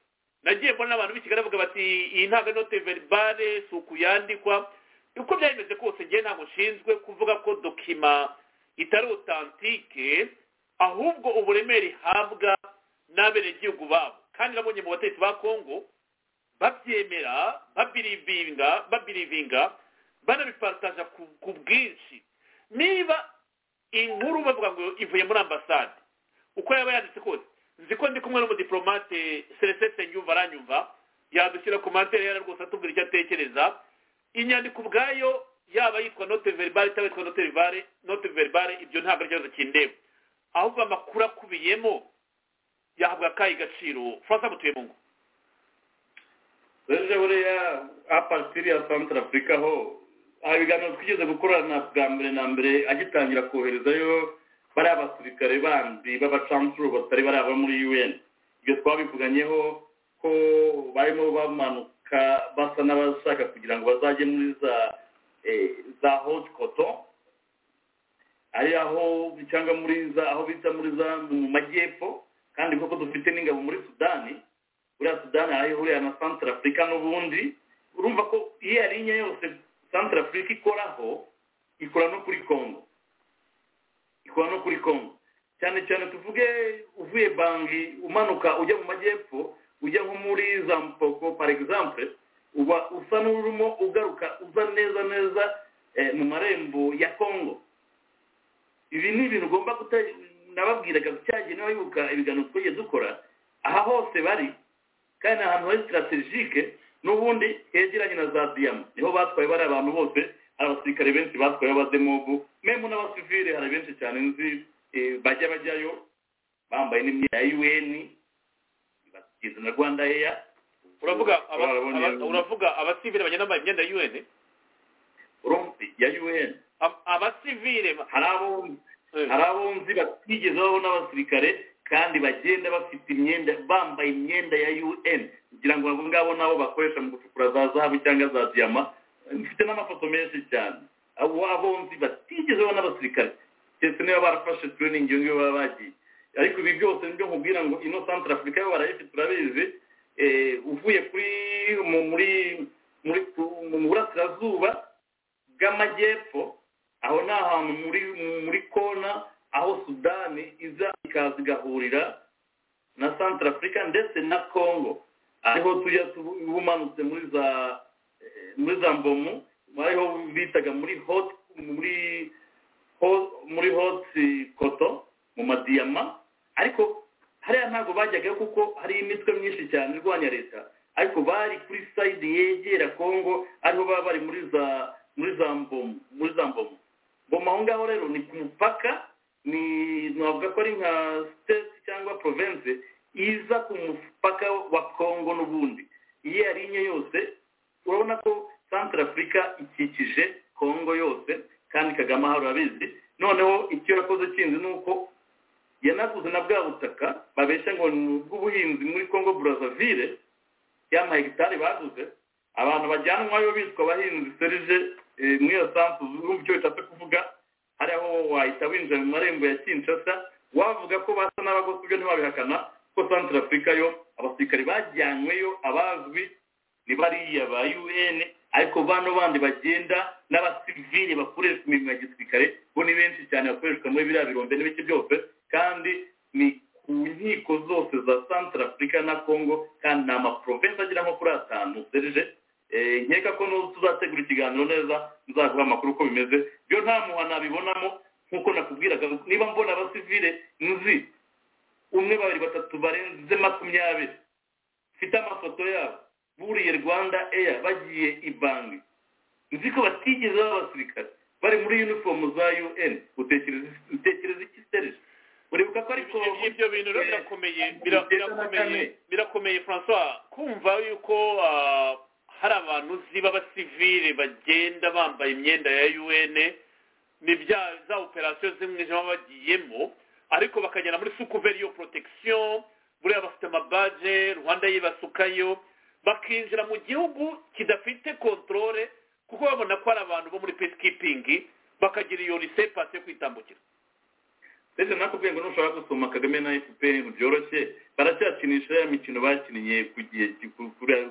[SPEAKER 5] nagiye mbona n'abantu b'i kigali bavuga bati iyi ntabwo ari note verbale si ukuyandikwa uko byari bimeze kose ngewe ntabwo nshinzwe kuvuga ko dokima itari otantike ahubwo uburemere ihabwa n'abenegihugu babo kandi nabonye mu bategetsi ba kongo babyemera babirivinga babirivinga banabipataja ku bwinshi niba inkuru bavuga ngo ivuye muri ambasade uko yaba yanditse kose nzi ko ndi kumwe n'umudiplomate celestin senyumva aranyumva yadushyira komantere yari rwose atubwira icyo atekereza inyandiko ubwayo yaba yitwa note verbale cyangwa yitwa note verbale note verbale ibyo ntabwo ari ikibazo kindeba ahubwo amakuru akubiyemo yahabwa akahe gaciro francois mutuye mu ngo
[SPEAKER 3] ejo buriya apatiri ya santara afurika ho aha ibiganiro twigeze gukorana bwa mbere na mbere agitangira koherezayo bariya basirikare bandi b'abacancuro batari baraba muri un ibyo twabivuganyeho ko barimo bamanuka basa n'abashaka kugira ngo bazajye muri za za hoti koto ari aho cyangwa muri za aho bita muri za mu majyepfo kandi kuko dufite n'ingabo muri sudani buriya sudani aho ihurira na santara afurika n'ubundi urumva ko iyo yari inye yose santara afurika ikoraho ikora no kuri kongo ikora no kuri kongo cyane cyane tuvuge uvuye banki umanuka ujya mu majyepfo ujya nko muri za mpoko par exemple uba usa n'urimo ugaruka uza neza neza mu marembo ya kongo ibi ni ibintu ugomba nababwiraga cyagenewe yuka ibiganiro twagiye dukora aha hose bari kandi ahantu hari sitarategike n'ubundi hegeranye na za diyama niho batwaye bari abantu bose hari abasirikare benshi batwaye abademobu memu n'abasivire hari benshi cyane nzi bajya bajyayo bambaye n'imyenda ya un bageze na rwanda eya
[SPEAKER 5] uravuga uravuga abasivire bagenda bambaye imyenda ya un
[SPEAKER 3] ya un
[SPEAKER 5] abasivire
[SPEAKER 3] hari abumbi hari abunzi batigeze babaho n'abasirikare kandi bagenda bafite imyenda bambaye imyenda ya un kugira ngo abo ngabo nabo bakoresha mu gucukura za zahabu cyangwa za diyama mfite n'amafoto menshi cyane abo abunzi batigeze babaho n'abasirikare ndetse niba barafashe tureyiningi iyo ngiyo baba bagiye ariko ibi byose nibyo nkubwira ngo ino santara afurika yo barayifite turabizi uvuye kuri muri mu burasirazuba bw'amajyepfo aho ni ahantu muri muri kona aho sudani iza ikaza igahurira na santara afurika ndetse na kongo ariho tujya umanutse muri za muri za mbomu ariho bitaga muri hoti muri muri hoti koto mu madiyama ariko hariya ntabwo bajyaga kuko hari imitwe myinshi cyane irwanya leta ariko bari kuri sayidi yegera kongo ariho baba bari muri za muri za mbomu muri za mbomu mboma aho ngaho rero ni ku mupaka ni navuga ko ari nka sitesi cyangwa provense iza ku mupaka wa kongo n'ubundi iyo ari inye yose urabona ko santara afurika ikikije kongo yose kandi kagame ahari urabizi noneho icyo yakoze kinzi ni uko yanaguze na bwa butaka babeshya ngo ni ubw'ubuhinzi muri kongo burazavire ya mahegitari baguze abantu bajyanwayo bitwa abahinzi serije muri iyo sansi urumva icyo bishatse kuvuga hari aho wahita winjira mu marembo ya kinshasa wavuga ko basa n'abagose ibyo ntibabihakana ko santire afurika yo abasirikare bajyanyweyo abazwi ni bariya ba un ariko bano bandi bagenda n'abasivili bakoresha imirimo ya gisirikare bo ni benshi cyane bakoreshwa muri biriya birombe n'ibiki byose kandi ni ku nkiko zose za santire afurika na congo kandi ni amaprovensi agera nko kuri atanu serije nkeka ko tuzategura ikiganiro neza nzaguha amakuru uko bimeze byo nta muha nabibonamo nk'uko nakubwiraga niba mbona abasivire nzi umwe babiri batatu barenze makumyabiri mfite amafoto yabo buriye rwanda eya bagiye ibanki nzi ko batigeze baba abasirikare bari muri unifomu za un utekereza iki serije uribuka ko ariko
[SPEAKER 5] ibyo bintu rero birakomeye birakomeye birakomeye francois kumva yuko hari abantu uzi b'abasivire bagenda bambaye imyenda ya un ni bya za operasiyo z'umwijima bagiyemo ariko bakagera muri sukuveri yo protection buriya bafite amabaje rwanda yibasukayo bakinjira mu gihugu kidafite kontorore kuko babona ko hari abantu bo muri pesikipingi bakagira iyo lisepasi yo kwitambukira
[SPEAKER 3] ndetse nakubwiye ngo nushaka gusoma kagame na efuperi byoroshye baracyakinisha ya mikino bakiniye ku gihe kuri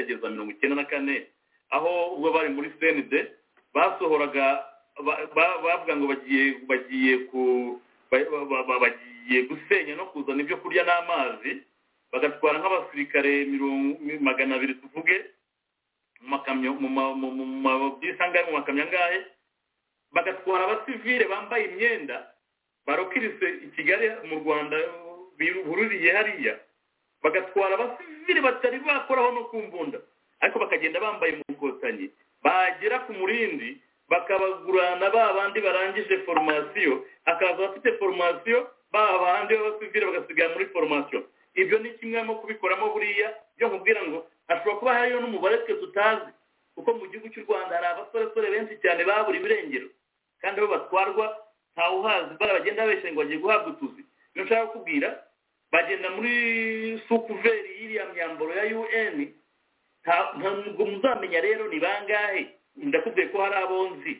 [SPEAKER 3] mirongo icyenda na kane aho ubwo bari muri senide basohoraga bavuga ngo bagiye bagiye ku bagiye gusenya no kuzana ibyo kurya n'amazi bagatwara nk'abasirikare magana abiri tuvuge mu makamyo mu mabisi angahe mu makamyo angahe bagatwara abasivile bambaye imyenda barokirise i kigali mu rwanda bururiye hariya bagatwara abasivile batari bakoraho no ku mbunda ariko bakagenda bambaye umukotanyi bagera ku murindi bakabagurana ba bandi barangije formasiyo akaza abafite formasiyo ba bandi b'abasivile bagasigara muri formasiyo ibyo ni kimwe mu kubikoramo buriya byo nkubwira ngo hashobora kuba hariyo n'umubare twe tutazi kuko mu gihugu cy'u rwanda hari abasoresore benshi cyane babura ibirengero kandi bo batwarwa ntawe uhazi bara bagenda babeshya ngo bagiye guhabwa utuzi iyo nshaka kukubwira bagenda muri sukuveri y'iriya myambaro ya un ntabwo muzamenya rero ni bangahe ndakubwiye ko hari abonzi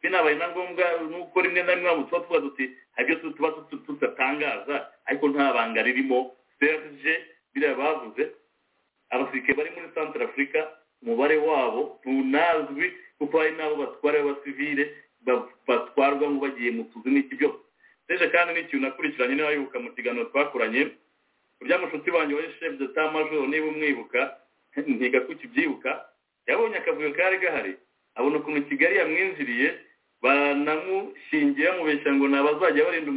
[SPEAKER 3] binabaye na ngombwa nuko rimwe na rimwe tuba tuba duti hari ibyo tuba tudatangaza ariko nta banga ririmo serge biriya bavuze abasirikare bari muri santara afurika umubare wabo ntunazwi kuko hari n'abo batwara b'abasivile batwarwa ngo bagiye mu tuzi n'iki byose ndetse kandi n'ikintu nakurikiranye n'abayoboka mu kiganiro twakoranye urya mushuti wanjye wowe shefu de tamajoro niba umwibuka ntiga kukibyibuka yabonye akavuyo kari gahari abona ukuntu kigali yamwinjiriye banamushingiye bamubeshya ngo ni abazajya barinda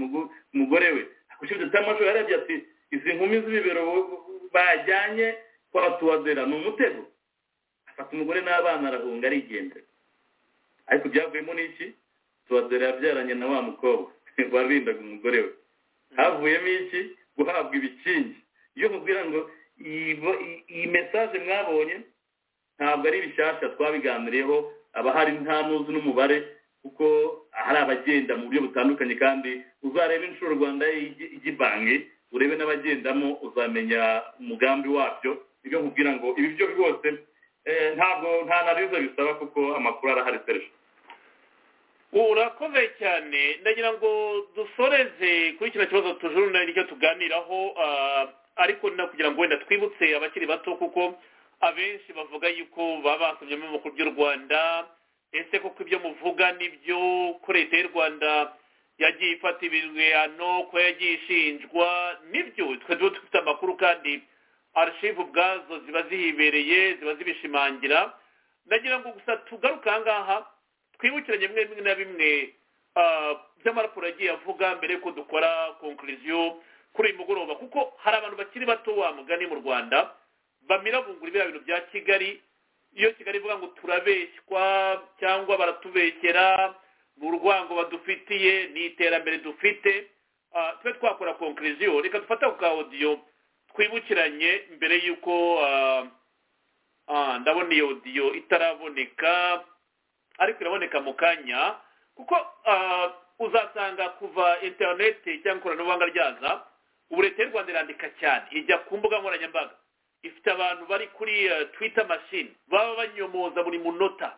[SPEAKER 3] umugore we shefu de tamajoro yarebye ati izi nkumi z'ibibero bajyanye kwa tuwadera ni umutego afata umugore n'abana arahunga arigendera ariko byavuyemo n'iki tuwadera yabyaranye na wa mukobwa warindaga umugore we havuyemo iki guhabwa ibikingi iyo mubwira ngo iyi mesaje mwabonye ntabwo ari bishyashya twabiganiriyeho aba hari nta n'uzi n'umubare kuko hari abagenda mu buryo butandukanye kandi uzareba inshuro rwanda y'igibanki urebe n'abagendamo uzamenya umugambi wabyo ibyo nkubwira ngo ibi byo rwose ntabwo nta na bisaba kuko amakuru arahari serivisi
[SPEAKER 5] urakomeye cyane ndagira ngo dusoreze kuri kino kibazo tujurune nicyo tuganiraho ariko kugira ngo wenda twibutse abakiri bato kuko abenshi bavuga yuko baba basomyemo amakuru by'u rwanda ese koko ibyo muvuga nibyo ko leta y'u rwanda yagiye ifata ibihano ko yagiye ishinjwa nibyo twe tuba dufite amakuru kandi arishivu ubwazo ziba zihibereye ziba zibishimangira ndagira ngo gusa tugaruke aha ngaha twibukiranye bimwe bimwe na bimwe by'amaraporo yagiye avuga mbere yuko dukora konkuriziyo kuri uyu mugoroba kuko hari abantu bakiri bato wa mugani mu rwanda bamirabungura biriya bintu bya kigali iyo kigali ivuga ngo turabeshywa cyangwa baratubekera ni urwango badufitiye ni iterambere dufite tube twakora konkuriziyo reka dufate ku ka odiyo twibukiranye mbere y'uko ndabona iyo odiyo itaraboneka ariko iraboneka mu kanya kuko uzasanga kuva interineti cyangwa ikoranabuhanga ryaza ubu leta y'u rwanda irandika cyane ijya ku mbuga nkoranyambaga ifite abantu bari kuri twita mashini baba banyomoza buri munota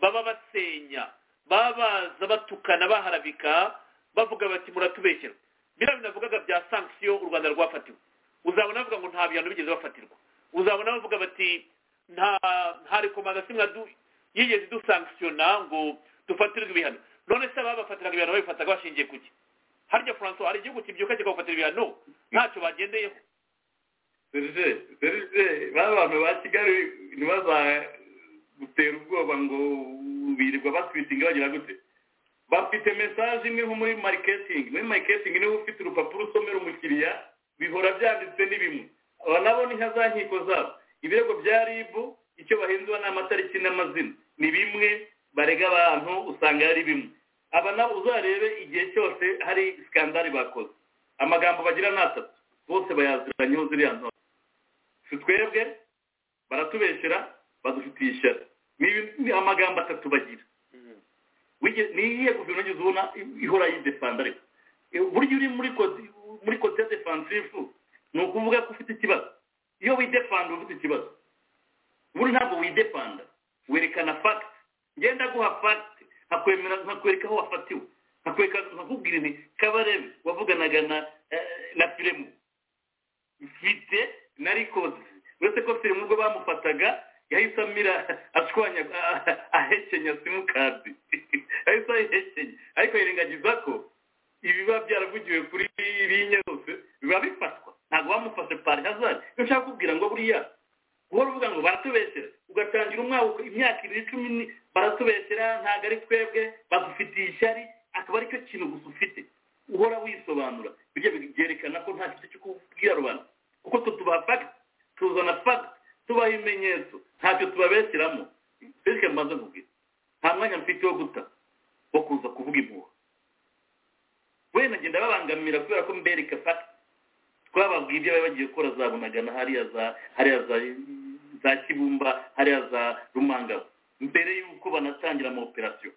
[SPEAKER 5] baba basenya baba baza batukana baharabika bavuga bati muratubeshyira biriya binavugaga bya sanksiyo u rwanda rwafatiwe uzabona bavuga ngo nta bihano bigeze bafatirwa uzabona bavuga bati nta nta rekomandasiyo nka yigeze dusankisiyona ngo dufatirwe ibihano none se ababa bafatiraga ibihano babifataga bashingiye ku ki harya franco hari igihugu kibyuka kikabafatira ibihano ntacyo bagendeyeho
[SPEAKER 3] serge serge ba bantu ba kigali ntibazagutera ubwoba ngo birirwa batwitinga bagira gute bafite mesaje imwe nko muri mariketingi muri mariketingi niba ufite urupapuro usomera umukiriya bihora byanditse n'ibimwe aba nabo ni nka za nkiko zabo ibirego bya ribu icyo bahindura ni amatariki n'amazina ni bimwe barega abantu usanga ari bimwe aba nabo uzarebe igihe cyose hari sikandari bakoze amagambo bagira ni atatu bose bayaziranyeho ziriya ntore si twebwe baratubeshyera badufitiye ishyari ni amagambo atatu bagira ni iyihe guverinoma ugeze ubona ihora yidefanda ariko burya uri muri kodi muri kote defansifu ni ukuvuga ko ufite ikibazo iyo widefanda uba ufite ikibazo buri ntabwo widefanda werekana fagiti ngenda guha fagite nkakwemera nkakwereka aho wafatiwe nkakwereka nkakubwira nti kabarebe wavuganaga na na firemu mfite na rikozi uretse ko firemu ubwo bamufataga yahise amira ashwanya ahekenya simukadi yahise ayihekenya ariko yirengagiza ko ibiba byaravugiwe kuri biriya yose biba bifatwa ntabwo bamufashe pari hazari iyo ushaka kubwira ngo buriya uhora uvuga ngo baratubesera ugatangira umwaka imyaka ibiri cumi ni baratubesera ntabwo ari twebwe badufitiye ishyari akaba aricyo kintu gusa ufite uhora wisobanura bijya byerekana ko nta kintu cyo kubwira rubanda kuko twe tubaha fagiti tuzana fagiti tubaha ibimenyetso ntacyo tubabeseramo bityo mbanza kubwira nta mwanya mfite wo guta wo kuza kuvuga impuha wenda ngenda babangamira kubera ko mbereka fagiti twababwiye ibyo bari bagiye gukora za bunagana hariya za hariya za za kibumba hariya za rumangabo mbere y'uko banatangira ama operasiyo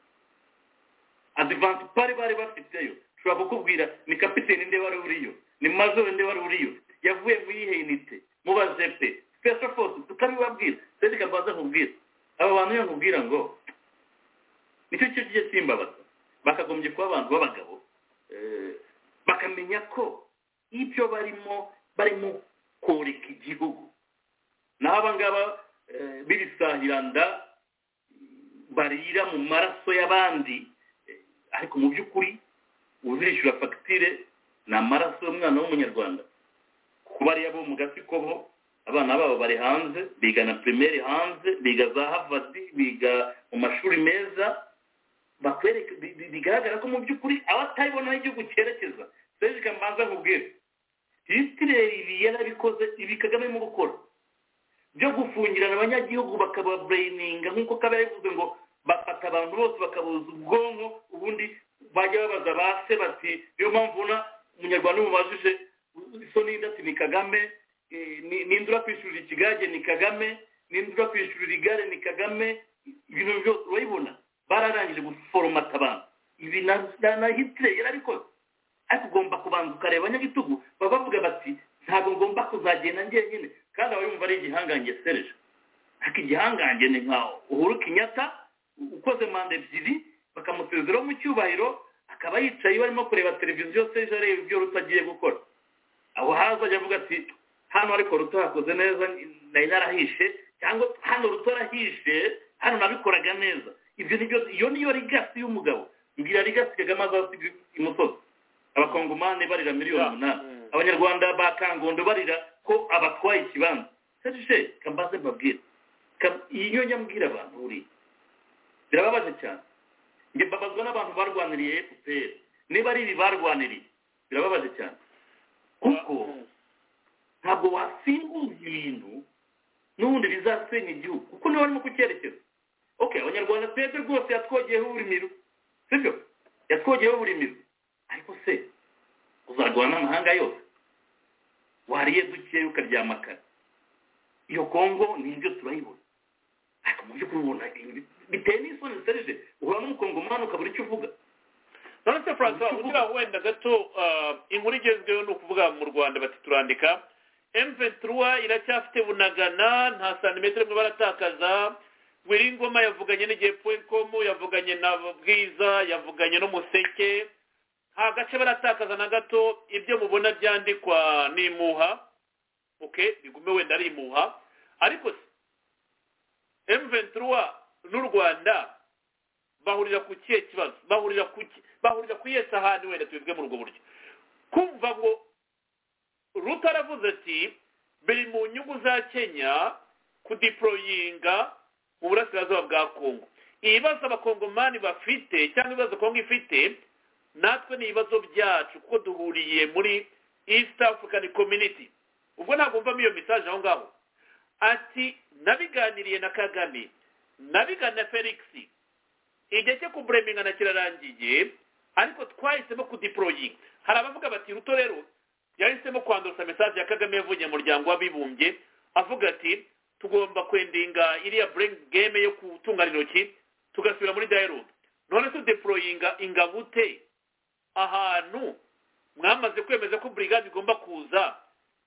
[SPEAKER 3] adivansi bari bari bafiteyo ushobora kukubwira ni kapiteni nde wari uriyo ni majoro nde wari uriyo yavuye mu yihe inite mu ba jepe special force tukabibabwira sedi kabanza nkubwira aba bantu iyo nkubwira ngo nicyo cyo kigiye kimbabaza bakagombye kuba abantu b'abagabo bakamenya ko ibyo barimo barimo koreka igihugu naho abangaba b'ibisahiranda barira mu maraso y'abandi ariko mu by'ukuri uzirishyura fagitire ni amaraso y'umwana w'umunyarwanda kuko bariya bo mu gasikobo abana babo bari hanze biga na pirimeri hanze biga za havadi biga mu mashuri meza bakwereka bigaragara ko mu by'ukuri abatayibonaho igihugu cyerekeza serge mbanza nkubwire isitireri yarabikoze ibi kagame mu gukora byo gufungirana abanyagihugu bakababureyininga nk'uko kaba yavuze ngo bafata abantu bose bakabuza ubwonko ubundi bajya babaza ba se bati niyo mpamvu ubona umunyarwanda umubajije iso n'indati ni kagame n'indi urakwishurira ikigage ni kagame n'indi urakwishurira igare ni kagame ibintu byose urabibona bararangije guforomata abantu ibi na hitireri yarabikoze ariko ugomba kubanza ukareba nyagitugu baba bavuga bati ntabwo ngomba kuzagenda njyenyine kandi aba yumva ari igihangange sereje ariko igihangange ni nka uhuru kinyata ukoze manda ebyiri bakamusezeraho mu cyubahiro akaba yicaye barimo kureba televiziyo sereje areba ibyo rutagiye gukora aho haza ajya avuga ati hano ariko rutahakoze neza nari narahishe cyangwa hano rutarahishe hano nabikoraga neza ibyo ni byo iyo niyo rigasi y'umugabo mbwira rigasi kagame azasiga imusozi abakongomani barira miliyoni umunani abanyarwanda ba kangondo barira ko abatwaye ikibanza serge kambaze mbabwira iyo nyambwira abantu buriya birababaje cyane njye mbabazwa n'abantu barwaniriye fpr niba ari ibi barwaniriye birababaje cyane kuko ntabwo wasimbuza ibintu n'ubundi bizasenya igihugu kuko niba barimo kucyerekeza ok abanyarwanda twebwe rwose yatwogeyeho uburimiro sibyo yatwogeyeho uburimiro ariko se uzarwana amahanga yose wariye dukeya ukaryama kare iyo kongo nibyo turayibona ariko mu by'ukuri ubona biteye n'isoni serije uhura n'umukongomani ukabura icyo uvuga
[SPEAKER 5] nonese francois ugira wenda gato inkuru igezweho ni ukuvuga mu rwanda bati turandika emventura iracyafite bunagana nta santimetero imwe baratakaza wiringoma yavuganye n'igihe poinkomu yavuganye na bwiza yavuganye n'umuseke nta gace baratakaza na gato ibyo mubona byandikwa ni imuha oke bigume wenda ari imuha ariko se m23 n'u rwanda bahurira ku kihe kibazo bahurira ku bahurira ku iye sahani wenda tubivuge muri ubwo buryo kumva ngo rutaravuze ati biri mu nyungu za kenya kudiporoyinga mu burasirazuba bwa kongo ibibazo abakongomani bafite cyangwa ibibazo kongo ifite natwe ni ibibazo byacu kuko duhuriye muri east african community ubwo ntabwo mvamo iyo message aho ngaho ati nabiganiriye na kagame nabiganira na felix igihe cyo kuburemingana kirarangiye ariko twahisemo kudiporoyinga hari abavuga bati ruto rero yahisemo kwanduruza message ya kagame yavugiye mu muryango w'abibumbye avuga ati tugomba kwendinga iriya burengi game yo gutungana intoki tugasubira muri dialogue none tudeporoyinga ingabo ute ahantu mwamaze kwemeza ko burigade igomba kuza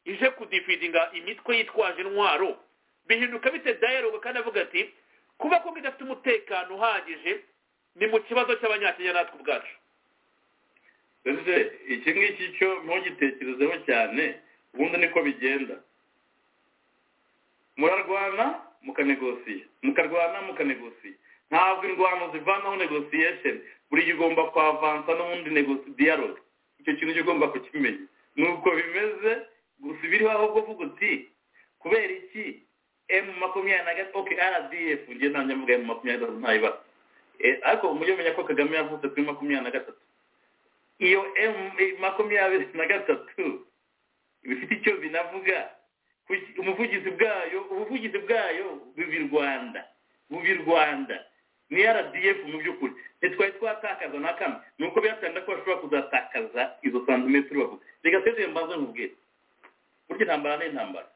[SPEAKER 5] ije kudifidinga imitwe yitwaje intwaro bihinduka bite dayaroga kandi avuga ati kuba kongo idafite umutekano uhagije ni mu kibazo cy'abanyakenya natwe ubwacu
[SPEAKER 3] ese iki ngiki cyo ntugitekerezeho cyane ubundi niko bigenda murarwana mukanegosiya mukarwana mukanegosiya ntabwo indwano zivanaho negosiyesheni buri gihe ugomba kwavansa n'ubundi diyaloge icyo kintu cyo ugomba kukimenya nuko bimeze gusa ibiriho aho kuvuga uti kubera iki emu makumyabiri na gatatu oke rdf ngiye nta mvuga emu makumyabiri na gatatu ntayibaza ariko mujye mumenya ko kagame yavutse kuri makumyabiri na gatatu iyo emu makumyabiri na gatatu bifite icyo binavuga umuvugizi bwayo ubuvugizi bwayo bubi rwanda bubi rwanda ni rdf mu by'ukuri ntitwari twatakaza na kamwe ni uko biratanga ko bashobora kuzatakaza izo santimetero bavuga reka twese mbanze nkubwire burya intambara ni intambara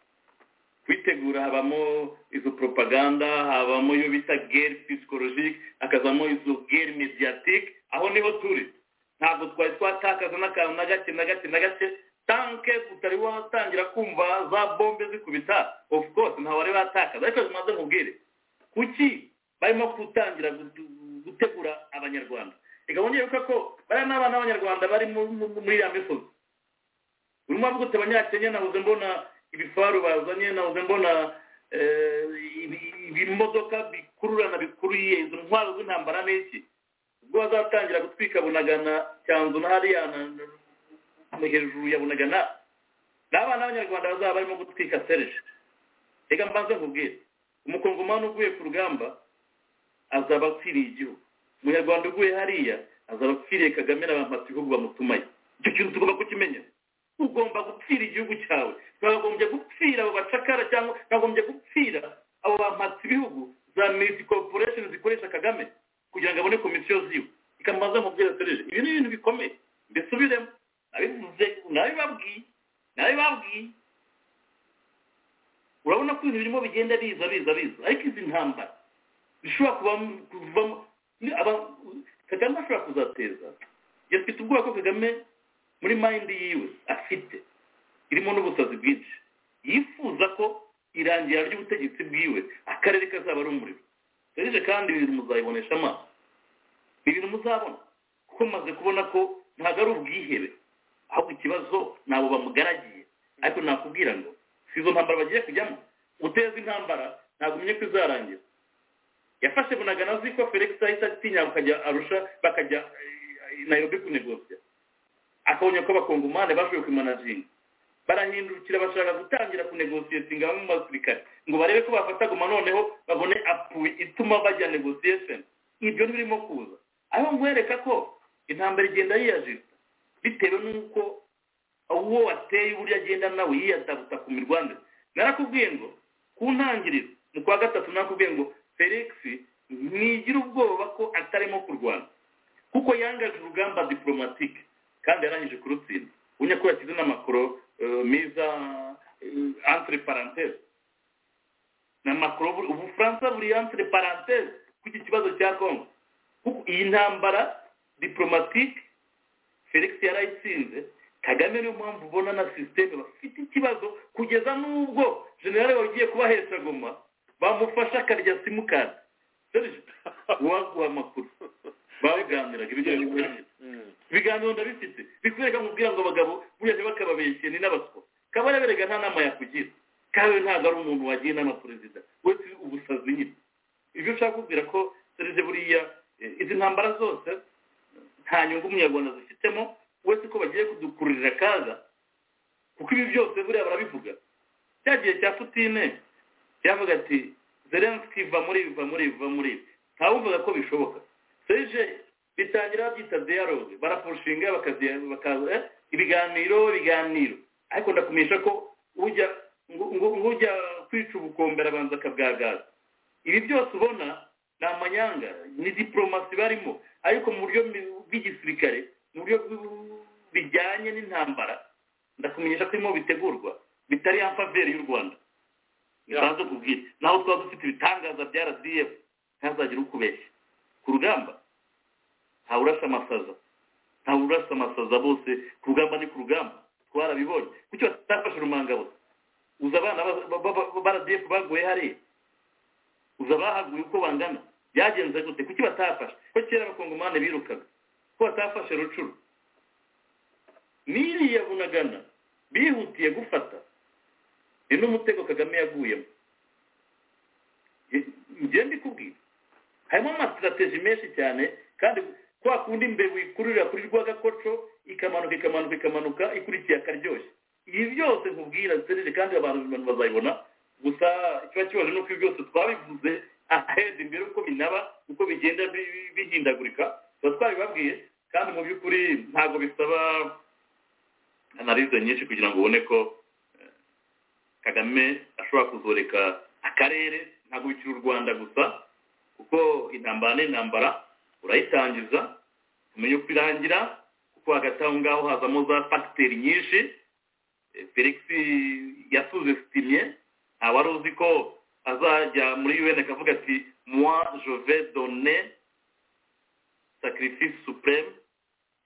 [SPEAKER 3] kwitegura habamo izo propaganda habamo iyo bita gere psikologique hakazamo izo gere mediatike aho niho turi ntabwo twari twatakaza n'akantu na gake na gake na gake tanke utari watangira kumva za bombe zikubita of course ntabari batakaza ariko mbanze nkubwire kuki barimo gutangira gutegura abanyarwanda reka wongere yuko ko bariya ni abana b'abanyarwanda bari muri ya misozi urimo avuga uti abanyakenya nahoze mbona ibifaru bazanye nahoze mbona ibimodoka bikururana bikuriye izo ntwaro z'intambara n'iki ubwo bazatangira gutwika bunagana cyanzu na hariya hejuru ya bunagana ni abana b'abanyarwanda bazaba barimo gutwika serije reka mbanze nkubwire umukongomani uguye ku rugamba azaba apfiriye igihugu umunyarwanda uguye hariya azaba apfiriye kagame n'abantu igihugu bamutumaye icyo kintu tugomba kukimenya ugomba gupfira igihugu cyawe ntagombye gupfira abo bacakara cyangwa ntagombye gupfira abo bampatse ibihugu za miti koruporesheni zikoresha kagame kugira ngo abone komisiyo ziwe ikamubaza mu byerekereje ibi ni ibintu bikomeye mbisubiremo nabivuze nabibabwiye nabibabwiye urabona ko ibintu birimo bigenda biza biza biza ariko izi ntambara bishobora kuvamo kagame ashobora kuzateza yafite ubwoba ko kagame muri mayindi yiwe afite irimo n'ubusazi bwinshi yifuza ko irangira ry'ubutegetsi bwiwe akarere kazaba ari umuriro serije kandi ibintu muzayibonesha amaso ibintu muzabona kuko mumaze kubona ko ntabwo ari ubwihebe ahubwo ikibazo ntabwo bamugaragiye ariko nakubwira ngo si izo ntambara bagiye kujyamo guteza intambara ntabwo umenye ko izarangira yafashe bunagana ko felix ahita atinya bakajya arusha bakajya nayirobi kunegosiya akabonye ko abakongomani bashoboye kumanazinga barahindukira bashaka gutangira kunegosiyetinga bamwe mu basirikare ngo barebe ko bafata guma noneho babone apuwe ituma bajya negosiyesheni ibyo ntibirimo kuza aho nkwereka ko intambara igenda yiyajijwe bitewe n'uko uwo wateye uburyo agenda nawe yiyadabuta ku mirwanire narakubwiye ngo ku ntangiriro mu kwa gatatu narakubwiye ngo felix ntigira ubwoba ko atarimo kurwana kuko yangaje urugamba diporomatike kandi yarangije kurutsinda unya ko yashyize n'amakoro meza entre parenthèse n'amakoro ubufaransa buri entre parenthèse kuko ikibazo cya congo kuko iyi ntambara diporomatike felix yarayitsinze kagame niyo mpamvu ubona na sisiteme bafite ikibazo kugeza n'ubwo generale wagiye kubahesha goma bamufasha akarya simukadi uwaguha amakuru baganiraga ibijyanye n'ubuhinzi ibiganiro ndabifite bikwereka nkubwira ngo abagabo buriya ntibakababeshye ni n'abaswa kaba yaberega nta nama yakugira kandi ntabwo ari umuntu wagiye inama perezida wese ubusazi nyine ibyo ushaka kubwira ko serije buriya izi ntambara zose nta nyungu umunyarwanda zifitemo wese ko bagiye kudukururira akaga kuko ibi byose buriya barabivuga cya gihe cya putine yavuga ati zelenski va muri ibi va muri ibi va muri ibi ntawumvaga ko bishoboka serije bitangira babyita dialogue barapushinga bakaza ibiganiro ibiganiro ariko ndakumisha ko ujya ngujya kwica ubukombera abanza akabwagaza ibi byose ubona ni amanyanga ni diplomasi barimo ariko mu buryo bw'igisirikare mu buryo bijyanye n'intambara ndakumenyesha ko irimo bitegurwa bitari ya mfaveri y'u rwanda bisanzwe kubwira naho twaba dufite ibitangaza bya rdf ntazagire ukubeshya ku rugamba ntawe urasa amasaza ntawe urasa amasaza bose ku rugamba ni ku rugamba twarabibonye kuki batafashe urumangabo uza abana ba rdf baguye hariya ubu bahaguye uko bangana byagenze gute kuki batafashe ko kera abakongomani birukaga ko batafashe rucuru n'iriya bunagana bihutiye gufata ni n'umutego kagame yaguyemo njye ndikubwira harimo amasitrategi menshi cyane kandi kwa kundi imbeho ikururira kuri rwagakoco ikamanuka ikamanuka ikamanuka ikurikiye akaryoshye ibi byose nkubwira nserere kandi abantu bazayibona gusa ikiba kibaje nuko ibi byose twabivuze aheza imbere uko binaba uko bigenda bihindagurika tuba twabibabwiye kandi mu by'ukuri ntabwo bisaba analize nyinshi kugira ngo ubone ko kagame ashobora kuzoreka akarere ntabwo bikiri u rwanda gusa kuko intambara n'intambara urayitangiza umenye uko irangira kuko hagati aho ngaho hazamo za fagiteri nyinshi felix yasuzesitimye nta wari uzi ko azajya muri un akavuga ati moi je vais donner sacrifice supreme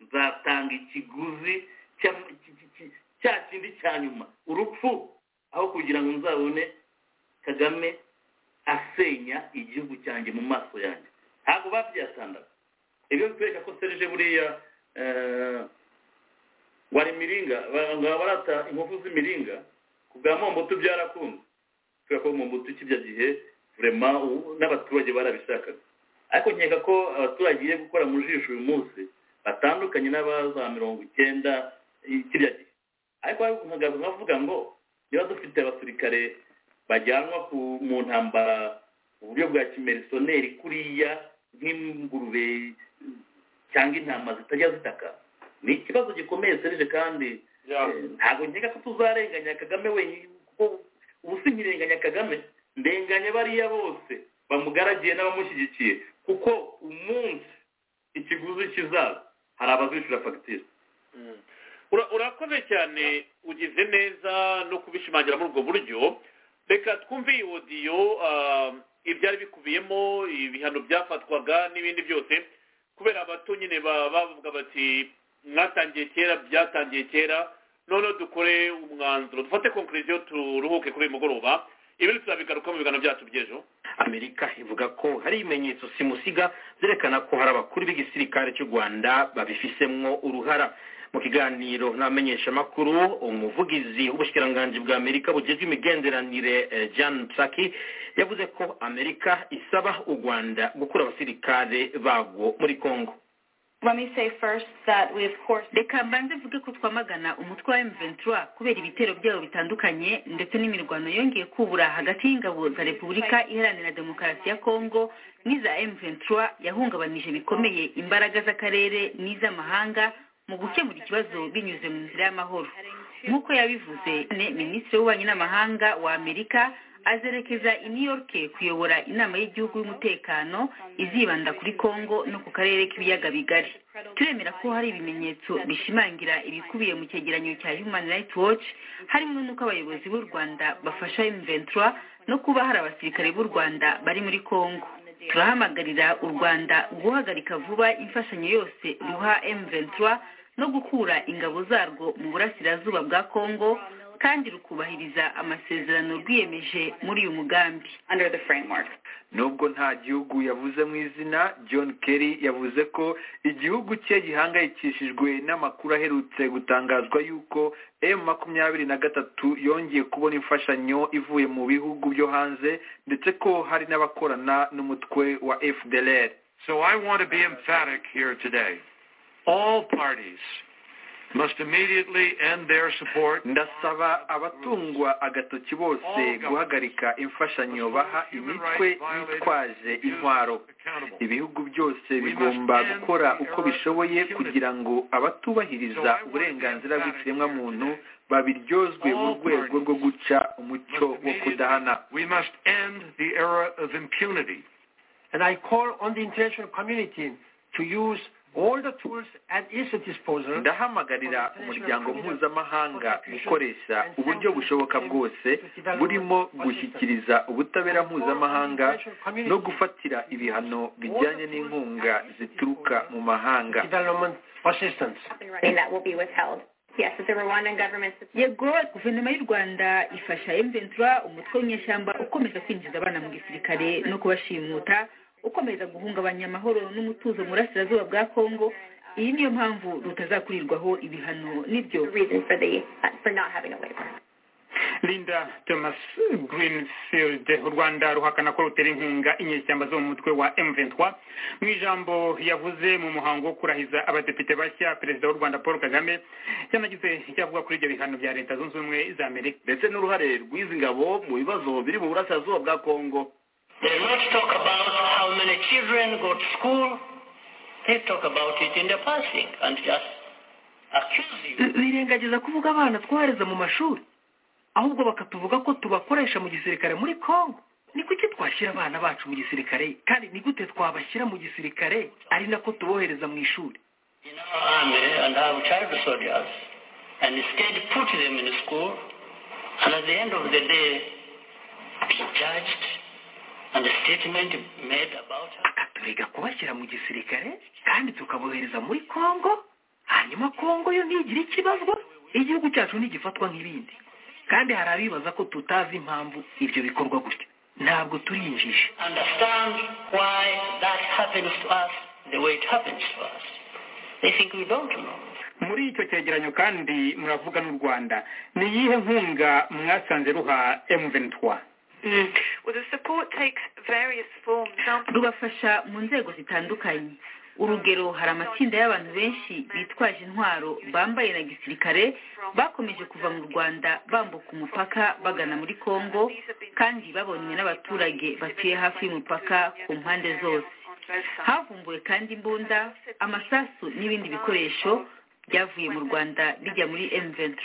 [SPEAKER 3] nzatanga ikiguzi cya kindi cya nyuma urupfu aho kugira ngo nzabone kagame asenya igihugu cyanjye mu maso yanjye ntabwo babyasandaga ibyo bitwereka ko serije buriya wari miringa barata inkovu z'imiringa ku bwa mombutu byarakunze kubera ko mombutu kibya gihe vurema n'abaturage barabishakaga ariko nkeka ko abaturage igiye gukora mu jisho uyu munsi batandukanye n'abaza mirongo icyenda kiriya gihe ariko nkagaruka nkavuga ngo niba dufite abasirikare bajyanwa mu ntambara mu buryo bwa kimerisoneri kuriya nk'ingurube cyangwa intama zitajya zitaka ni ikibazo gikomeye serije kandi ntabwo nkeka ko tuzarenganya kagame wenyine kuko ubu si nkirenganya kagame ndenganya bariya bose bamugaragiye n'abamushyigikiye kuko umunsi ikiguzi kizaza hari abazishyura fagitire
[SPEAKER 5] urakoze cyane ugize neza no kubishimangira muri ubwo buryo reka twumve iyi wodiyo ibyari bikubiyemo ibihano byafatwaga n'ibindi byose kubera abato nyine bavuga bati mwatangiye kera byatangiye kera noneho dukore umwanzuro dufate konkuriziyo turuhuke kuri uyu mugoroba ibintu turabigaruka mu biganiro byacu by'ejo
[SPEAKER 10] amerika ivuga ko hari ibimenyetso simusiga byerekana ko hari abakuru b'igisirikare cy'u rwanda babifisemwo uruhara mu kiganiro n'abamenyeshamakuru umuvugizi w'ubushyikiranganji bwa amerika bugejwe imigenderanire john traki yavuze ko amerika isaba u rwanda gukura abasirikare babwo muri congo
[SPEAKER 12] reka mbanze mvuge ko twamagana umutwe wa M23 kubera ibitero byabo bitandukanye ndetse n'imirwano yongeye kubura hagati y'ingabo za repubulika iharanira demokarasi ya kongo n'iza M23 yahungabanije bikomeye imbaraga z'akarere n'iz'amahanga mu gukemura ikibazo binyuze mu nzira y'amahoro nk'uko yabivuze minisitiri w'ububanyi n'amahanga wa amerika azerekeza i new york kuyobora inama y'igihugu y'umutekano izibanda kuri congo no ku karere k'ibiyaga bigari turemera ko hari ibimenyetso bishimangira ibikubiye mu cyegeranyo cya human rights watch harimo n'uko abayobozi b'u rwanda bafasha m23 no kuba hari abasirikare b'u rwanda bari muri congo turahamagarira u rwanda guhagarika vuba imfashanyo yose ruha m23 no gukura ingabo zarwo mu burasirazuba bwa congo kandi rukubahiriza amasezerano rwiyemeje muri uyu mugambi
[SPEAKER 13] nubwo nta gihugu yavuze mu izina john kerry yavuze ko igihugu cye gihangayikishijwe n'amakuru aherutse gutangazwa y'uko m makumyabiri na gatatu yongeye kubona imfashanyo ivuye mu bihugu byo hanze ndetse ko hari n'abakorana n'umutwe wa fdlr
[SPEAKER 14] so i want to be emphatic here today all parties must immediately end their support
[SPEAKER 13] ndasaba abatungwa agatoki bose guhagarika imfashanyo baha imitwe yitwaje intwaro ibihugu byose bigomba gukora uko bishoboye kugira ngo abatubahiriza uburenganzira bw'ikiremwamuntu babiryozwe mu rwego rwo guca umucyo wo kudahana
[SPEAKER 14] we must end the era of impunity
[SPEAKER 15] and i call on the international community to use
[SPEAKER 13] ndahamagarira umuryango mpuzamahanga gukoresha uburyo bushoboka bwose burimo gushyikiriza ubutabera mpuzamahanga no gufatira ibihano bijyanye n'inkunga zituruka mu mahanga
[SPEAKER 12] yego guverinoma y'u rwanda ifasha emventura umutwe w'inyeshyamba ukomeza kwinjiza abana mu gisirikare no kubashimuta ukomeza guhungabanya amahoro n'umutuzo mu burasirazuba bwa kongo iyi niyo mpamvu rutazakurirwaho ibihano nibyo
[SPEAKER 7] linda thomas greenfield u rwanda ruhakana ko rutera inkunga inyeshyamba zo mu mutwe wa m23 mu ijambo yavuze mu muhango wo kurahiza abadepite bashya perezida w'u rwanda paul kagame yanagize icyo avuga kuri ibyo bihano bya leta zunze ubumwe za amerika
[SPEAKER 16] ndetse n'uruhare rw'izi ngabo mu bibazo biri mu burasirazuba bwa kongo
[SPEAKER 6] They not talk about how many children go to school. They talk about it in the passing and just accuse you.
[SPEAKER 2] birengagiza kuvuga abana twohereza mu mashuri ahubwo bakatuvuga ko tubakoresha mu gisirikare muri kongo ni kuki twashyira abana bacu mu gisirikare kandi ni gute twabashyira mu gisirikare ari nako tubohereza mu ishuri
[SPEAKER 6] In our army and have child soldiers and instead put them in school and at the end of the day be judged and a statement made about her.
[SPEAKER 2] akaturega kubashyira mu gisirikare kandi tukabohereza muri kongo hanyuma kongo yo ntigire ikibazo igihugu cyacu ntigifatwa nk'ibindi kandi hari abibaza ko tutazi impamvu ibyo bikorwa gutya ntabwo turi injiji
[SPEAKER 6] Understand why that happens to us the way it happens to us. They think we don't know.
[SPEAKER 7] muri icyo cyegeranyo kandi muravuga n'u rwanda ni iyihe nkunga mwasanze ruha m23
[SPEAKER 12] rubafasha mu nzego zitandukanye urugero hari amatsinda y'abantu benshi bitwaje intwaro bambaye na gisirikare bakomeje kuva mu rwanda bambuka umupaka bagana muri kongo kandi babonywe n'abaturage batuye hafi y'umupaka ku mpande zose havumbuwe kandi imbunda amasasu n'ibindi bikoresho byavuye mu rwanda bijya muri m23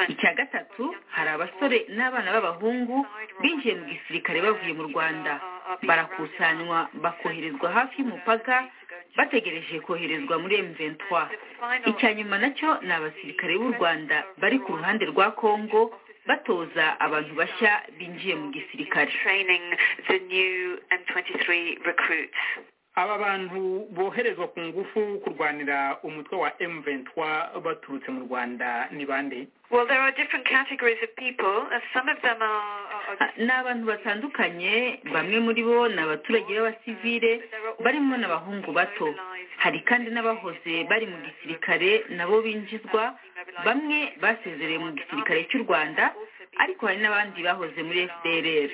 [SPEAKER 12] icya gatatu hari abasore n'abana b'abahungu binjiye mu gisirikare bavuye mu rwanda barakusanywa bakoherezwa hafi y'umupaka bategereje koherezwa muri m23 icya nyuma nacyo ni abasirikare b'u rwanda bari ku ruhande rwa kongo batoza abantu bashya binjiye mu gisirikare
[SPEAKER 7] aba bantu boherezwa ku ngufu kurwanira umutwe wa m23 baturutse mu rwanda ni bande
[SPEAKER 12] ni abantu batandukanye bamwe muri bo ni abaturage b'abasivile barimo n'abahungu bato hari kandi n'abahoze bari mu gisirikare nabo binjizwa bamwe basezereye mu gisirikare cy'u rwanda ariko hari n'abandi bahoze muri fdrr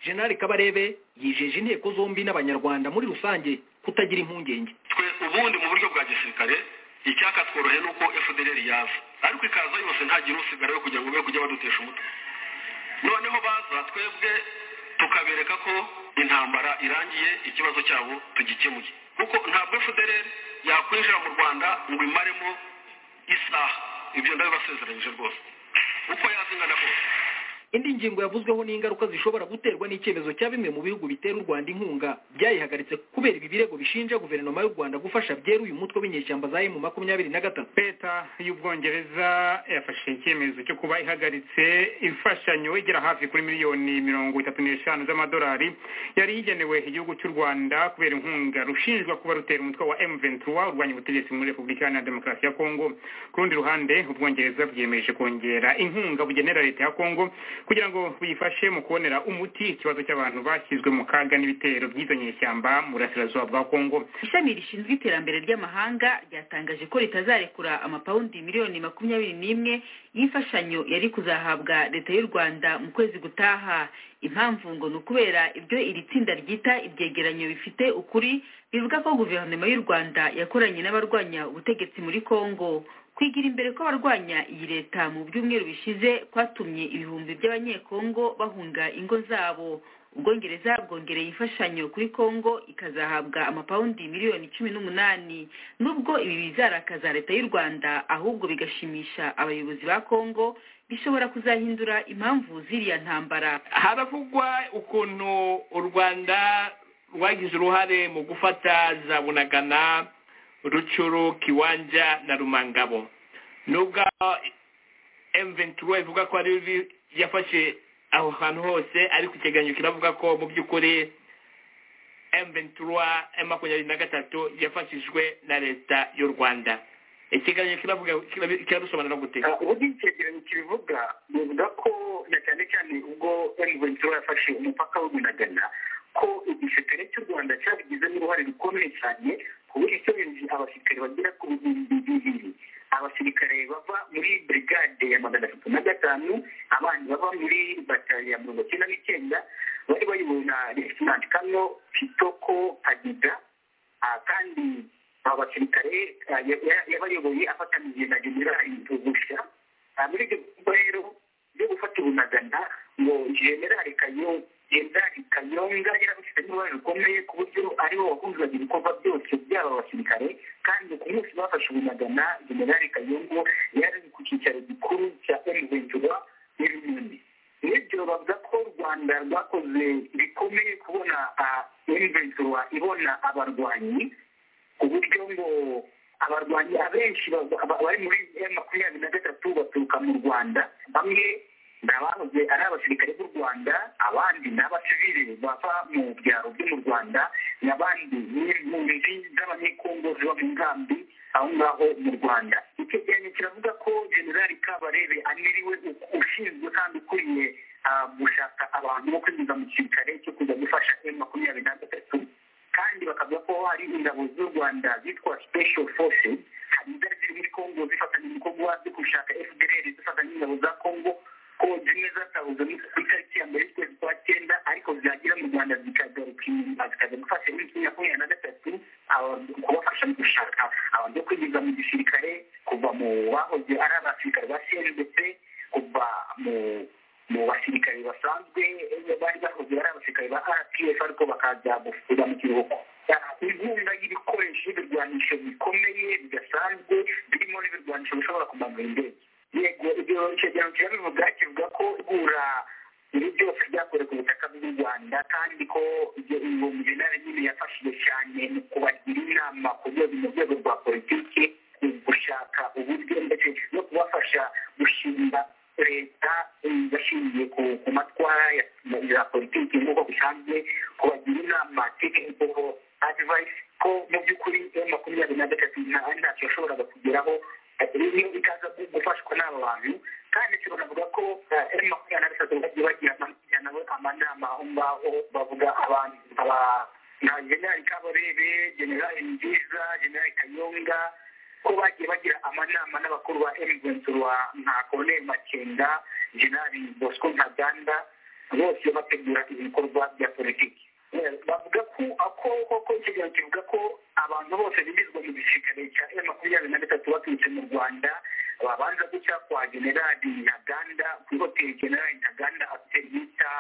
[SPEAKER 13] generali kabarebe yijeje inteko zombi n'abanyarwanda muri rusange kutagira impungenge
[SPEAKER 3] twe ubundi mu buryo bwa gisirikare icyakatworohe ni uko fdr yaza ariko ikaza yose ntagire usigara we kugira ngo be kujya badutesha umutwe noneho baza twebwe tukabereka ko intambara irangiye ikibazo cyabo tugikemuye kuko ntabwo fdr yakwinjira mu rwanda ngo imaremo isaha ibyo ndabibasezeranyije rwose uko yazingana kose
[SPEAKER 13] indi ngingo yavuzweho ni ingaruka zishobora guterwa n'icyemezo cya bimwe mu bihugu bitera u rwanda inkunga byayihagaritse kubera ibi birego bishinja guverinoma y'u rwanda gufasha byeru uyu mutwe w'inyeshyamba za emu makumyabiri na gatatu
[SPEAKER 7] leta y'ubwongereza yafashe icyemezo cyo kuba ihagaritse imfashanyo igera hafi kuri miliyoni mirongo itatu n'eshanu z'amadolari yari igenewe igihugu cy'u rwanda kubera inkunga rushinjwa kuba rutera umutwe wa m23 urwanya ubutegetsi muri repubulika iharanira demokarasi ya kongo ku rundi ruhande ubwongereza bwiyemeje kongera inkunga bugenera leta ya kongo kugira ngo buyifashe mu kubonera umuti ikibazo cy'abantu bashyizwe mu kaga n'ibitero by'izo nyeshyamba mu burasirazuba bwa kongo
[SPEAKER 12] ishami rishinzwe iterambere ry'amahanga ryatangaje ko ritazarekura amapawundi miliyoni makumyabiri n'imwe y'imfashanyo yari kuzahabwa leta y'u rwanda mu kwezi gutaha impamvu ngo ni ukubera ibyo iri tsinda ryita ibyegeranyo bifite ukuri bivuga ko guverinoma y'u rwanda yakoranye n'abarwanya ubutegetsi muri kongo kwigira imbere kw'abarwanya iyi leta mu byumweru bishize kwatumye ibihumbi by'abanyekongo bahunga ingo zabo ubwongereza bwongereye imfashanyo kuri kongo ikazahabwa amapawundi miliyoni cumi n'umunani nubwo ibi bizarakaza leta y'u rwanda ahubwo bigashimisha abayobozi ba kongo bishobora kuzahindura impamvu z'iriya ntambara
[SPEAKER 17] haravugwa ukuntu u rwanda rwagize uruhare mu gufata za bunagana rucuru kiwanja na rumangabo nubwo m23 ivuga ko ari yafashe
[SPEAKER 7] aho hantu hose ariko icyegeranyo kiravuga ko mu by'ukuri emu ventura emu makumyabiri na gatatu yafashijwe na leta y'u rwanda ikiganiro kiravuga kiradusobanura gute
[SPEAKER 18] uburyo icyegeranyo kibivuga bivuga ko na cyane cyane ubwo emu ventura yafashe umupaka w'umunagana ko igisirikare cy'u rwanda cyabigizemo uruhare rukomeye cyane ku buryo icyorenzi abasirikare bagera ku bihumbi bibiri abasirikare bava muri brigade ya magana atatu na gatanu abandi bava muri batari ya mirongo icyenda n'icyenda bari bayobowe na regisinanti kano kitoko kadida Ah, kandi aba basirikare ah, ya- ya- yabayoboye afatanije na generali tugusha Ah, muri ibyo bikorwa rero byo gufata ubunagana ngo generali kayo generali kayonga yarabifitemo uruhare rukomeye ku buryo ariho wahuzaga ibikorwa byose by'aba basirikare kandi ku munsi bafashe ubunagana generali kayongo yari ari ku cyicaro gikuru cya emuventura i runini nibyo bavuga ko u rwanda rwakoze bikomeye kubona emuventura ibona abarwanyi ku buryo ngo abarwanyi abenshi ba- ba- bari muri M makumyabiri na gatatu baturuka mu rwanda bamwe ni abahoze ari abasirikare b'u rwanda abandi ni abasivili bava mu byaro byo mu rwanda n'abandi ni impunzi z'abanyekongo ziba mu nkambi aho ngaho mu rwanda icyegeranyo kiravuga ko generali kabarebe aniriwe u- ushinzwe kandi ukuriye ah, gushaka abantu bo kwinjiza mu gisirikare cyo kujya gufasha M makumyabiri na gatatu kandi bakavuga ko hari ingabo z'u rwanda zitwa special forces hari izari ziri muri kongo zifatanya ibikorwa byo gushaka fdr zifatanya n'ingabo za kongo ko zimwe zatahuze mu- ku itariki ya mbere y'ukwezi kwa cyenda ariko zagera mu rwanda zikagaruka inyuma zikajya gufasha muri kimwe makumyabiri na gatatu aba- kubafasha mu gushaka abantu bo kwinjiza mu gisirikare kuva mu bahoze ari abasirikare ba cndp kuva mu mu basirikare basanzwe eh, bari bahoze ari abasirikare ba rpf ariko bakaza gufuza mu kiruhuko Ah, inkunga y'ibikoresho y'ibirwanisho bikomeye bidasanzwe birimo n'ibirwanisho bishobora kumanura indege yego ibyo icyegeranyo kirabivuga kivuga ko igura ibi byose byakorewe ku butaka bw'u rwanda kandi ko ibyo uwo mujenerali nyine yafashije cyane mu kubagira inama ku rwego mu rwego rwa politiki mu gushaka uburyo ndetse no kubafasha gushinga leta eh, bashingiye ku ku matwara ya- ya- ya politiki nk'uko bisanzwe kubagira inama tekniko advice ko mu by'ukuri eh, makumyabiri na gatatu nta ntacyo yashoboraga kugeraho iyo ikaza gu- gufashwa n'aba bantu kandi si banavuga ko ari makumyabiri na gatatu bagiye bagira amagira nabo amanama aho ngaho bavuga abantu aba na generali kabarebe generali nziza generali kayonga ko bagiye bagira amanama n'abakuru ba emigwenturwa nka koloneli makenga generali bosco ntaganda bose bategura ibikorwa bya politiki Eh, bavuga ko ako koko ikiganiro kivuga ko abantu bose bimizwa mu gisirikare cya e makumyabiri na gatatu baturutse mu rwanda babanza guca kwa generali ntaganda kuri hoteli generali ntaganda afite bita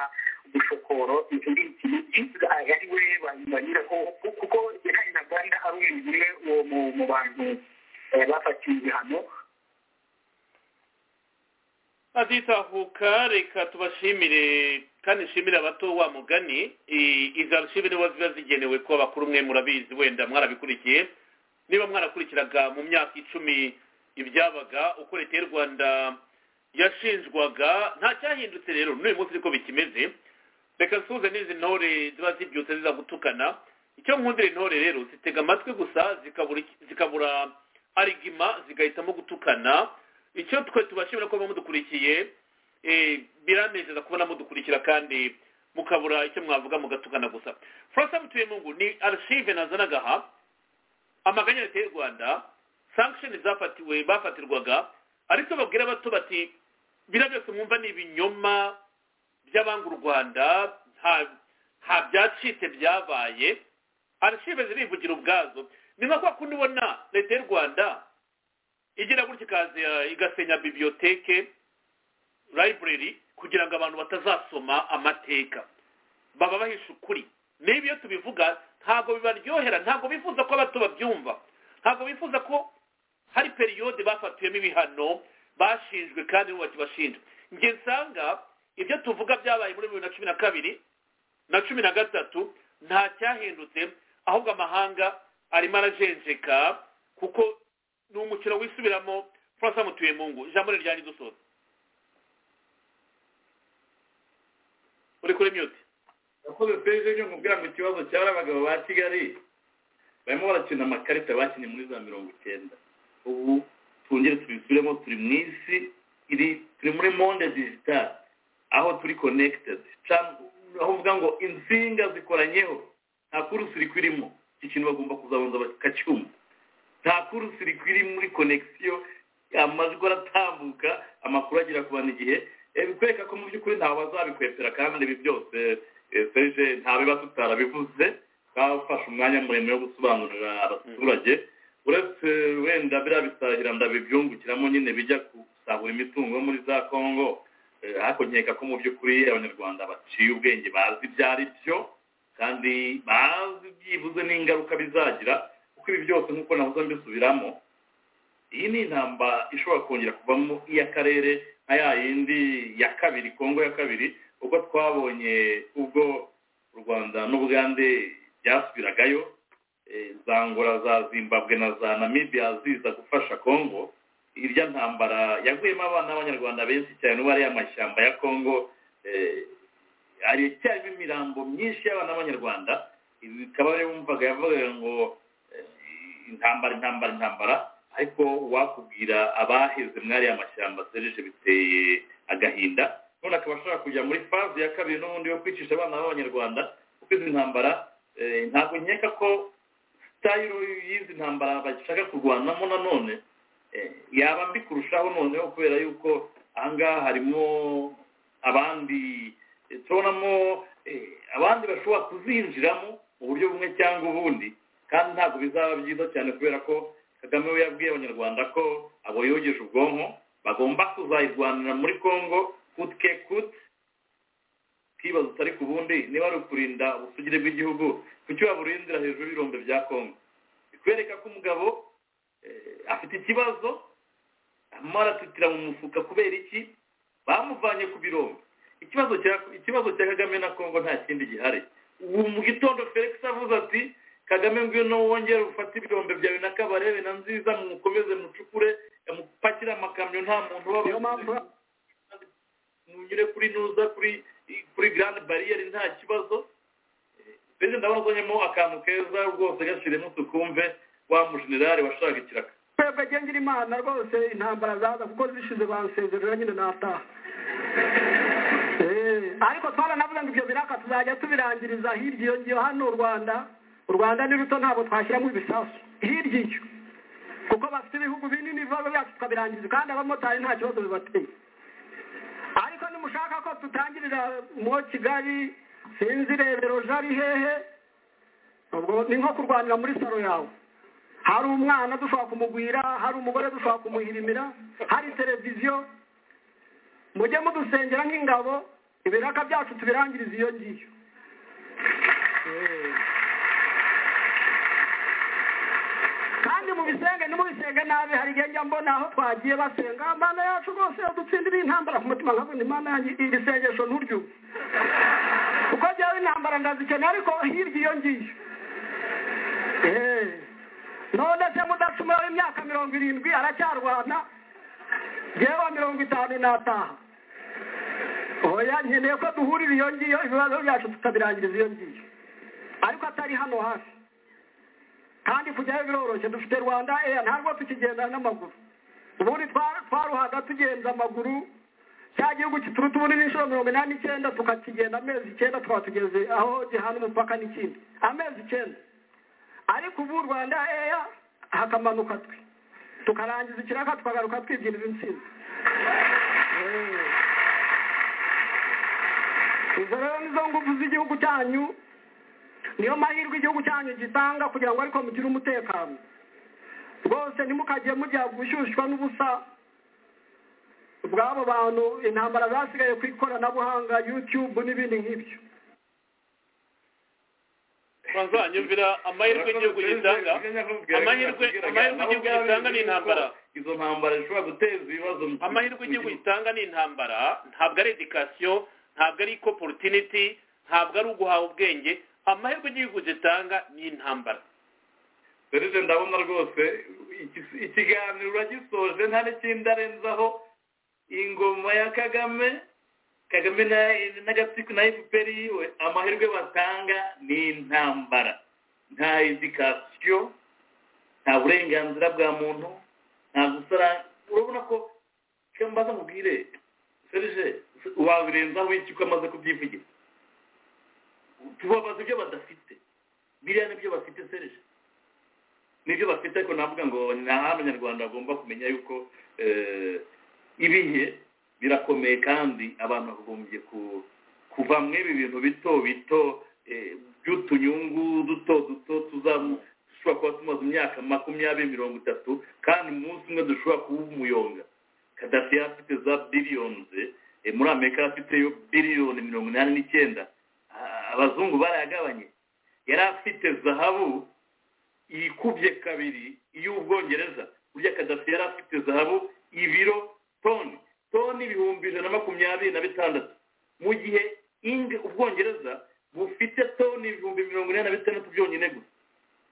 [SPEAKER 18] bushokoro iri imiti ari we ba- banyuraho kuko generali ntaganda ari umuntu umwe wo mu- mu bantu eh, bafatiwe ibihano
[SPEAKER 3] aditahuka reka tubashimire kandi nshimire abato wa mugani I- izi arushime niba ziba zigenewe ko abakuru mwe murabizi wenda mwarabikurikiye niba mwarakurikiraga mu myaka icumi ibyabaga uko leta y'u rwanda yashinjwaga nta cyahindutse rero n'uyu munsi niko bikimeze reka nsuhuze n'izi ntore ziba zibyutse ziza gutukana icyo nkundira intore rero zitega amatwi gusa zikabura iki- zikabura arigima zigahitamo gutukana icyo twe tubashimira ko mudukurikiye eh, biranezeza kubona mudukurikira kandi mukabura icyo mwavuga mugatukana gusa francois mutuyemungu ni archive nazanaga aha amaganya ya leta y'u rwanda sanction zafatiwe bafatirwaga ariko babwira abato bati biriya byose mwumva ni ibinyoma by'abanga u rwanda nta nta byacitse byabaye archive zirivugira ubwazo ni nka kwa kundi ubona leta y'u rwanda igira gutya ikaza igasenya biblioteke library kugira ngo abantu batazasoma amateka baba bahisha ukuri niba iyo tubivuga ntabwo bibaryohera ntabwo bifuza ko abato babyumva ntabwo bifuza ko hari periyode bafatiyemo ibihano bashinjwe kandi n'ubu bakibashinja njye nsanga ibyo tuvuga byabaye muri bibiri na cumi na kabiri na cumi na gatatu nta cyahindutse ahubwo amahanga arimo arajenjeka kuko ni umukino wisubiramo francois mutuyemungu ijambo rye ryari dusoza
[SPEAKER 6] kuri kuri mute
[SPEAKER 3] yakoze peje ryo mubwira ngo ikibazo cyari abagabo ba kigali barimo barakina amakarita bakinnye muri za mirongo icyenda ubu twongere tubisubiremo turi mu isi iri turi muri monde digital aho turi connected Can- aho uvuga ngo insinga zikoranyeho nta kurusi irimo iki kintu bagomba kuzabanza bakacyumva nta kurusi iri muri connection amajwi aratambuka amakuru agera ku bantu igihe Eh, bikwereka ko mu by'ukuri ntawe bazabikwepera kandi ibi byose eh, serge ntabiba tutarabivuze twafashe umwanya muremure wo gusobanurira abaturage uretse wenda biriya bisahira ndabibyungukiramo nyine bijya gusahura imitungo yo muri za kongo Eh, ariko nkeka ko mu by'ukuri abanyarwanda baciye ubwenge bazi ibyo ari byo kandi bazi byibuze n'ingaruka bizagira kuko ibi byose nk'uko nahoze mbisubiramo iyi ni intambara ishobora kongera kuvamo iy'akarere nka ya yindi ya kabiri kongo ya kabiri ubwo twabonye ubwo u rwanda n'ubugande byasubiragayo eh, za ngora za zimbabwe na za namibia ziza gufasha kongo irya ntambara yaguyemo abana b'abanyarwanda benshi cyane ubu ari amashyamba ya kongo eh, hari icyarimo imirambo myinshi y'abana b'abanyarwanda ibi bikaba ariyo wumvaga yavugaga ngo eh, intambara intambara intambara ariko wakubwira abaheze mwari amashyamba serije biteye agahinda none akaba ashaka kujya muri faze ya kabiri n'ubundi yo kwicisha abana b'abanyarwanda kuko izi ntambara eh, ntabwo nkeka ko sitayiro y'izi ntambara bashaka kurwanamo nanone eh, yaba mbi kurushaho noneho kubera yuko aha ngaha harimo abandi eh, tubonamo eh, abandi bashobora kuzinjiramo mu buryo bumwe cyangwa ubundi kandi ntabwo bizaba byiza cyane kubera ko kagame we yabwiye abanyarwanda ko abo yogeje ubwonko bagomba kuzayirwanira muri kongo kutwe kut twibaza utari ku bundi niba ari ukurinda ubusugire bw'igihugu kuki waburindira hejuru y'ibirombe bya kongo bikwereka ko umugabo eh, afite ikibazo arimo aratutira mu mufuka kubera iki bamuvanye ku birombe ikibazo cya ikibazo cya kagame na kongo nta kindi gihari ubu mu gitondo felix avuze ati kagame ngwino wongere ufate ibirombe byawe na kabarebe na nziza mukomeze mucukure eh, mupakire amakamyo nta muntu uba munyure kuri nuza kuri kuri grand barriere nta kibazo mbese ndabona uzonyemo akantu keza rwose gashyiremo tukumve wa mujenerali washaka ikiraka
[SPEAKER 5] twebwe agenga imana rwose intambara zaza kuko zishize bansezerera nyine nataha Eh, ariko twaranavuze ngo ibyo biraka tuzajya tubirangiriza hirya iyo ngiyo hano u rwanda u rwanda ni ruto ntabwo twashyiramo ibisasu hirya iyo kuko bafite ibihugu binini ibibazo byacu tukabirangiza kandi abamotari nta kibazo bibateye ariko nimushaka ko tutangirira mo kigali sinzi rebero jari hehe ubwo ni nko kurwanira muri saro yawe hari umwana dushobora kumugwira hari umugore dushobora kumuhirimira hari televiziyo mujye mudusengera nk'ingabo ibiraka byacu tubirangiriza iyo ngiyo Eh. kandi mu bisenge no mu bisenge nabi hari igihe njya mbona aho twagiye basenga imana yacu rwose yadutsindira intambara ku mutima nkavuga ngo imana yanjye iri sengesho nturyo kuko njyewe intambara ndazikeneye ariko hirya iyo ngiyo Eh. none se mudacumura w'imyaka mirongo irindwi aracyarwana yewe mirongo itanu n'ataha oya nkeneye ko duhurira iyo ngiyo ibibazo byacu tukabirangiriza iyo ngiyo ariko atari hano hafi kandi kujyayo biroroshye dufite rwanda eya ntabwo tukigenda n'amaguru ubundi twa- twaruhaga tugenza amaguru cya gihugu kituruta ubundi n'inshuro mirongo inani n'icyenda tukakigenda amezi icyenda tukaba tugeze aho gihana umupaka n'ikindi amezi icyenda ariko ubu rwanda eya hakamanuka twe tukarangiza ikiraka tukagaruka twibyinira intsinzi Eh. izo rero nizo ngufu z'igihugu cyanyu niyo mahirwe igihugu cyanyu gitanga kugira ngo ariko mugire umutekano rwose ntimukajye mujya gushyushywa n'ubusa bw'abo bantu intambara zasigaye ku ikoranabuhanga yutube n'ibindi nk'ibyo
[SPEAKER 6] bazanyumvira amahirwe igihugu gitanga amahirwe amahirwe igihugu gitanga ni intambara
[SPEAKER 3] izo ntambara zishobora guteza ibibazo mu-
[SPEAKER 6] amahirwe igihugu gitanga ni intambara ntabwo ari edikasiyo ntabwo ari iko porotiniti ntabwo ari uguhaha ubwenge amahirwe igihugu gitanga ni intambara
[SPEAKER 3] serije ndabona rwose iki- ikiganiro uragisoje nta n'ikindi arenzaho ingoma ya kagame kagame n'agatsiko na fpr yiwe amahirwe batanga ni intambara nta edikasiyo nta burenganzira bwa muntu nta gusara urabona ko icyo mbaza mubwire serije wabirenzaho iki ko amaze kubyivugira tubabaza ibyo badafite biriya nibyo bafite serije nibyo bafite ariko navuga ngo ni ahantu abanyarwanda bagomba kumenya yuko eh, ibihe birakomeye kandi abantu bagombye ku- kuva mu ibi bintu bito bito eh, by'utunyungu duto duto tuzamu dushobora kuba tumaze imyaka makumyabiri mirongo itatu kandi umunsi umwe dushobora kuba umuyonga kadafi yari afite za biliyoni ze eh, muri amerika yari afite yo biliyoni mirongo inani n'icyenda Ah, abazungu barayagabanye yari afite zahabu ikubye kabiri iy'ubwongereza burya kadafi yari afite zahabu ibiro toni toni ibihumbi ijana na makumyabiri na bitandatu mu gihe inge ubwongereza bufite toni ibihumbi mirongo ine na bitandatu byonyine gusa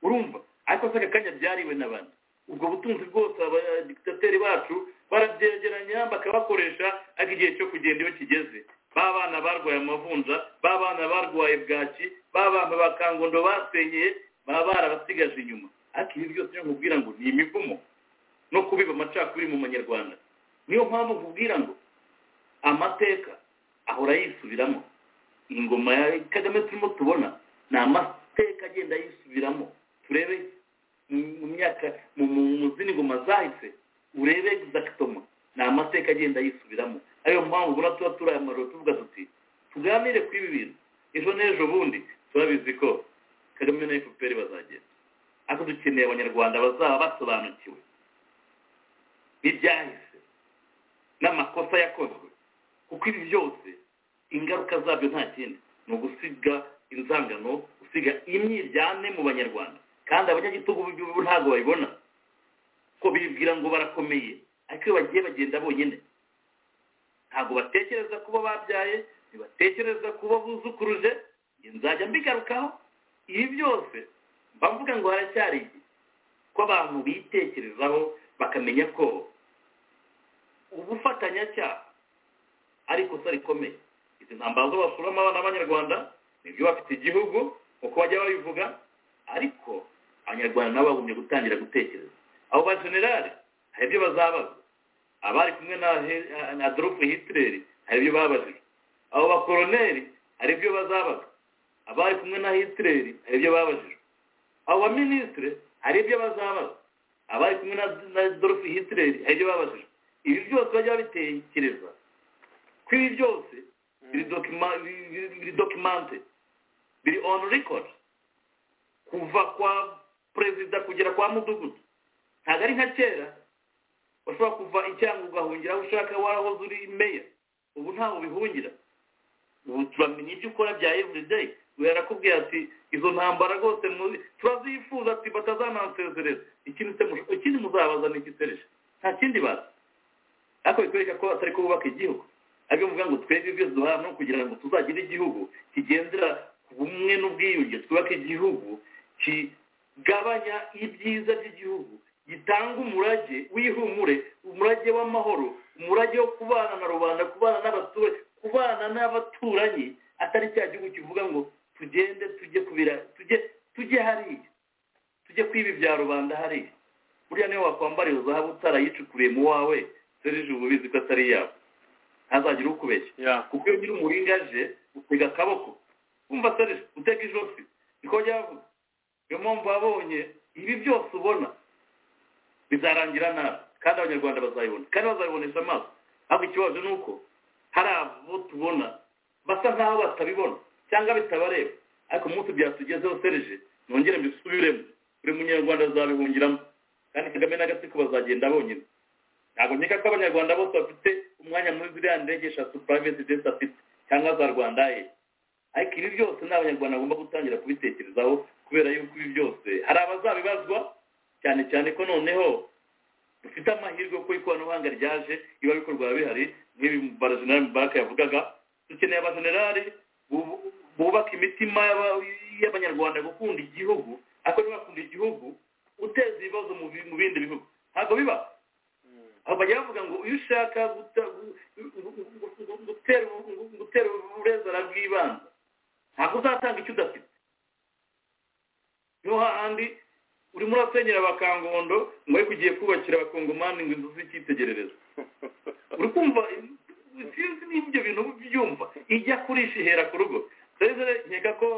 [SPEAKER 3] urumva ariko se aka kanya byariwe n'abantu ubwo butunzi bwose abadikitateri bacu barabyegeranya bakabakoresha ariko igihe cyo kugenda iyo kigeze ba bana barwaye amavunja ba bana barwaye bwaki ba bantu ba kangondo basenyeye baba barabasigaje inyuma ariko ibi byose niyo nkubwira ngo ni imivumo no kubiba amacakubiri mu banyarwanda niyo mpamvu nkubwira ngo amateka ahora yisubiramo ingoma ya kagame turimo tubona ni amateka agenda yisubiramo turebe mu- mu myaka mu mu- mu zindi ngoma zahise urebe zakitoma ni amateka agenda yisubiramo ariyo mpamvu ubona tuba turi aya maroro tuvuga tuti tuganire kuri ibi bintu ejo n'ejo bundi turabizi ko kagame na fpr bazagenda ariko dukeneye abanyarwanda bazaba basobanukiwe n'ibyahise n'amakosa yakozwe kuko ibi byose ingaruka zabyo nta kindi ni ugusiga inzangano gusiga imyiryane mu banyarwanda kandi abanyagitugu b'igihugu ntabwo babibona ko bibwira ngo barakomeye ariko iyo bagiye bagenda bonyine ntabwo batekereza kuba babyaye ntibatekereza kuba buzukuruje njye nzajya mbigarukaho ibi byose mba mvuga ngo haracyari igihe ko abantu bitekerezaho bakamenya ko ubufatanyacyaha ari ikosa rikomeye izi ntambara zo basuramo abana b'abanyarwanda nibyo bafite igihugu uko bajya babivuga ariko abanyarwanda nabo bagombye gutangira gutekereza abo ba generali hari ibyo bazabaza abari kumwe na He- na adolphe hitler hari ibyo babajijwe abo bakoroneri hari ibyo bazabaza abari kumwe na hitler hari ibyo babajijwe abo baminisitire hari ibyo bazabaza abari kumwe na na adolphe hitler hari ibyo babajijwe ibi byose bajya babitekereza ko ibi byose biri dokima- biri- biri- biri dokimante biri on record kuva kwa perezida kugera kwa mudugudu ntabwo ari nka kera ushobora kuva icyanga ugahungira aho ushaka warahoze uri meya ubu ntawe ubihungira ubu turamenya ibyo ukora bya everyday yarakubwira ati izo ntambara rwose muzi turazifuza ati batazanansezereza ikindi se mush- ikindi muzabaza ni igisereje nta kindi bazi ariko bikwereka ko atari ko bubaka igihugu ariko bivuga ngo twebwe byose duhana no kugira ngo tuzagire igihugu kigendera ku bumwe n'ubwiyunge twubake igihugu kigabanya ibyiza by'igihugu gitanga umurage w'ihumure umurage w'amahoro umurage wo kubana na rubanda kubana n'abaturage kubana n'abaturanyi atari cya gihugu kivuga ngo tugende tujye kubira tujye tujye hariya tujye kwiba ibya rubanda hariya buriya niyo wakwambara iyo zahabu utarayicukuriye mu wawe serije uba ubizi ko atari yawe ntazagire ukubeshya kuko iyo nyiri umuringa aje utega akaboko wumva serije utega ijosi niko ryavuga niyo mpamvu wabonye ibi byose ubona bizarangira nabi kandi abanyarwanda bazayibona kandi bazabibonesha amaso ariko ikibazo ni uko hari abo tubona basa nk'aho batabibona cyangwa bitabareba ariko umunsi byatugezeho serije nongere mbisubiremo buri munyarwanda azabihungiramo kandi kagame n'agatsiko bazagenda bonyine ntabwo nkeka ko abanyarwanda bose bafite umwanya muri ziriya ndege eshatu purayiveti jesi afite cyangwa za rwanda aye ariko ibi byose ni abanyarwanda bagomba gutangira kubitekerezaho kubera yuko ibi byose hari abazabibazwa cyane cyane ko noneho dufite amahirwe ko ikoranabuhanga ryaje riba rikorwa biba bihari nk'ibi barajenerali mubaraka yavugaga dukeneye abajenerali bu- bubaka imitima y'aba- y'abanyarwanda gukunda igihugu ariko ntibakunda igihugu uteza ibibazo mu bi- mu bindi bihugu ntabwo biba aho bajya bavuga ngo iyo ushaka guta- gu- gu- gu- gu- gu- gutera u- u- bugaragara bw'ibanze ntabwo uzatanga icyo udafite niho hahandi urimo urasenyera abakangondo ngo ariko ugiye kubakira abakongomani ngo inzu z'icyitegererezo uri kumva sinzi niba ibyo bintu byumva ijya kurisha ihera ku rugo rero nkeka ko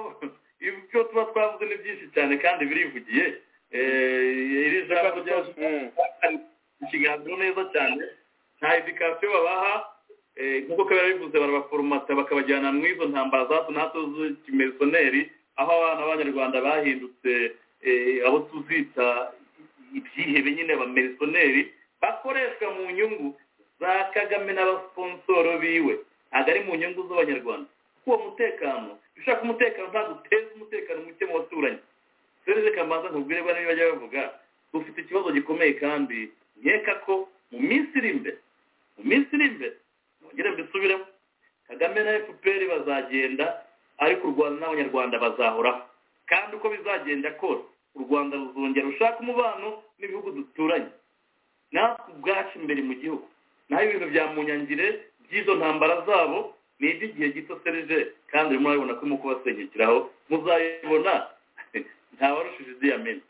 [SPEAKER 3] ibyo tuba twavuze ni byinshi cyane kandi birivugiye iri jambo ryose ikiganiro neza cyane nta edikasiyo babaha nk'uko kabera bivuze barabaforomata bakabajyana mu izo ntambara za hato na hato z'ikimerisoneri aho abana b'abanyarwanda bahindutse abo tuzita ibyihebe nyine abamerisoneri bakoreshwa mu nyungu za kagame n'abasonsoro biwe ntabwo ari mu nyungu z'abanyarwanda kuko uwo mutekano ushaka umutekano ntabwo uteza umutekano muke mu baturanyi sereze kamanza ntubwire bane bajya bavuga dufite ikibazo gikomeye kandi nkeka ko mu minsi iri imbere mu minsi iri imbere nongere mbisubiremo kagame na fpr bazagenda ariko u rwanda n'abanyarwanda bazahoraho kandi uko bizagenda kose u rwanda ruzongera rushaka umubano n'ibihugu duturanye natwe ubwacu imbere mu gihugu naho ibintu bya munyangire by'izo ntambara zabo ni iby'igihe gito serije kandi urimo urabibona ko urimo kubasenyukiraho muzayibona ntawarushije idiyamini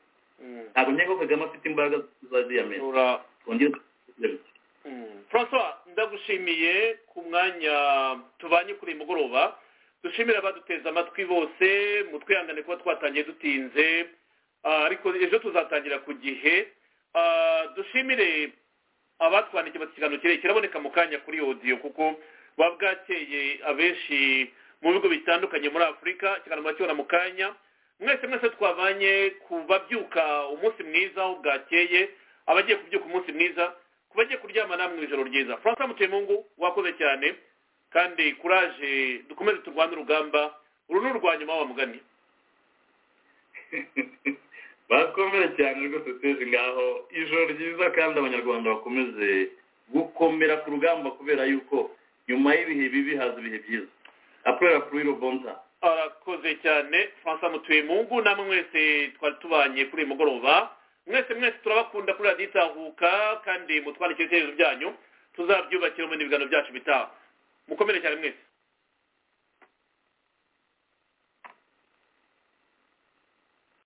[SPEAKER 3] ntabwo nkeka ko kagame afite imbaraga za diyamini twongere
[SPEAKER 19] francois ndagushimiye ku mwanya tubanye kuri uyu mugoroba dushimira abaduteze amatwi bose mutwihangane kuba twatangiye dutinze ariko ejo tuzatangira ku gihe dushimire abatwandikiye ikiganiro kirekire kiraboneka mu kanya kuri odiyo kuko buba bwakeye abenshi mu bigo bitandukanye muri afurika ikiganiro bakibona mu kanya mwese mwese twabanye ku babyuka umunsi mwiza aho bwakeye abagiye kubyuka umunsi mwiza ku bagiye kuryama namwe ijoro ryiza francois mutemungu wakoze cyane kandi kuraje dukomeze turwane urugamba uru ni urwa nyuma wamugani
[SPEAKER 3] bakomere cyane rwose tuzi ngaho ijoro ryiza kandi abanyarwanda bakomeze gukomera ku rugamba kubera yuko nyuma y'ibihe bibi haza ibihe byiza aporera kuri robonta
[SPEAKER 19] arakoze cyane francois mutuyemungu namwe mwese twari tubanye kuri uyu mugoroba mwese mwese turabakunda kuri radiyo itahuka kandi mutwandikire ibitekerezo byanyu tuzabyubakire mu n'ibiganiro byacu bitaha mukomere cyane mwese